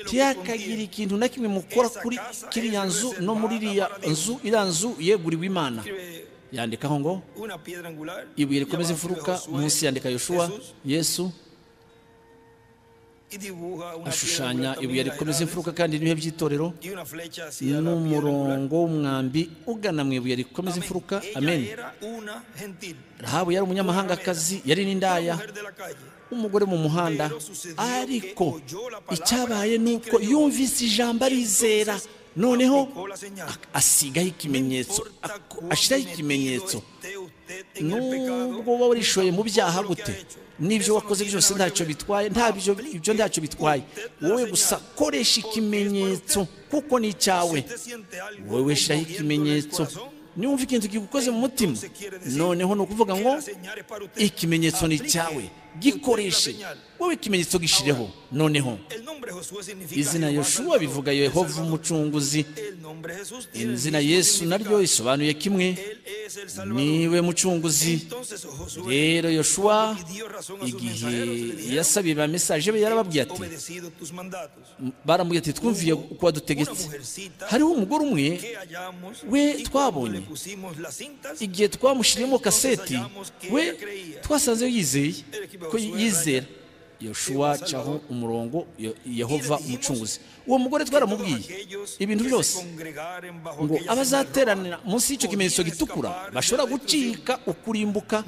ntiyakagira ikintu na kimwe mukora kuri kiriya nzu no muri iriya nzu iriya nzu yeguriwe imana yandikaho ngo ibuye rikomeza imfuruka munsi yandika yoshuwa yesu ashushanya ibuye rikomeza imfuruka kandi n'ibihe by'itorero n'umurongo w'umwambi ugana mu ibuye rikomeza imfuruka amen rahabu yari umunyamahangakazi yari n'indaya umugore mu muhanda ariko icyabaye ni uko yumvise ijambo arizera noneho asigaho ikimenyetso ashyiraho ikimenyetso nubwo wowe warishoye mu byaha gute n'ibyo wakoze byose ntacyo bitwaye ntabyo ibyo ntacyo bitwaye wowe gusa koresha ikimenyetso kuko ni icyawe wowe shyiraho ikimenyetso niwumva ikintu gikoze mu mutima noneho ni ukuvuga ngo ikimenyetso ni icyawe gikoreshe wowe ikimenyetso gishireho noneho izina yoshuwa bivuga yehova umucunguzi izina yesu naryo risobanuye kimwe niwe mucunguzi rero yoshuwa igihe yasabiye mesaje be yarababwiye ati baramubwiye ati twumviye uko wadutegetse hariho umugore umwe we twabonye igihe twamushyiriyemo kaseti we twasanze yizeye ko yizera yoshuwa caho umurongo yehova umucunguzi uwo mugore twaramubwiye ibintu byose ngo abazateranira munsi y'icyo kimenyetso gitukura bashobora gucika ukurimbuka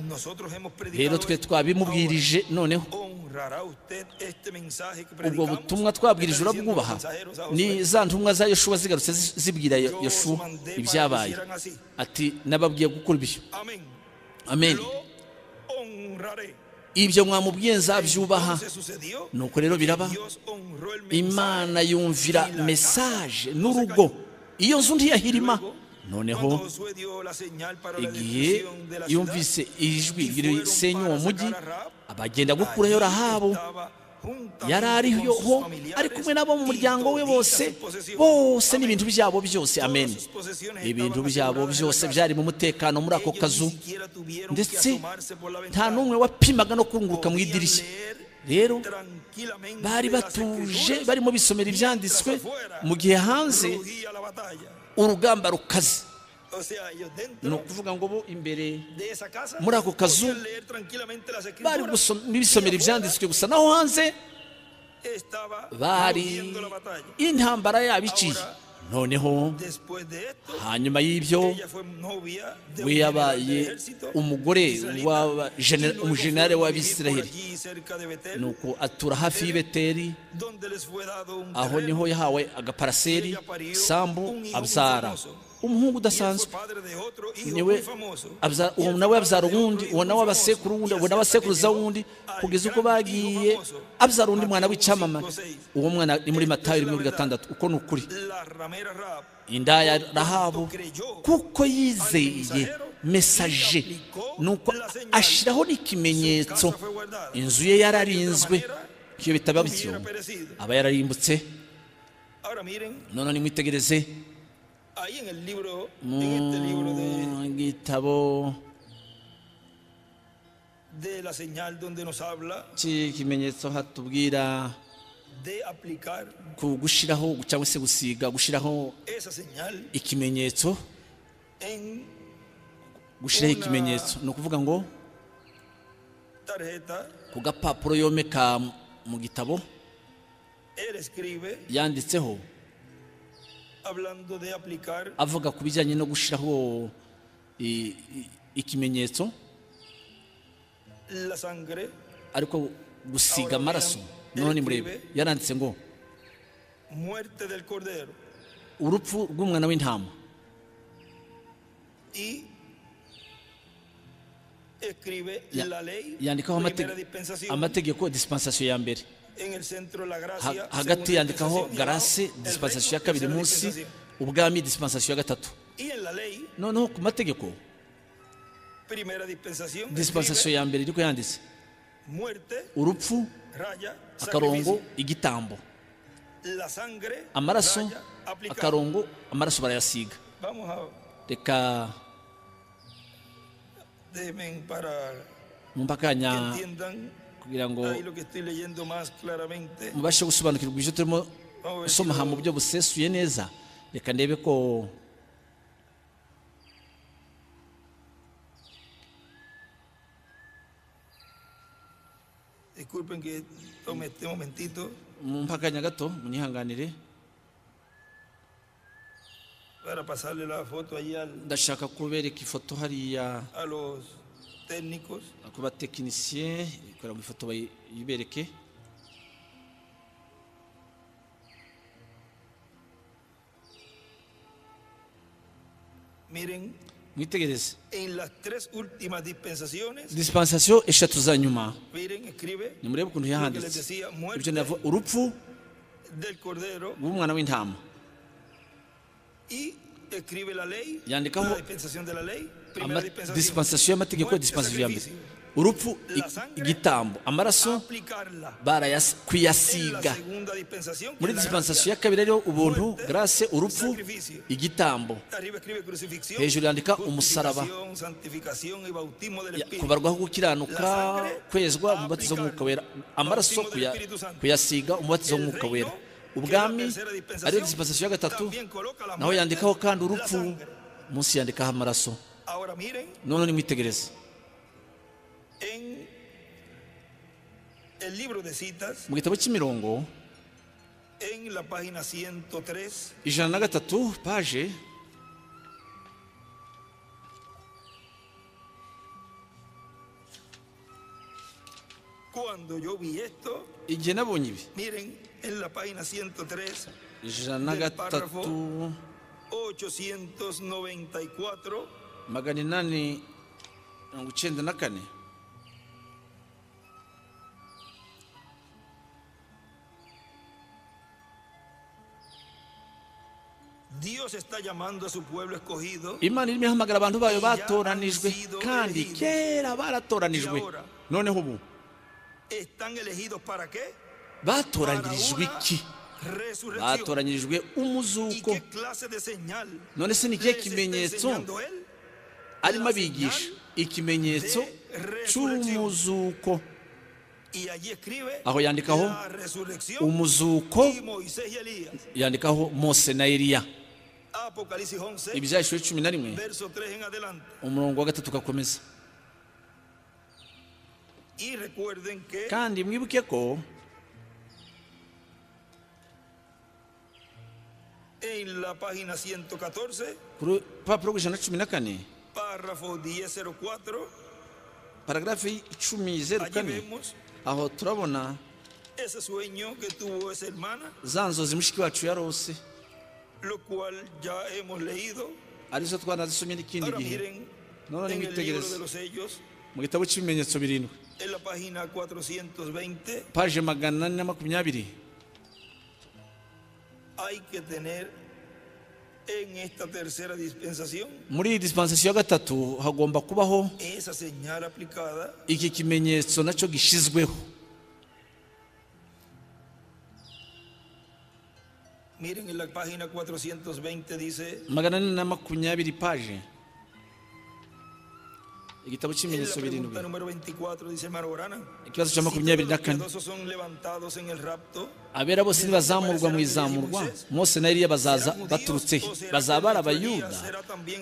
rero twe twabimubwirije noneho ubwo butumwa twabwirije urabwubaha ni za ntumwa za yoshuwa zigarutse zibwira yoshuwa ibyabaye ati nababwiye gukora ibyo amen ibyo mwamubwiye nzabyubaha nuko rero biraba imana yumvira mesaje n'urugo iyo nzu ntiyahirima noneho igihe yumvise ijwi risenya uwo mujyi abagenda gukurayo rahabu yari ariho ari kumwe n'abo mu muryango we bose bose n'ibintu byabo byose amen ibintu byabo byose byari mu mutekano muri ako kazu ndetse nta n'umwe wapimaga no kunguruka mu idirishya rero bari batuje barimo bisomera ibyanditswe mu gihe hanze urugamba rukaze ni ukuvuga ngo bo imbere muri ako kazu bari bisomera ibyanditswe gusa naho hanze bari intambara yabo iciye noneho hanyuma y'ibyo we yabaye umugore umujenali w'abisiraheli ni uko atura hafi y'ibeteri aho niho yahawe agaparaseri sambu abzara umuhungu udasanzwe niwe uwo nawe abyara uwundi uwo nawe abasekuru wundi uwo nawe abasekuruza wundi kugeza uko bagiye abyara undi mwana w'icyamamare uwo mwana ni muri matayo rimwe kuri gatandatu uko ni ukuri indaya rahabu kuko yizeye mesaje nuko ashyiraho n'ikimenyetso inzu ye yararinzwe iyo bitaba bityo aba yararimbutse noneho nimwitegereze mu gitabo cy'ikimenyetso hatubwira ku gushyiraho cyangwa se gusiga gushyiraho ikimenyetso gushyiraho ikimenyetso ni ukuvuga ngo ku gapapuro yomeka mu gitabo yanditseho avuga ku bijyanye no gushyiraho ikimenyetso ariko gusiga amaraso noneho nimurebe yaranditse ngo urupfu rw'umwana w'intama yandikaho amategeko disipansasiyo ya mbere hagati yandikaho garase disipansasiyo ya kabiri munsi ubwami disipansasiyo ya gatatu noneho ku mategeko disipansasiyo ya mbere ariko yanditse urupfu akarongo igitambo amaraso akarongo amaraso barayasiga reka mwumva akanya kugira ngo mubashe gusobanukirwa ibyo turimo gusoma aha mu buryo busesuye neza reka ndebe ko mumpakanya gato munyihanganire ndashaka kubereka ifoto hariya ku batekinisiye kugira ngo ifoto bayibereke miren mwitegereze en las tres últimas dispensaciones dispensasiyo eshatu za nyuma miren escribe nimurebe ukuntu lo que les yahanditse decía ibyo muerte ndavuga urupfu del cordero rw'umwana w'intama y escribe la ley Yandikaho la dispensación de la ley primera Ama- dispensación dispensasiyo y'amategeko Muerte, dispensasiyo ya mbere sacrificio. urupfu i- La sangre. igitambo amaraso aplicarla barayas- en la kuyasiga segunda dispensación que muri es la dispensasiyo gracia. ya kabiri ariyo ubuntu Muerte, grace urupfu sacrificio. igitambo arriba escribe crucifixión Hejuru yandika umusaraba. justificación, santificación y bautismo del Ya- espíritu kubarwaho gukiranuka La sangre. kwezwa umubatizo w'umwuka wera amaraso Bautismo del kuya- Espíritu Santo. kuyasiga umubatizo w'umwuka wera ubwami ariyo dispensasiyo ya gatatu naho yandikaho kandi urupfu munsi yandikaho amaraso ahora miren none nimwitegereze en el libro de citas mu gitabo cy'imirongo en la página 103 ijana na gatatu paje cuando yo vi esto igihe nabonye ibi miren en la página 103 ijana na Del párrafo. gatatu 894 magana inani mirongo icyenda na kane Dios está llamando a su pueblo escogido imana irimo ihamagara abantu bayo batoranijwe kandi kera baratoranijwe noneho ubu están elegidos para qué Para batoranyirijwe una iki resurrección batoranyirijwe y umuzuko qué clase de señal none se ni ikihe les está kimenyetso enseñando él arimo abigisha ikimenyetso cy'umuzuko y allí escribe aho yandikaho la resurrección umuzuko y Moisés y Elías yandikaho mose na eliya Apocalipsis 11 ibyahishwe cumi na rimwe verso 3 en adelante umurongo wa gatatu ugakomeza y recuerden que kandi mwibuke ko en la página 114 ku rupapuro rw'ijana na cumi na kane párrafo 1004 paragarafi icumi zeru allí kane vemos aho turabona ese sueño que tuvo esa hermana za nzozi mushiki wacu yarose lo cual ya hemos leído arizo twanazisomye n'ikindi ahora gihe miren No, no, en ni el te libro crees. de los sellos mu gitabo cy'ibimenyetso birindwi en la página 420 paje magana ane na makumyabiri hay que tener en esta tercera dispensación muri iyi dispensasiyo ya gatatu hagomba kubaho esa señal aplicada iki kimenyetso nacyo gishyizweho miren en la página 420 dice magana ane na makumyabiri paje igitabo en la cy'ibimenyetso birindwi pregunta número 24 dice hermano Borana ikibazo cya Si makumyabiri na todos los kane piadosos son levantados en el rapto abera bose ntibazamurwa mu izamurwa mose na eliya bazaza baturutse he bazaba ari abayuda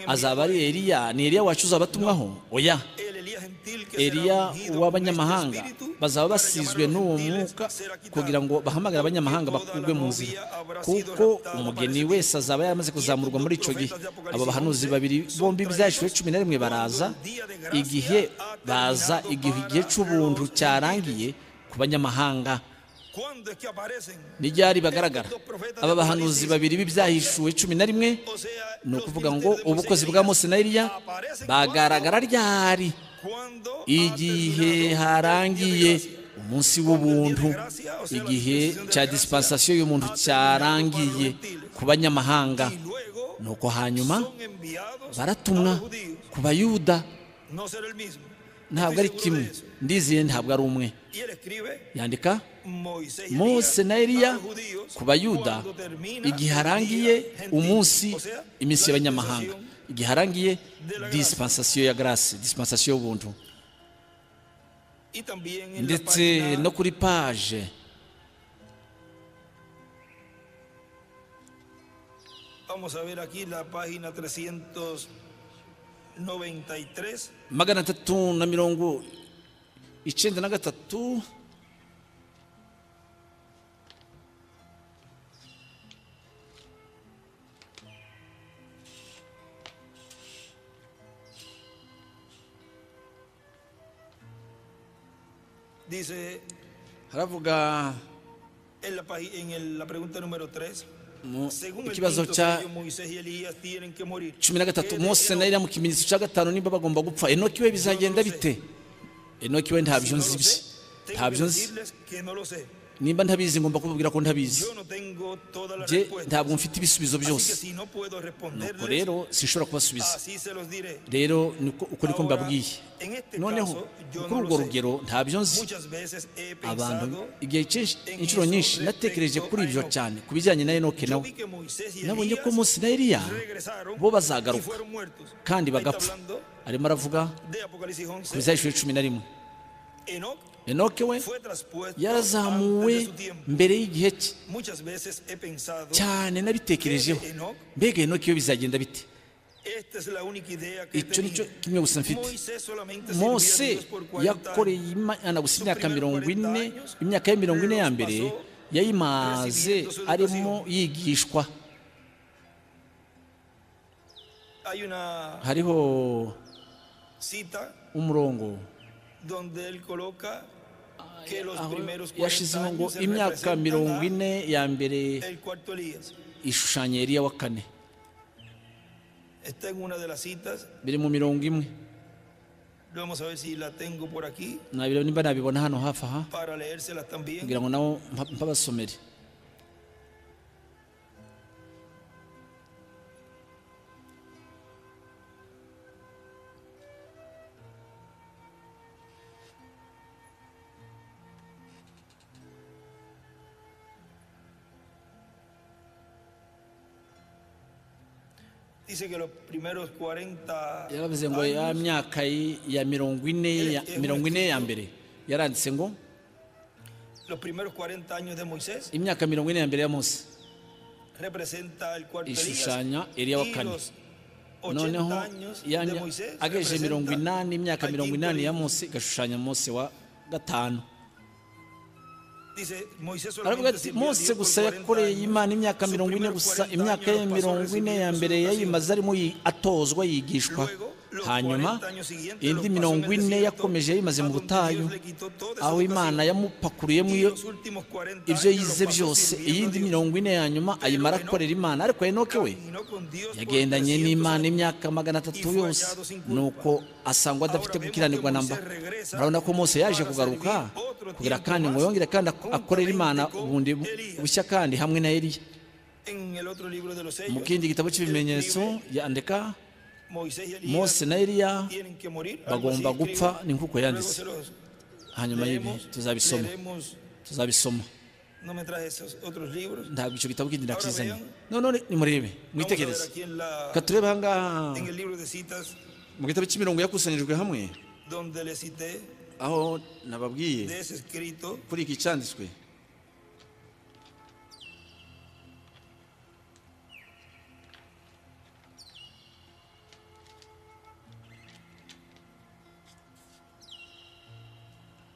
azaba ari eliya ni eliya wacu uzabatumwaho oya el Elías gentil que será eliya ungido con uw'abanyamahanga este espíritu bazaba para llamar basizwe a los n'uwo gentiles mwuka será quitado. kugira ngo bahamagare abanyamahanga bakurwe mu nzira kuko umugeni wese azaba yaramaze kuzamurwa muri icyo gihe abo bahanuzi babiri bombi byashyizwe cumi na rimwe baraza igihe baza igihe igihe cy'ubuntu cyarangiye ku banyamahanga ¿Cuándo es que aparecen? ni ryari bagaragara aba bahanuzi babiri b'ibyahishuwe cumi na rimwe O sea, ni los ukuvuga ngo ministerios de Moisés ubukozi y bwa Elías mose na eliya aparecen bagaragara ryari cuando ha igihe terminado el día de harangiye gracia. umunsi w'ubuntu igihe cya dispensasiyo y'umuntu cyarangiye ku banyamahanga Y luego ni uko hanyuma son enviados baratumwa a los judíos. ku bayuda No será el mismo. ntabwo Estoy ari seguro kimwe de eso. ndiziye ntabwo ari umwe Y él escribe yandika Moisés y mose na a eliya los judíos ku bayuda cuando termina igihe el harangiye día gentil. umunsi O sea, iminsi la y'abanyamahanga dispensación igihe harangiye dispensasiyo ya garasi dispensasiyo y'ubuntu también en la ndetse página no kuri paje Vamos a ver aquí la página 393. magana atatu na mirongo icyenda na gatatu haravuga ikibazo cya cumi na gatatu mose na iriya mu kimenyetso cya gatanu niba bagomba gupfa enoki we bizagenda bite enoki we ntabyo nzi bye ntabyo nzi nimba ntabizi ngomba kubabwira ko ntabizi je ntabwo mfite ibisubizo byose nuko rero sinshobora kubasubiza rero uko niko mbabwiye noneho kuri urwo rugero ntabyo nzi abantu igihe inshuro nyinshi natekereje kuri ibyo cyane ku bijyanye na enoke nawe nabonye ko munsi na eliya bo bazagaruka kandi bagapfa arimo aravuga ku bizahishuri cumi na rimwe enoke we yarazamuwe mbere y'igihe cye cyane nabitekerejeho mbega enoke iyo bizagenda bite icyo ni cyo kimwe gusa mfite mose yakoreye imana gusa imyaka mirongo ine imyaka ye mirongo ine ya mbere yayimaze arimo yigishwa hariho umurongo yashyizeho ngo imyaka mirongo ine ya mbere ishushanya eriya wa kane biri mu mirongo imwe nabireba nimba nabibona hano hafi aha kugira ngo nabo mpabasomere yaravuze ngo ya myaka ya mirongo ine mirongo ine ya mbere yaranditse ngo imyaka mirongo ine ya mbere ya munsi ishushanya eriya wa kane noneho agejeje mirongo inani imyaka mirongo inani ya munsi igashushanya munsi wa gatanu aravuga ati mose gusa yakoreye imana imyaka mirongo ine gusa imyaka ye mirongo ine ya mbere yayimaze arimo atozwa yigishwa hanyuma indi mirongo ine yakomeje yayimaze mu butayu aho imana yamupakuriyemo ibyo yize byose iyindi mirongo ine ya nyuma ayimara akorera imana ariko enoke we yagendanye n'imana imyaka magana atatu yose nuko asangwa adafite gukiranirwa namba urabona ko mose yaje kugaruka kugira kandi ngo yongere kandi akorere imana ubundi bushya kandi hamwe na eriya mu kindi gitabo cy'ibimenyetso yandika mose na eriya bagomba gupfa ni nk'uko yanditse hanyuma y'ibi tuzabisoma tuzabisoma ntabwo icyo gitabo kindi nakizanye none nimurebe mwitegereze reka turebe aha ngaha mu gitabo cy'imirongo yakusanyijwe hamwe aho nababwiye kuri iki cyanditswe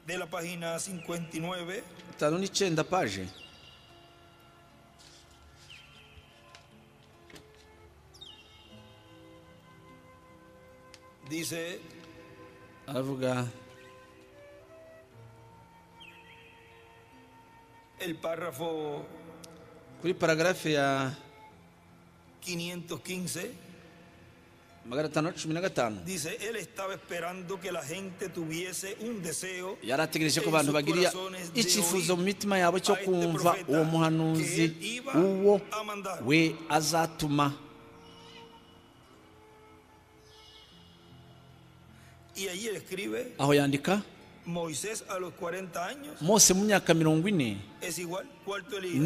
de la página 59 tanu n'icenda paje dice aravuga el párrafo kuri paragarafe ya 515 magana atanu cumi na gatanu dice él estaba esperando que la gente tuviese un deseo yari ategereje ko abantu bagira icyifuzo mu mitima yabo cyo kumva uwo muhanuzi uwo we azatuma aho yandika mose mu myaka mirongo ine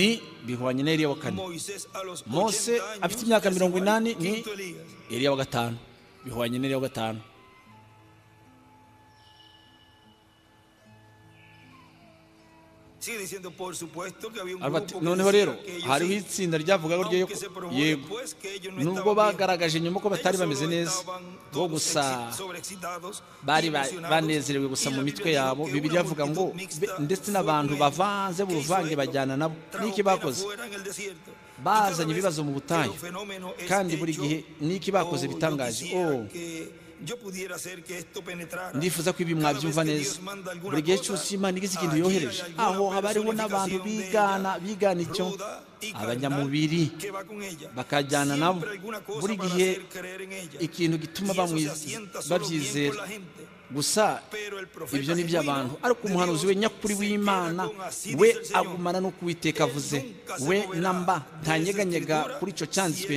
ni bihwanye na eriya wa kane mose afite imyaka mirongo inani ni eriya wa gatanu bihwanye na eriya wa gatanu noneho rero hariho itsinda ryavugaho ryo yego nubwo bagaragaje nyuma ko batari bameze neza bo gusa bari banezerewe gusa mu mitwe yabo bibiri yavuga ngo ndetse n'abantu bavanze buvange bajyana nabo n'iki bakoze bazanye ibibazo mu butayu kandi buri gihe n'iki bakoze bitangaje ndifuza ko ibi mwabyumva neza buri gihe cyose iyo imana igize ikintu yohereje aho haba hariho n'abantu bigana bigana icyo abanyamubiri bakajyana nabo buri gihe ikintu gituma babyizera gusa ibyo ni iby'abantu ariko umuhanuzi we nyakuri w'imana we agumana no kuwiteka avuze we na mba ntanyeganyega kuri icyo cyanditswe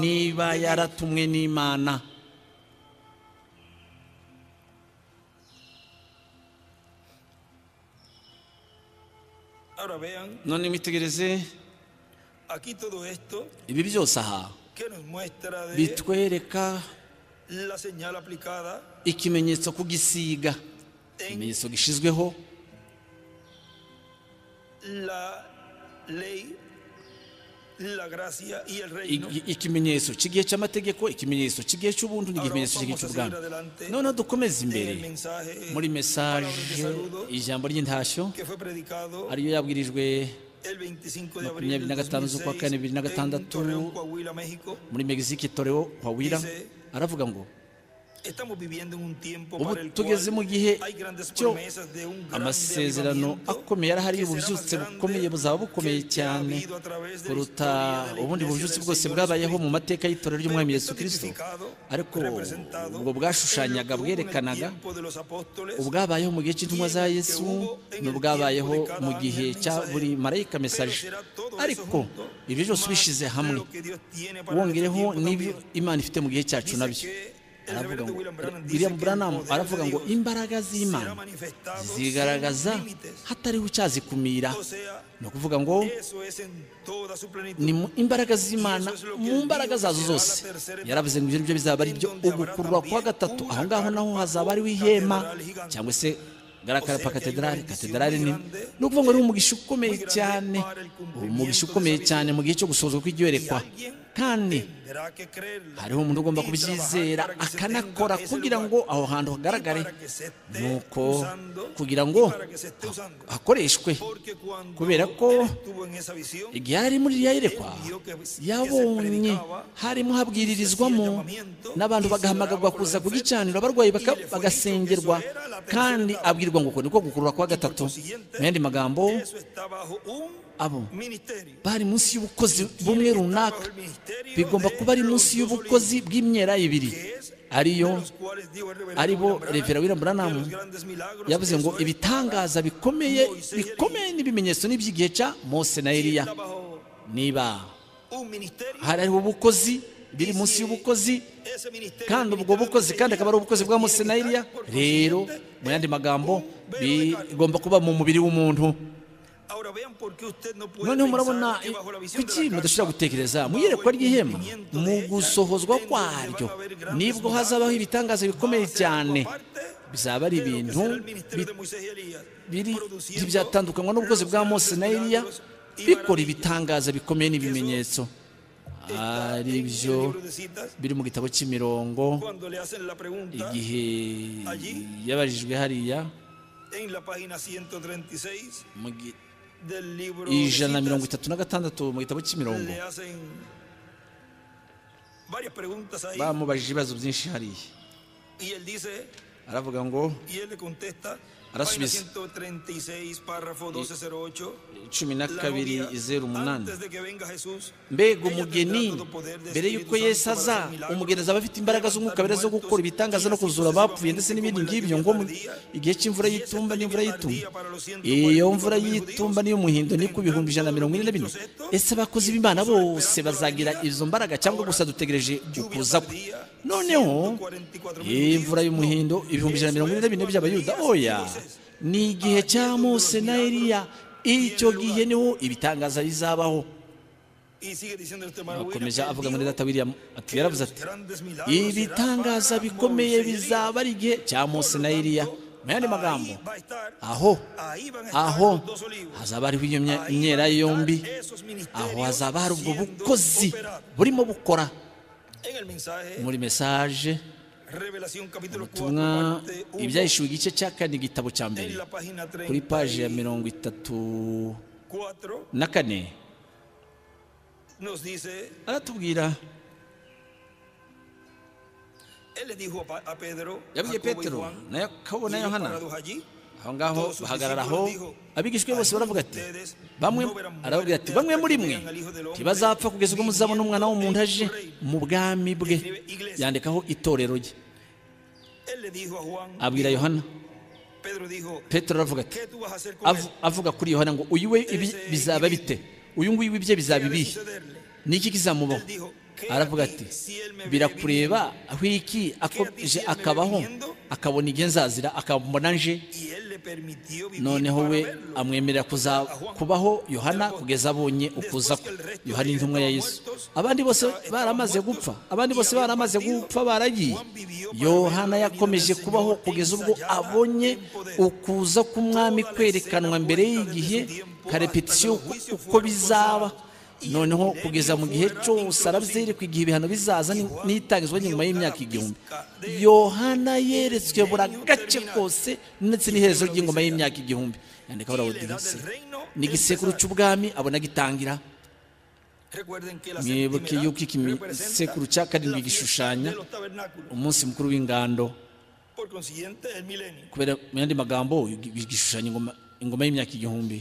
niba yaratumwe n'imana none mwitegereze ibi byose aha bitwereka ikimenyetso ku gisiga ikimenyetso gishyizweho ikimenyetso cy'igihe cy'amategeko ikimenyetso cy'igihe cy'ubuntu n'ikimenyetso cy'igihe cy'ubwami noneho dukomeze imbere muri mesaje ijambo ry'intashyo ariyo yabwirijwe makumyabiri na gatanu z'ukwa kane bibiri na gatandatu muri megisike torero hawira aravuga ngo ubu tugeze mu gihe cyo amasezerano akomeye arahari ububyutse bukomeye buzaba bukomeye cyane kuruta ubundi bubyutse bwose bwabayeho mu mateka y'itorero ry'umwami Yesu kirisito ariko ubwo bwashushanyaga bwerekanaga ubwabayeho mu gihe cy'intumwa za yesu n'ubwabayeho mu gihe cya buri marayika mesaje ariko ibyo byose ubishyize hamwe wongereho n'ibyo imana ifite mu gihe cyacu nabyo aravuga ngo William Branham aravuga ngo imbaraga z'Imana zigaragaza hatariho icyazikumira ni ukuvuga ngo ni imbaraga z'Imana mu mbaraga zazo zose yaravuze ngo ibyo bizaba ari byo ugukurwa kwa gatatu aho ngaho naho hazaba hariho ihema cyangwa se garakara katedrali katedrali ni ni ukuvuga ngo ni umugisha ukomeye cyane umugisha ukomeye cyane mu gihe cyo gusozwa kw'iryoherekwa kandi hariho umuntu ugomba kubyizera akanakora kugira ngo aho hantu hagaragare nuko kugira ngo hakoreshwe kubera ko igihe yari muri iriya yerekwa yabonye harimo habwiririzwamo n'abantu bagahamagarwa kuza kugicanira abarwayi bagasengerwa kandi abwirwa ngo uko niko gukurura kwa gatatu mu yandi magambo abo bari munsi y'ubukozi bumwe runaka bigomba kuba ari munsi y'ubukozi bw'imyera ibiri ariyo aribo revera wira buranamu yavuze ngo ibitangaza bikomeye bikomeye n'ibimenyetso n'iby'igihe cya mose na eliya niba hari ubukozi biri munsi y'ubukozi kandi ubwo bukozi kandi akaba ari ubukozi bwa mose na eliya rero mu yandi magambo bigomba kuba mu mubiri w'umuntu noneho murabona kuki mudashobora gutekereza mu iyerekwa ry'ihema mu gusohozwa kwaryo nibwo hazabaho ibitangaza bikomeye cyane bizaba ari ibintu biri byatandukanywa n'ubwozi bwa mose na eliya bikora ibitangaza bikomeye n'ibimenyetso ari byo biri mu gitabo cy'imirongo igihe yabajijwe hariya ijana na mirongo itatu na gatandatu mu gitabo cy'imirongo bamubajije ibibazo byinshi hariya aravuga ngo arasubiza cumi na kabiri zeru umunani mbega umugeni mbere y'uko yesu aza umugeni azaba afite imbaraga z'umwuka mbere zo gukora ibitangaza no kuzura abapfuye ndetse n'ibindi ngibyo ngo igihe cy'imvura y'itumba n'imvura y'itumba iyo mvura y'itumba n'iy'umuhindo ni ku bihumbi ijana na mirongo ine na bine ese abakozi b'imana bose bazagira izo mbaraga cyangwa gusa dutegereje ukuza kwe noneho imvura y'umuhindo ibihumbi ijana na mirongo ine na bine by'abayuda oya ni igihe cya mose na eliya icyo gihe niho ibitangaza bizabaho akomeza avuga muri data william ati yaravuze ati ibitangaza bikomeye bizaba ari igihe cya mose na eliya mu yandi magambo aho aho hazaba hariho iyo myera yombi aho hazaba hari ubwo bukozi burimo bukora muri mesaje ubutumwa ibyahishuwe igice cya kane igitabo cya mbere kuri paji ya mirongo itatu na kane aratubwira yabwiye petero na yakobo na yohana aho ngaho bahagarara aho abigishwe bose baravuga ati bamwe arababwira ati bamwe muri mwe ntibazapfa kugeza ubwo muzabona umwana w'umuntu aje mu bwami bwe yandikaho itorero rye abwira yohana petero aravuga ati avuga kuri yohana ngo uyu we bizaba bite uyu nguyu ibye bizaba ibihe niki kizamubaho aravuga ati birakureba aho iki akomeje akabaho akabona igenzazira akabona nje noneho we amwemerera kubaho yohana kugeza abonye ukuza kwe yohana intumwa ya yesu abandi bose baramaze gupfa abandi bose baramaze gupfa baragiye yohana yakomeje kubaho kugeza ubwo abonye ukuza k'umwami kwerekanwa mbere y'igihe karepetisiyo uko bizaba noneho kugeza mu gihe cyose arabyerekwa igihe ibihano bizaza n'itangizwa nyuma y'imyaka igihumbi yohana yeretswe buri agace kose ndetse n'iherezo ry'ingoma y'imyaka igihumbi yandika barawodirase ni igisekuru cy'ubwami abona gitangira mwibuke yuko iki gisekuru cya karindwi gishushanya umunsi mukuru w'ingando kubera mu yandi magambo gishushanya ingoma y'imyaka igihumbi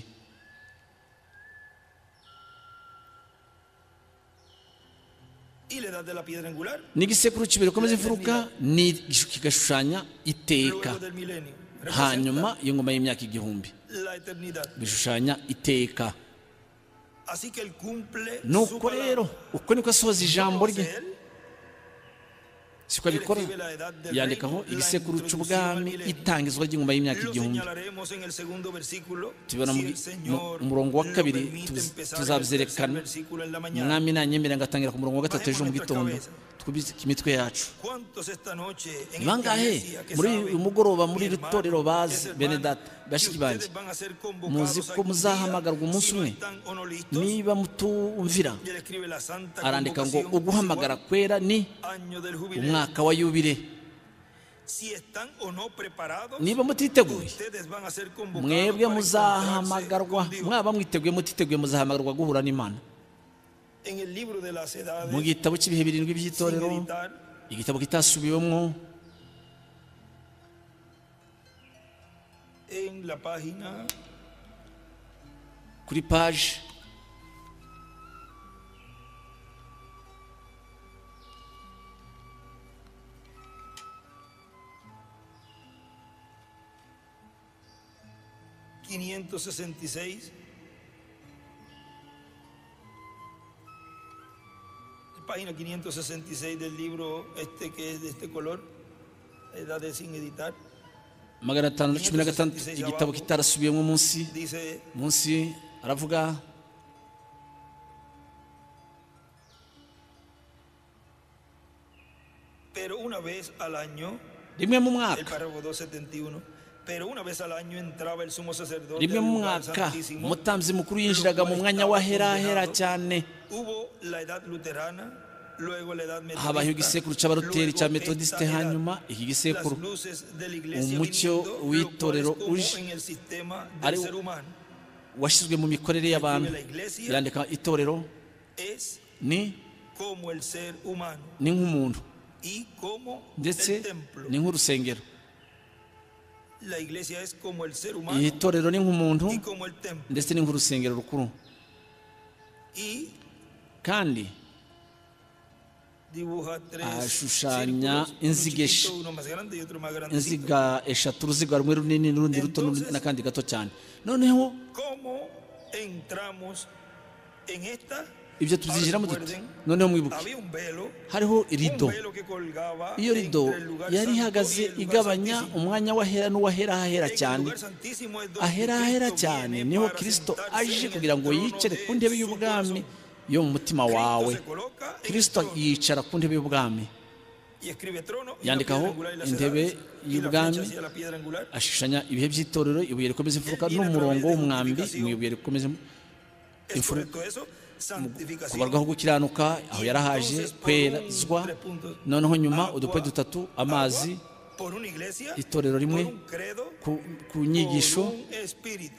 n'igisekuru kibiri ukomeza imfuruka kigashushanya iteka hanyuma iyo ngoma y'imyaka igihumbi bishushanya iteka nuko rero uko niko asohoza ijambo rye siko abikora yandikaho igisekuru cy'ubwami itangizwa ry'ingoma y'imyaka igihumbi tubibona mu murongo wa kabiri tuzabyerekana mwami nanyemerera ngatangira ku murongo wa gatatu ejo mu gitondo twubike imitwe yacu ni bangahe muri uyu mugoroba muri iri torero bazi bene data bashiki banjye muzi ko muzahamagarwa umunsi umwe niba mutumvira arandika ngo uguhamagara kwera ni umwaka wa yubire niba mutiteguye mwebwe muzahamagarwa mwaba mwiteguye mutiteguye muzahamagarwa guhura n'imana mu gitabo cy'ibihe birindwi by'itorero igitabo kitasubiwemo kuri paje página 566 del libro este que es de este color, edad de sin editar. magana atanu na cumi na gatandatu igitabo kitarasubiyemo munsi munsi aravuga rimwe mu mwaka rimwe mu mwaka umutambi mukuru yinjiraga mu mwanya wa herahera cyane habayeho igisekuru cy'abaroteri cya metodisite hanyuma iki gisekuru umucyo w'itorero uje ari washyizwe mu mikorere y'abantu irandika itorero ni ni nk'umuntu ndetse ni nk'urusengero iri torero ni nk'umuntu ndetse ni nk'urusengero rukuru kandi ashushanya inziga inziga eshatu uruziga rumwe runini n'urundi ruto n'akandi gato cyane noneho ibyo tubyinjiramo duto noneho mwibuke hariho rido iyo rido yari ihagaze igabanya umwanya w'ahera n'uw'ahera ahera cyane ahera ahera cyane niho kirisito aje kugira ngo yicare ku ntebe y'ubwami yo mu mutima wawe kirisito yicara ku ntebe y'ubwami yandikaho intebe y'ubwami ashushanya ibihe by'itorero ibuye rikomeza imfuruka n'umurongo w'umwambi mu ibuye rikomeza imfuruka kubarwaho gukiranuka aho yarahaje kwerezwa noneho nyuma udukwe dutatu amazi itorero rimwe ku nyigisho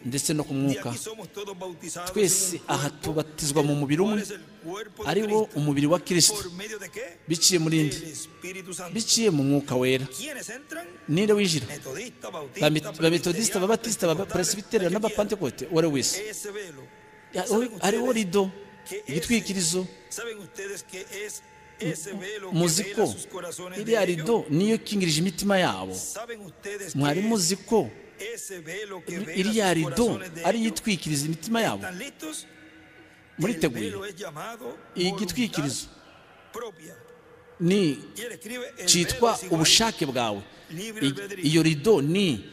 ndetse no ku mwuka twese aha tubatizwa mu mubiri umwe ari wo umubiri wa kirisito biciye mu rindi biciye mu mwuka wera nire winjira ba metodisita ba batisita ba peresibiteri n'abapantekote uwo ari we wese hariho rido igitwikirizo muzi ko iriya rido niyo ikingirije imitima yabo mwari muzi ko iriya rido ariyo itwikiriza imitima yabo muriteguye iyi gitwikirizo ni cyitwa ubushake bwawe iyo rido ni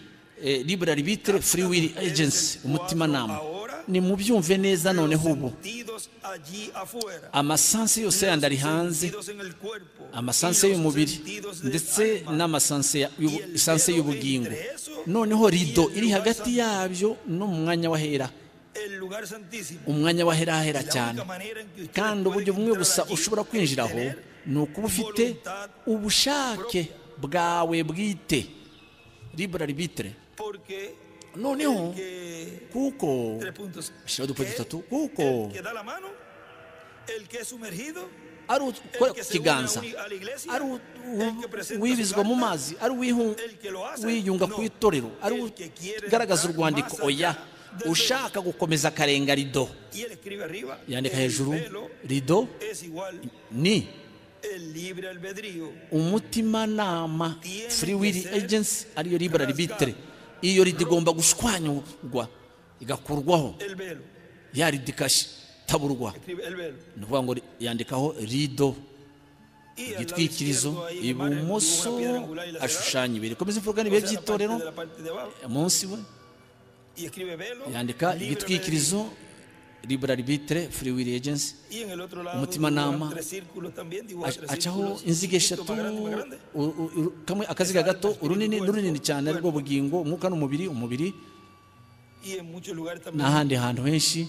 liberal bitere free will agency umutimanama ni mubyumve neza noneho ubu amasansi yose yandi ari hanze amasansi y'umubiri ndetse n'amasansi y'ubugingo noneho rido iri hagati yabyo no mu mwanya w'ahera umwanya w'aherahera cyane kandi uburyo bumwe gusa ushobora kwinjiraho ni ukuba ufite ubushake bwawe bwite liberal bitere noneho kuko shyira udupfuka dutatu kuko ari ukora ku kiganza ari uwibizwa mu mazi ari uwiyunga ku itorero ari ugaragaza urwandiko oya ushaka gukomeza akarenga rido yandika hejuru rido ni umutimanama free will agency ariyo liberal bitere iyo rida igomba gushwanyurwa igakurwaho ya rida ikataburwa ni ukuvuga ngo yandikaho rido igitwikirizo ibumoso ashushanya ibiri komeza imvuga n'ibihe by'itorero munsi we yandika igitwikirizo liberal bitere free will agency umutimanama acaho inziga eshatu kamwe akaziga gato urunini n'urunini cyane ari rwo bugingo umwuka n'umubiri umubiri n'ahandi hantu henshi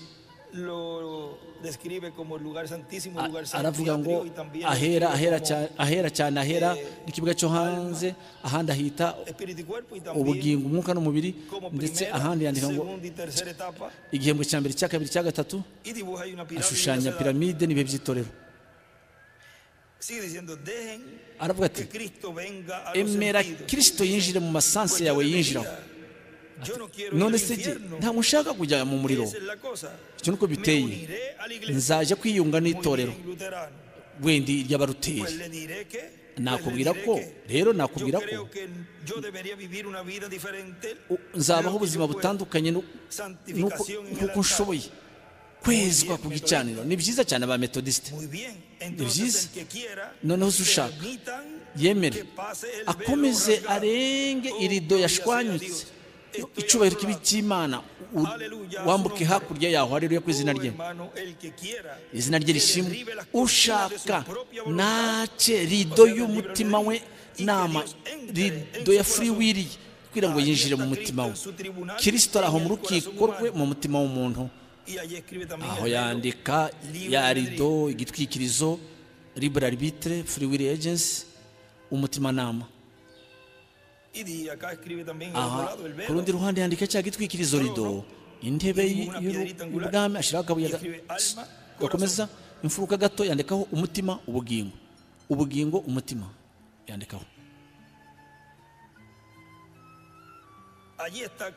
aravuga ngo ahera ahera cyane ahera n'ikibuga cyo hanze ahandi ahita ubugingo umwuka n'umubiri ndetse ahandi yandika ngo igihembwe cya mbere cya kabiri cya gatatu ashushanya piramide n'ibihe by'itorero aravuga ati emera kirisito yinjire mu masansi yawe yinjiraho none se ntabwo ushaka kujya mu muriro icyo nuko biteye nzajya kwiyunga n'itorero wenda ry'abaruteri nakubwira ko rero nakubwira ko nzabaho ubuzima butandukanye nk'uko nshoboye kwezwa ku gicaniro ni byiza cyane ba metodisite ni byiza noneho ushaka yemere akomeze arenge irido yashwanyutse icyubahiro kibi cy'imana wambuke hakurya yaho hareruye ku izina rye izina rye rishimwe ushaka nace rido y'umutima we nama rido ya furiwiri kugira ngo yinjire mu mutima we kirisito ari aho mu rukiko rwe mu mutima w'umuntu aho yandika ya rido igitwikirizo liberal bitere furiwiri agency umutimanama aha ku rundi ruhande yandika cya gitwikirizo rido intebe y'ubwami ashyiraho akabuye gakomeza imfuruka gato yandikaho umutima ubugingo ubugingo umutima yandikaho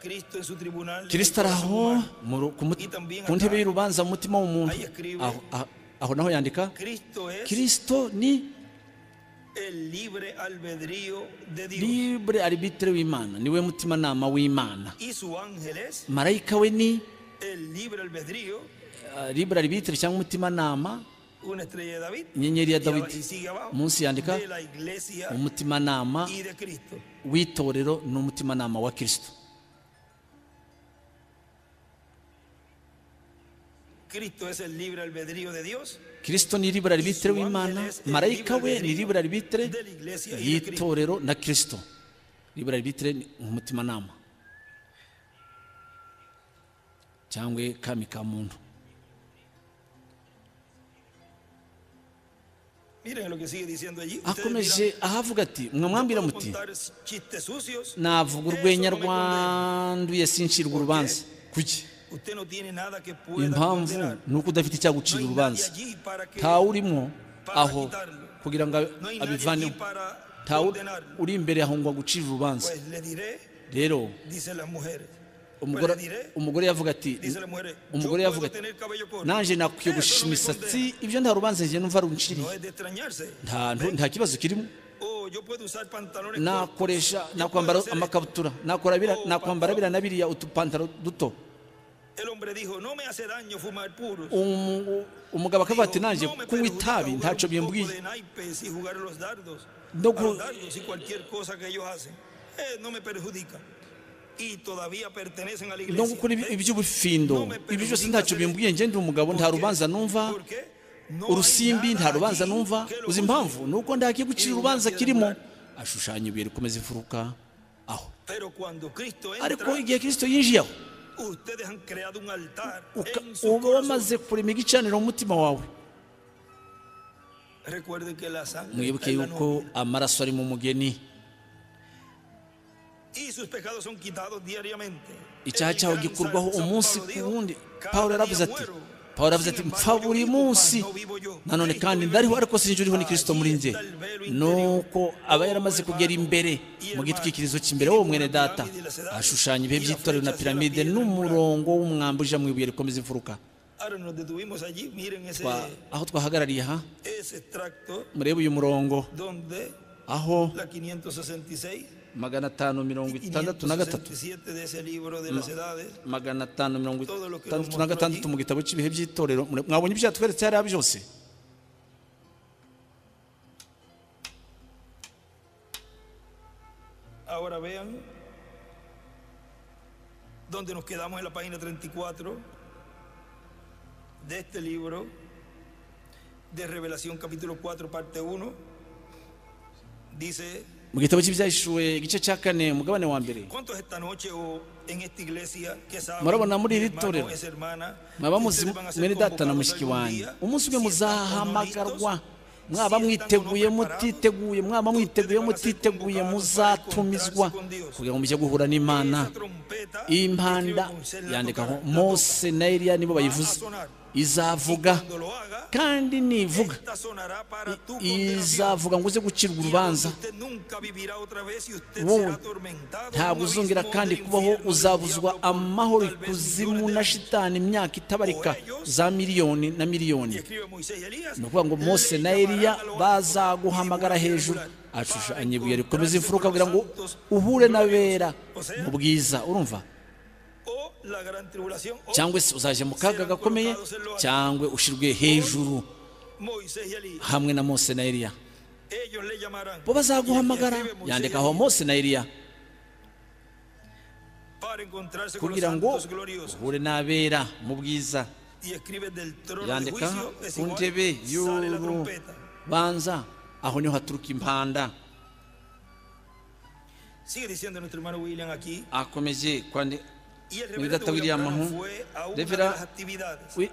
kirisita ari aho ku ntebe y'urubanza mu mutima w'umuntu aho naho yandika kirisito ni libre arbitre w'imana niwe mutimanama w'imana marayika we ni libre arbitre cyangwa umutimanama inyenyeri ya dawidi munsi yandika umutimanama w'itorero n'umutimanama wa kirisito kirisito ni libera ribitere w'imana marayika we ni libera ribitere y'itorero na kirisito libera ribitere ni umutimanama cyangwa kami ka muntu akomeje ahavuga ati mwamwambira muti navuga urwenya rwanduye sinshirwa urubanza kuki impamvu ni uko udafite icyagucira urubanza ntawe urimo aho kugira ngo abivaneho ntawe uri imbere aho ngo agucire urubanza rero umugore yavuga ati umugore yavuga ati nanjye nakwiyogosha imisatsi ibyo nta rubanza njye numva runciriye nta kibazo kirimo nakoresha nakwambara amakabutura nakwambara biriya na biriya utupantaro duto umugabo akavuga ati nanjye kunywa itabi ntacyo bimbwiye no gukora iby'ubufindo ibi byose ntacyo bimbwiye ngende umugabo nta rubanza numva urusimbi nta rubanza numva uzi impamvu ni uko ndagiye gucira urubanza kirimo ashushanya ibuye rikomeza imfuruka aho ariko igihe kirisito yinjiye aho uba wamaze kurema igicaniro mu mutima wawe mwibuke yuko amaraso ari mu mugeni icyaha cyawe gikurwaho umunsi ku wundi pawulo yaravuze ati pawulo yaravuze ati mpfa buri munsi nanone kandi ndariho ariko sinjye uriho ni kirisito muri njye nuko aba yaramaze kugera imbere mu gitwikirizo cy'imbere wowe mwene data ashushanya ibihe by'itorero na piramide n'umurongo w'umwamba uje mu ibuye rikomeza imfuruka aho twahagarariye aha murebe uyu murongo aho magana atanu mirongo itandatu na gatatu magana atanu mirongo itandatu na gatandatu mu gitabo cy'ibihe by'itorero mwabonye ibyo yatweretse hariya byose donde nos quedamos en la página 34 de este libro de Revelación capítulo 4 parte 1 dice mu gitabo cy'ibyahishuwe igice cya kane umugabane wa mbere murabona muri iri torero mwaba muzi mwene data na mushyiki wanjye umunsi umwe muzahamagarwa mwaba mwiteguye mutiteguye mwaba mwiteguye mutiteguye muzatumizwa kugira ngo mujye guhura n'imana iyi mpanda yandikaho mose na eriya nibo bayivuze izavuga kandi nivuga izavuga ngo uze gucirwa urubanza wowe ntabwo uzongera kandi kubaho uzabuzwa amahoro ikuzimu na shitani imyaka itabarika za miliyoni na miliyoni ni ukuvuga ngo mose na eriya bazaguhamagara hejuru ashushanya ibuye rikomeza imfuruka kugira ngo uhure n'abera mu bwiza urumva cyangwa se uzajya mu kaga gakomeye cyangwa ushyirwe hejuru hamwe na mose na eriya bo bazaguhamagara yandika aho mose na eriya kugira ngo uhure n'abera mu bwiza yandika ku ntebe y'urubanza aho niho haturuka impanda akomeje kwandika ni data william aho revera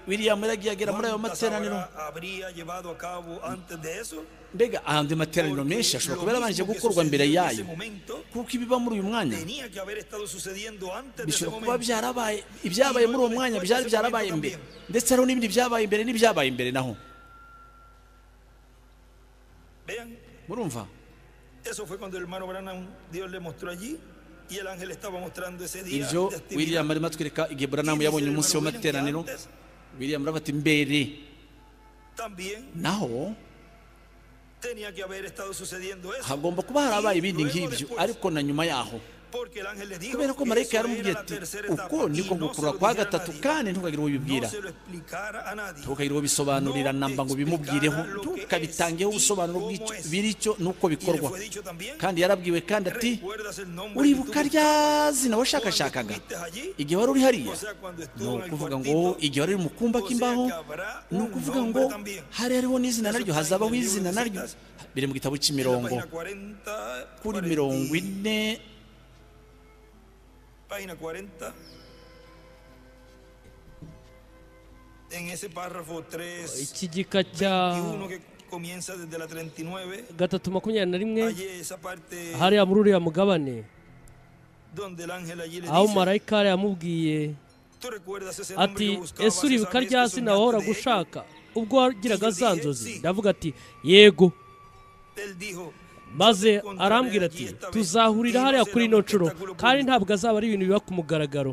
william yaragiye agera muri ayo materaniro mbega ahandi materaniro menshi ashobora kuba yarabanje gukorwa mbere yayo kuko ibiba muri uyu mwanya bishobora kuba byarabaye ibyabaye muri uwo mwanya byari byarabaye mbere ndetse hariho n'ibindi byabaye imbere n'ibyabaye imbere naho murumva ibyo william arimo atwereka igihe buranamu yabonye umunsi w'amateraniro william aravuga ati mbere naho hagomba kuba harabaye ibindi nk'ibyo ariko na nyuma yaho kubera ko marayika yaramubwiye ati uko niko gukurura kwa gatatu kandi ntukagire uwo ubibwira ntukagire uwo bisobanurira namba ngo bimubwireho ntukabitangeho ubusobanuro bw'icyo n'uko bikorwa kandi yarabwiwe kandi ati uribuka rya zina washakashakaga igihe wari uri hariya ni ukuvuga ngo igihe wari uri mu kumba k'imbaho ni ukuvuga ngo hari hariho n'izina naryo hazabaho izina naryo biri mu gitabo cy'imirongo kuri mirongo ine página 40. En ese párrafo 3. Iki gika cya gatatu makumyabiri na rimwe hariya muri uriya mugabane aho marayika hariya amubwiye ati ese uribuka rya zina wahora gushaka ubwo wagiraga za nzozi ndavuga ati yego maze arambwira ati tuzahurira hariya kuri ino nshuro kandi ntabwo azaba ari ibintu biba ku mugaragaro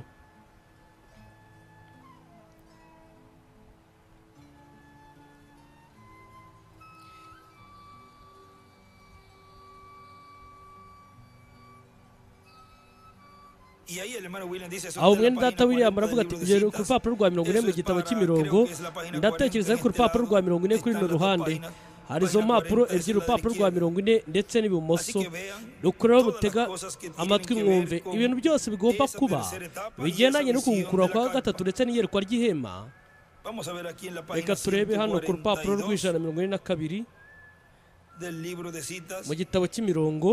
aho mwene data william aravuga ati rero ku rupapuro rwa mirongo ine mu gitabo cy'imirongo ndatekereza ariko urupapuro rwa mirongo ine kuri runo ruhande hari izo mpapuro ebyiri urupapuro rwa mirongo ine ndetse n'ibumoso rukureho mutega amatwi mwumve ibintu byose bigomba kuba bigendanye no kugukura kwa gatatu ndetse n'iyerekwa ry'ihema reka turebe hano ku rupapuro rw'ijana mirongo ine na kabiri mu gitabo cy'imirongo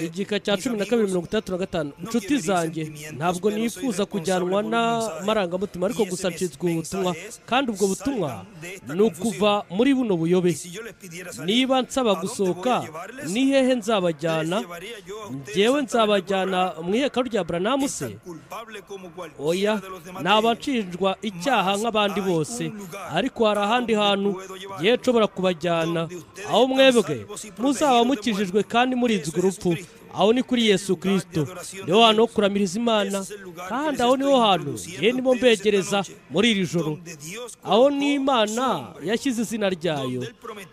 igika cya cumi na kabiri mirongo itandatu na gatanu inshuti zanjye ntabwo nifuza kujyanwa n'amarangamutima ariko gusa nshinzwe ubu butumwa kandi ubwo butumwa ni ukuva muri buno buyobe niba nsaba gusohoka ni hehe nzabajyana ngewe nzabajyana mu iheka rya buranamu se oya ntabacinjwa icyaha nk'abandi bose ariko hari ahandi hantu yewe nshobora kubajyana aho mwebwe muzaba muzaba mukijijwe kandi murinzwe urupfu aho ni kuri yesu kirisito niho hantu ho kuramiriza imana kandi aho niho hantu yewe nibo mbegereza muri iri joro aho ni imana yashyize izina ryayo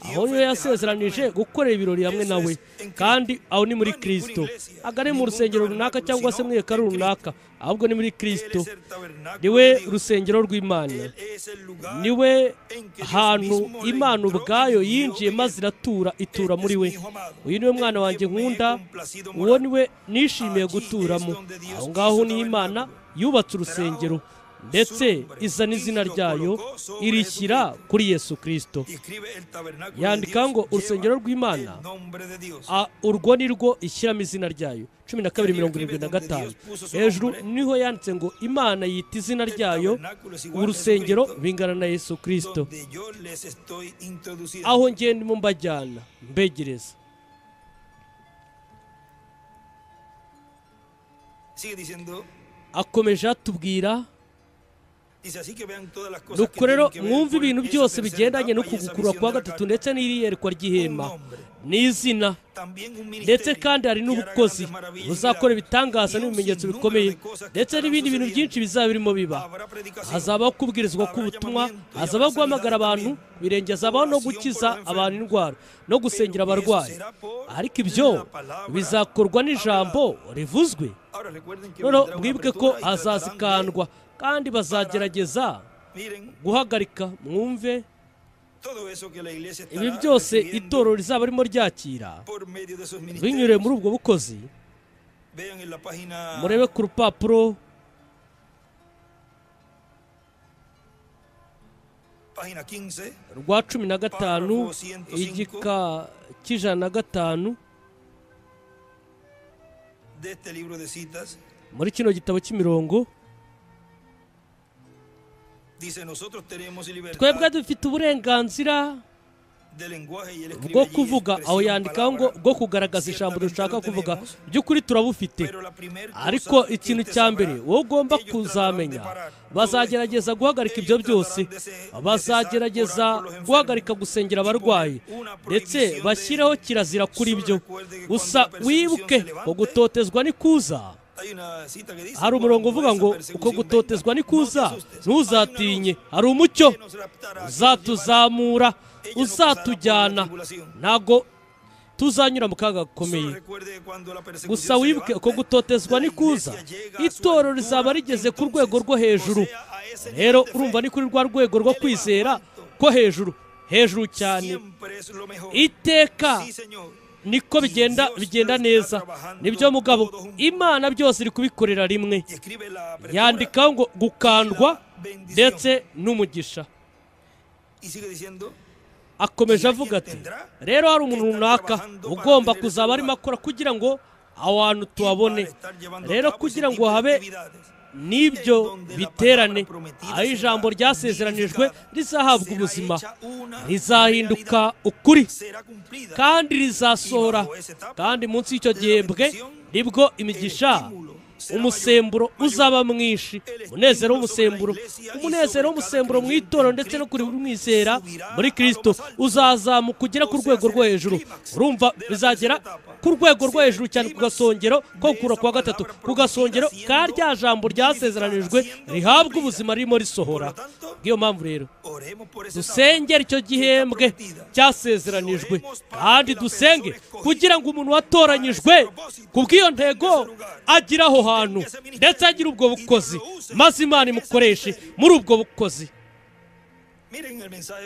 aho niyo yasezeranije gukorera ibirori hamwe nawe kandi aho ni muri kirisito agane mu rusengero runaka cyangwa se mu ihekaru runaka ahubwo ni muri kirisito niwe rusengero rw'imana niwe hantu imana ubwayo yinjiye maze iratura itura muri we uyu niwe mwana wanjye nkunda uwo niwe nishimiye guturamo aho ngaho ni imana yubatse urusengero ndetse izana izina ryayo irishyira kuri yesu kirisito yandika ngo urusengero rw'imana urwo ni rwo ishyiramo izina ryayo cumi na kabiri mirongo irindwi na gatanu hejuru niho yanditse ngo imana yita izina ryayo urusengero bingana na yesu kirisito aho ndimo mbajyana mbegereza akomeje atubwira nuko rero mwumve ibintu byose bigendanye no kugukurura kwa gatatu ndetse n'iriyerekwa ry'ihema n'izina ndetse kandi hari n'ubukozi buzakora ibitangaza n'ibimenyetso bikomeye ndetse n'ibindi bintu byinshi bizaba birimo biba hazabaho kubwirizwa k'ubutumwa hazabaho guhamagara abantu birenge hazabaho no gukiza abantu indwara no gusengera abarwayi ariko ibyo bizakorwa n'ijambo rivuzwe noneho mwibuke ko hazazikandwa kandi bazagerageza guhagarika mwumve ibi byose itorero rizaba ririmo ryakira binyuriye muri ubwo bukozi murebe ku rupapuro rwa cumi na gatanu igika cy'ijana na gatanu muri kino gitabo cy'imirongo twebwe dufite uburenganzira bwo kuvuga aho yandikaho ngo bwo kugaragaza ijambo dushaka kuvuga by'ukuri turabufite ariko ikintu cya mbere wowe ugomba kuzamenya bazagerageza guhagarika ibyo byose bazagerageza guhagarika gusengera abarwayi ndetse bashyiraho kirazira kuri byo gusa wibuke ngo gutotezwa ni kuza hari umurongo uvuga ngo uko gutotezwa ni kuza ntuzatinye hari umucyo uzatuzamura uzatujyana ntabwo tuzanyura mu kaga gakomeye gusa wibuke uko gutotezwa ni kuza itoro rizaba rigeze ku rwego rwo hejuru rero urumva ni kuri rwa rwego rwo kwizera ko hejuru hejuru cyane iteka niko bigenda bigenda neza nibyo mugabo imana byose iri kubikorera rimwe yandikaho ngo gukandwa ndetse n'umugisha akomeje avuga ati rero hari umuntu runaka ugomba kuzaba arimo akora kugira ngo aho hantu tuhabone rero kugira ngo habe n'ibyo biterane aho ijambo ryasezeranijwe rizahabwa ubuzima rizahinduka ukuri kandi rizasohora kandi munsi y'icyo gihembwe nibwo imigisha umusemburo uzaba mwinshi umunezero w'umusemburo umunezero w'umusemburo mu itorero ndetse no kuri buri mwizera muri kirisito uzazamuka ugera ku rwego rwo hejuru urumva bizagera ku rwego rwo hejuru cyane ku gasongero ko gukura kwa gatatu ku gasongero ka rya jambo ryasezeranijwe rihabwa ubuzima ririmo risohora niyo mpamvu rero dusengere icyo gihembwe cyasezeranijwe kandi dusenge kugira ngo umuntu watoranyijwe ku bw'iyo ntego agire aho hantu ndetse agire ubwo bukozi maze imana imukoreshe muri ubwo bukozi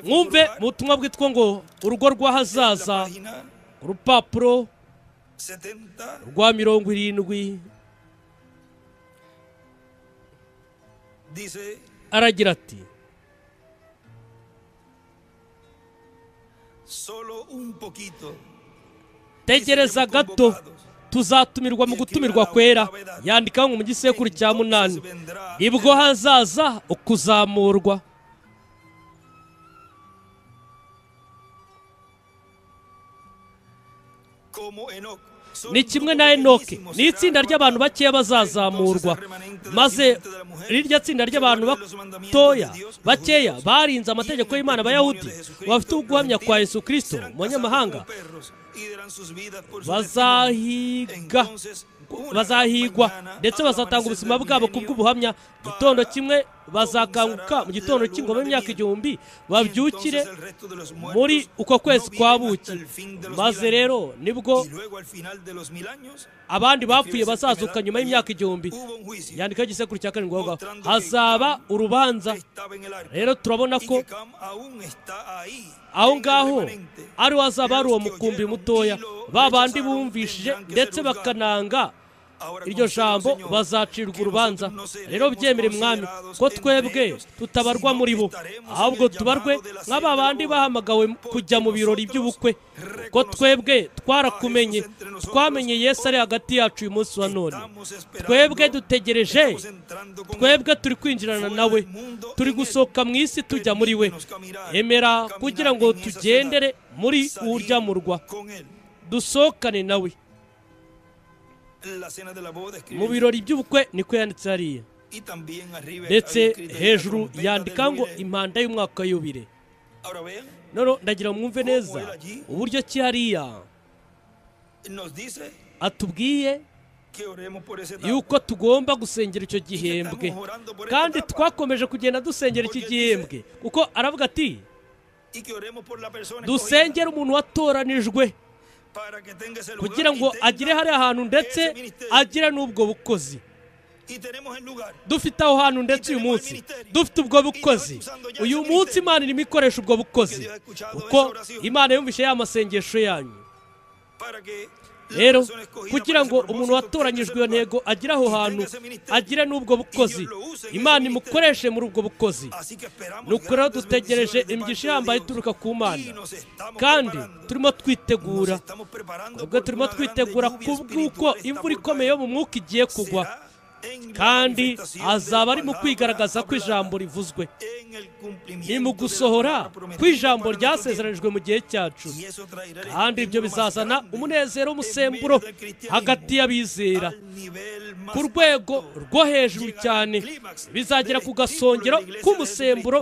mwumve mu butumwa bwitwa ngo urugo rw'ahazaza urupapuro rwa mirongo irindwi aragira ati tegereza gato tuzatumirwa mu gutumirwa kwera yandikaho ngo mu gisekuru cya munani ibwo hazaza ukuzamurwa ni kimwe na enoke ni itsinda ry'abantu bakeya bazazamurwa maze rirya tsinda ry'abantu batoya bakeya barinze amategeko y'imana abayahudi bafite uguhamya kwa yesu kirisito mu banyamahanga bazahiga bazahigwa ndetse bazatanga ubuzima bwabo ku bw'ubuhamya gitondo kimwe bazakanguka mu gitondo cy'ingoma y'imyaka igihumbi babyukire muri uko kwezi kwa buki maze rero nibwo abandi bapfuye bazazuka nyuma y'imyaka igihumbi yandikaho igisekuru cya karindwi aho ngaho hazaba urubanza rero turabona ko aho ngaho ari we hazaba hari uwo mukumbi mutoya ba bandi bumvishije ndetse bakananga iryo jambo bazacirwa urubanza rero byemere mwami ko twebwe tutabarwa muri bo ahubwo tubarwe nk'aba bandi bahamagawe kujya mu birori by'ubukwe ko twebwe twarakumenye twamenye Yesu ari hagati yacu uyu munsi wa none twebwe dutegereje twebwe turi kwinjirana nawe turi gusohoka mu isi tujya muri we emera kugira ngo tugendere muri urya murwa dusohokane nawe mu birori by'ubukwe niko yanditse hariya ndetse hejuru yandika ngo impanda y'umwaka y'ubire none ndagira mwumve neza uburyo ki hariya atubwiye yuko tugomba gusengera icyo gihembwe kandi twakomeje kugenda dusengera iki gihembwe kuko aravuga ati dusengere umuntu watoranijwe kugira ngo agire hariya hantu ndetse agire n'ubwo bukozi dufite aho hantu ndetse uyu munsi dufite ubwo bukozi uyu munsi imana irimo ikoresha ubwo bukozi kuko imana yumvishe ya masengesho yanyu rero kugira ngo umuntu watoranyijwe iyo ntego agire aho hantu agire n'ubwo bukozi imana imukoreshe muri ubwo bukozi ni ukuri dutegereje imigisha ihambaye ituruka ku mana kandi turimo twitegura ubwo turimo twitegura ku bw'uko imvura ikomeye yo mu mwuka igiye kugwa kandi azaba ari mu kwigaragaza ko ijambo rivuzwe ni mu gusohora ku ijambo ryasezeranijwe mu gihe cyacu kandi ibyo bizazana umunezero w'umusemburo hagati y'abizera ku rwego rwo hejuru cyane bizagera ku gasongero k'umusemburo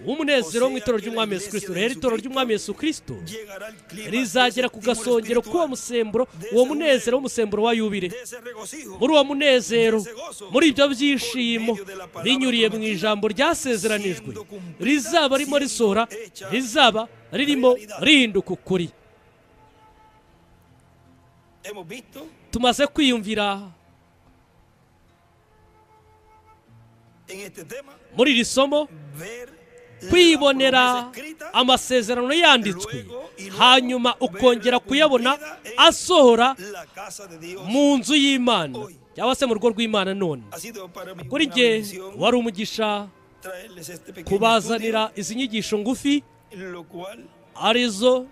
w'umunezero mu itorero ry'umwami Yesu kirisito rero itorero ry'umwami Yesu kirisito rizagera ku gasongero k'uwo musemburo uwo munezero w'umusemburo wa yubire muri uwo munezero muri ibyo byishimo binyuriye mu ijambo ryasezeranijwe rizaba ririmo risohora rizaba ririmo rihinduka ukuri tumaze kwiyumvira muri iri somo kwibonera amasezerano yanditswe hanyuma ukongera kuyabona asohora mu nzu y'imana cyangwa se mu rugo rw'imana none kuri njye wari umugisha kubazanira izi nyigisho ngufi arizo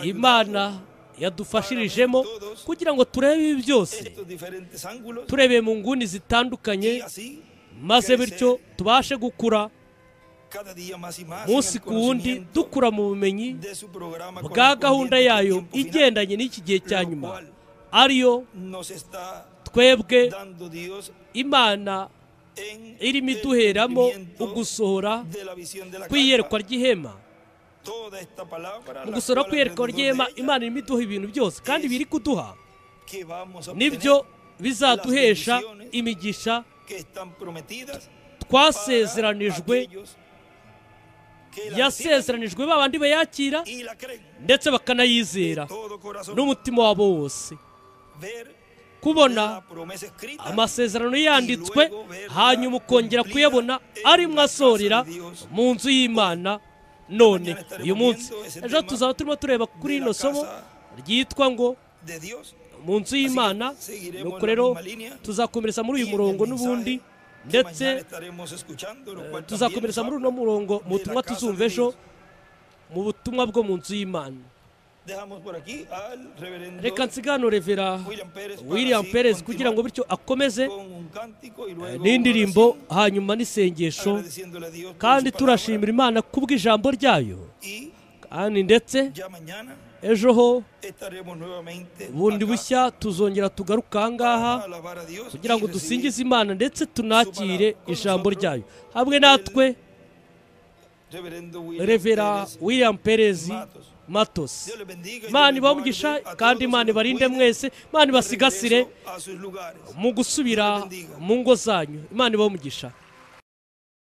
imana yadufashirijemo kugira ngo turebe ibi byose turebe mu nguni zitandukanye maze bityo tubashe gukura umunsi ku wundi dukura mu bumenyi bwa gahunda yayo igendanye n'iki gihe cya nyuma ariyo twebwe imana irimo iduheramo ugusohora kw'iyerekwa ry'ihema mu gusohora kw'iyerekwa ry'ihema imana irimo iduha ibintu byose kandi biri kuduha nibyo bizaduhesha imigisha twasezeranijwe yasezeranijwe babandi bayakira ndetse bakanayizera n'umutima wabo wose kubona amasezerano yanditswe hanyuma ukongera kuyabona arimo asorera mu nzu y'imana none uyu munsi ejo tuzaba turimo tureba kuri rino somo ryitwa ngo mu nzu y'imana nuko rero tuzakomereza muri uyu murongo n'ubundi ndetse tuzakomereza muri uno murongo mu butumwa tuzumva ejo mu butumwa bwo mu nzu y'imana reka nsigano revera william perez kugira ngo bityo akomeze n'indirimbo hanyuma n'isengesho kandi turashimira imana kubw'ijambo ryayo kandi ndetse ejo ho bundi bushya tuzongera tugaruka aha ngaha kugira ngo dusingize imana ndetse tunakire ijambo ryayo hamwe natwe revera william perez matosi imana ibamugisha kandi imana ibarinde mwese imana ibasigasire mu gusubira mu ngo zanyu imana ibamugisha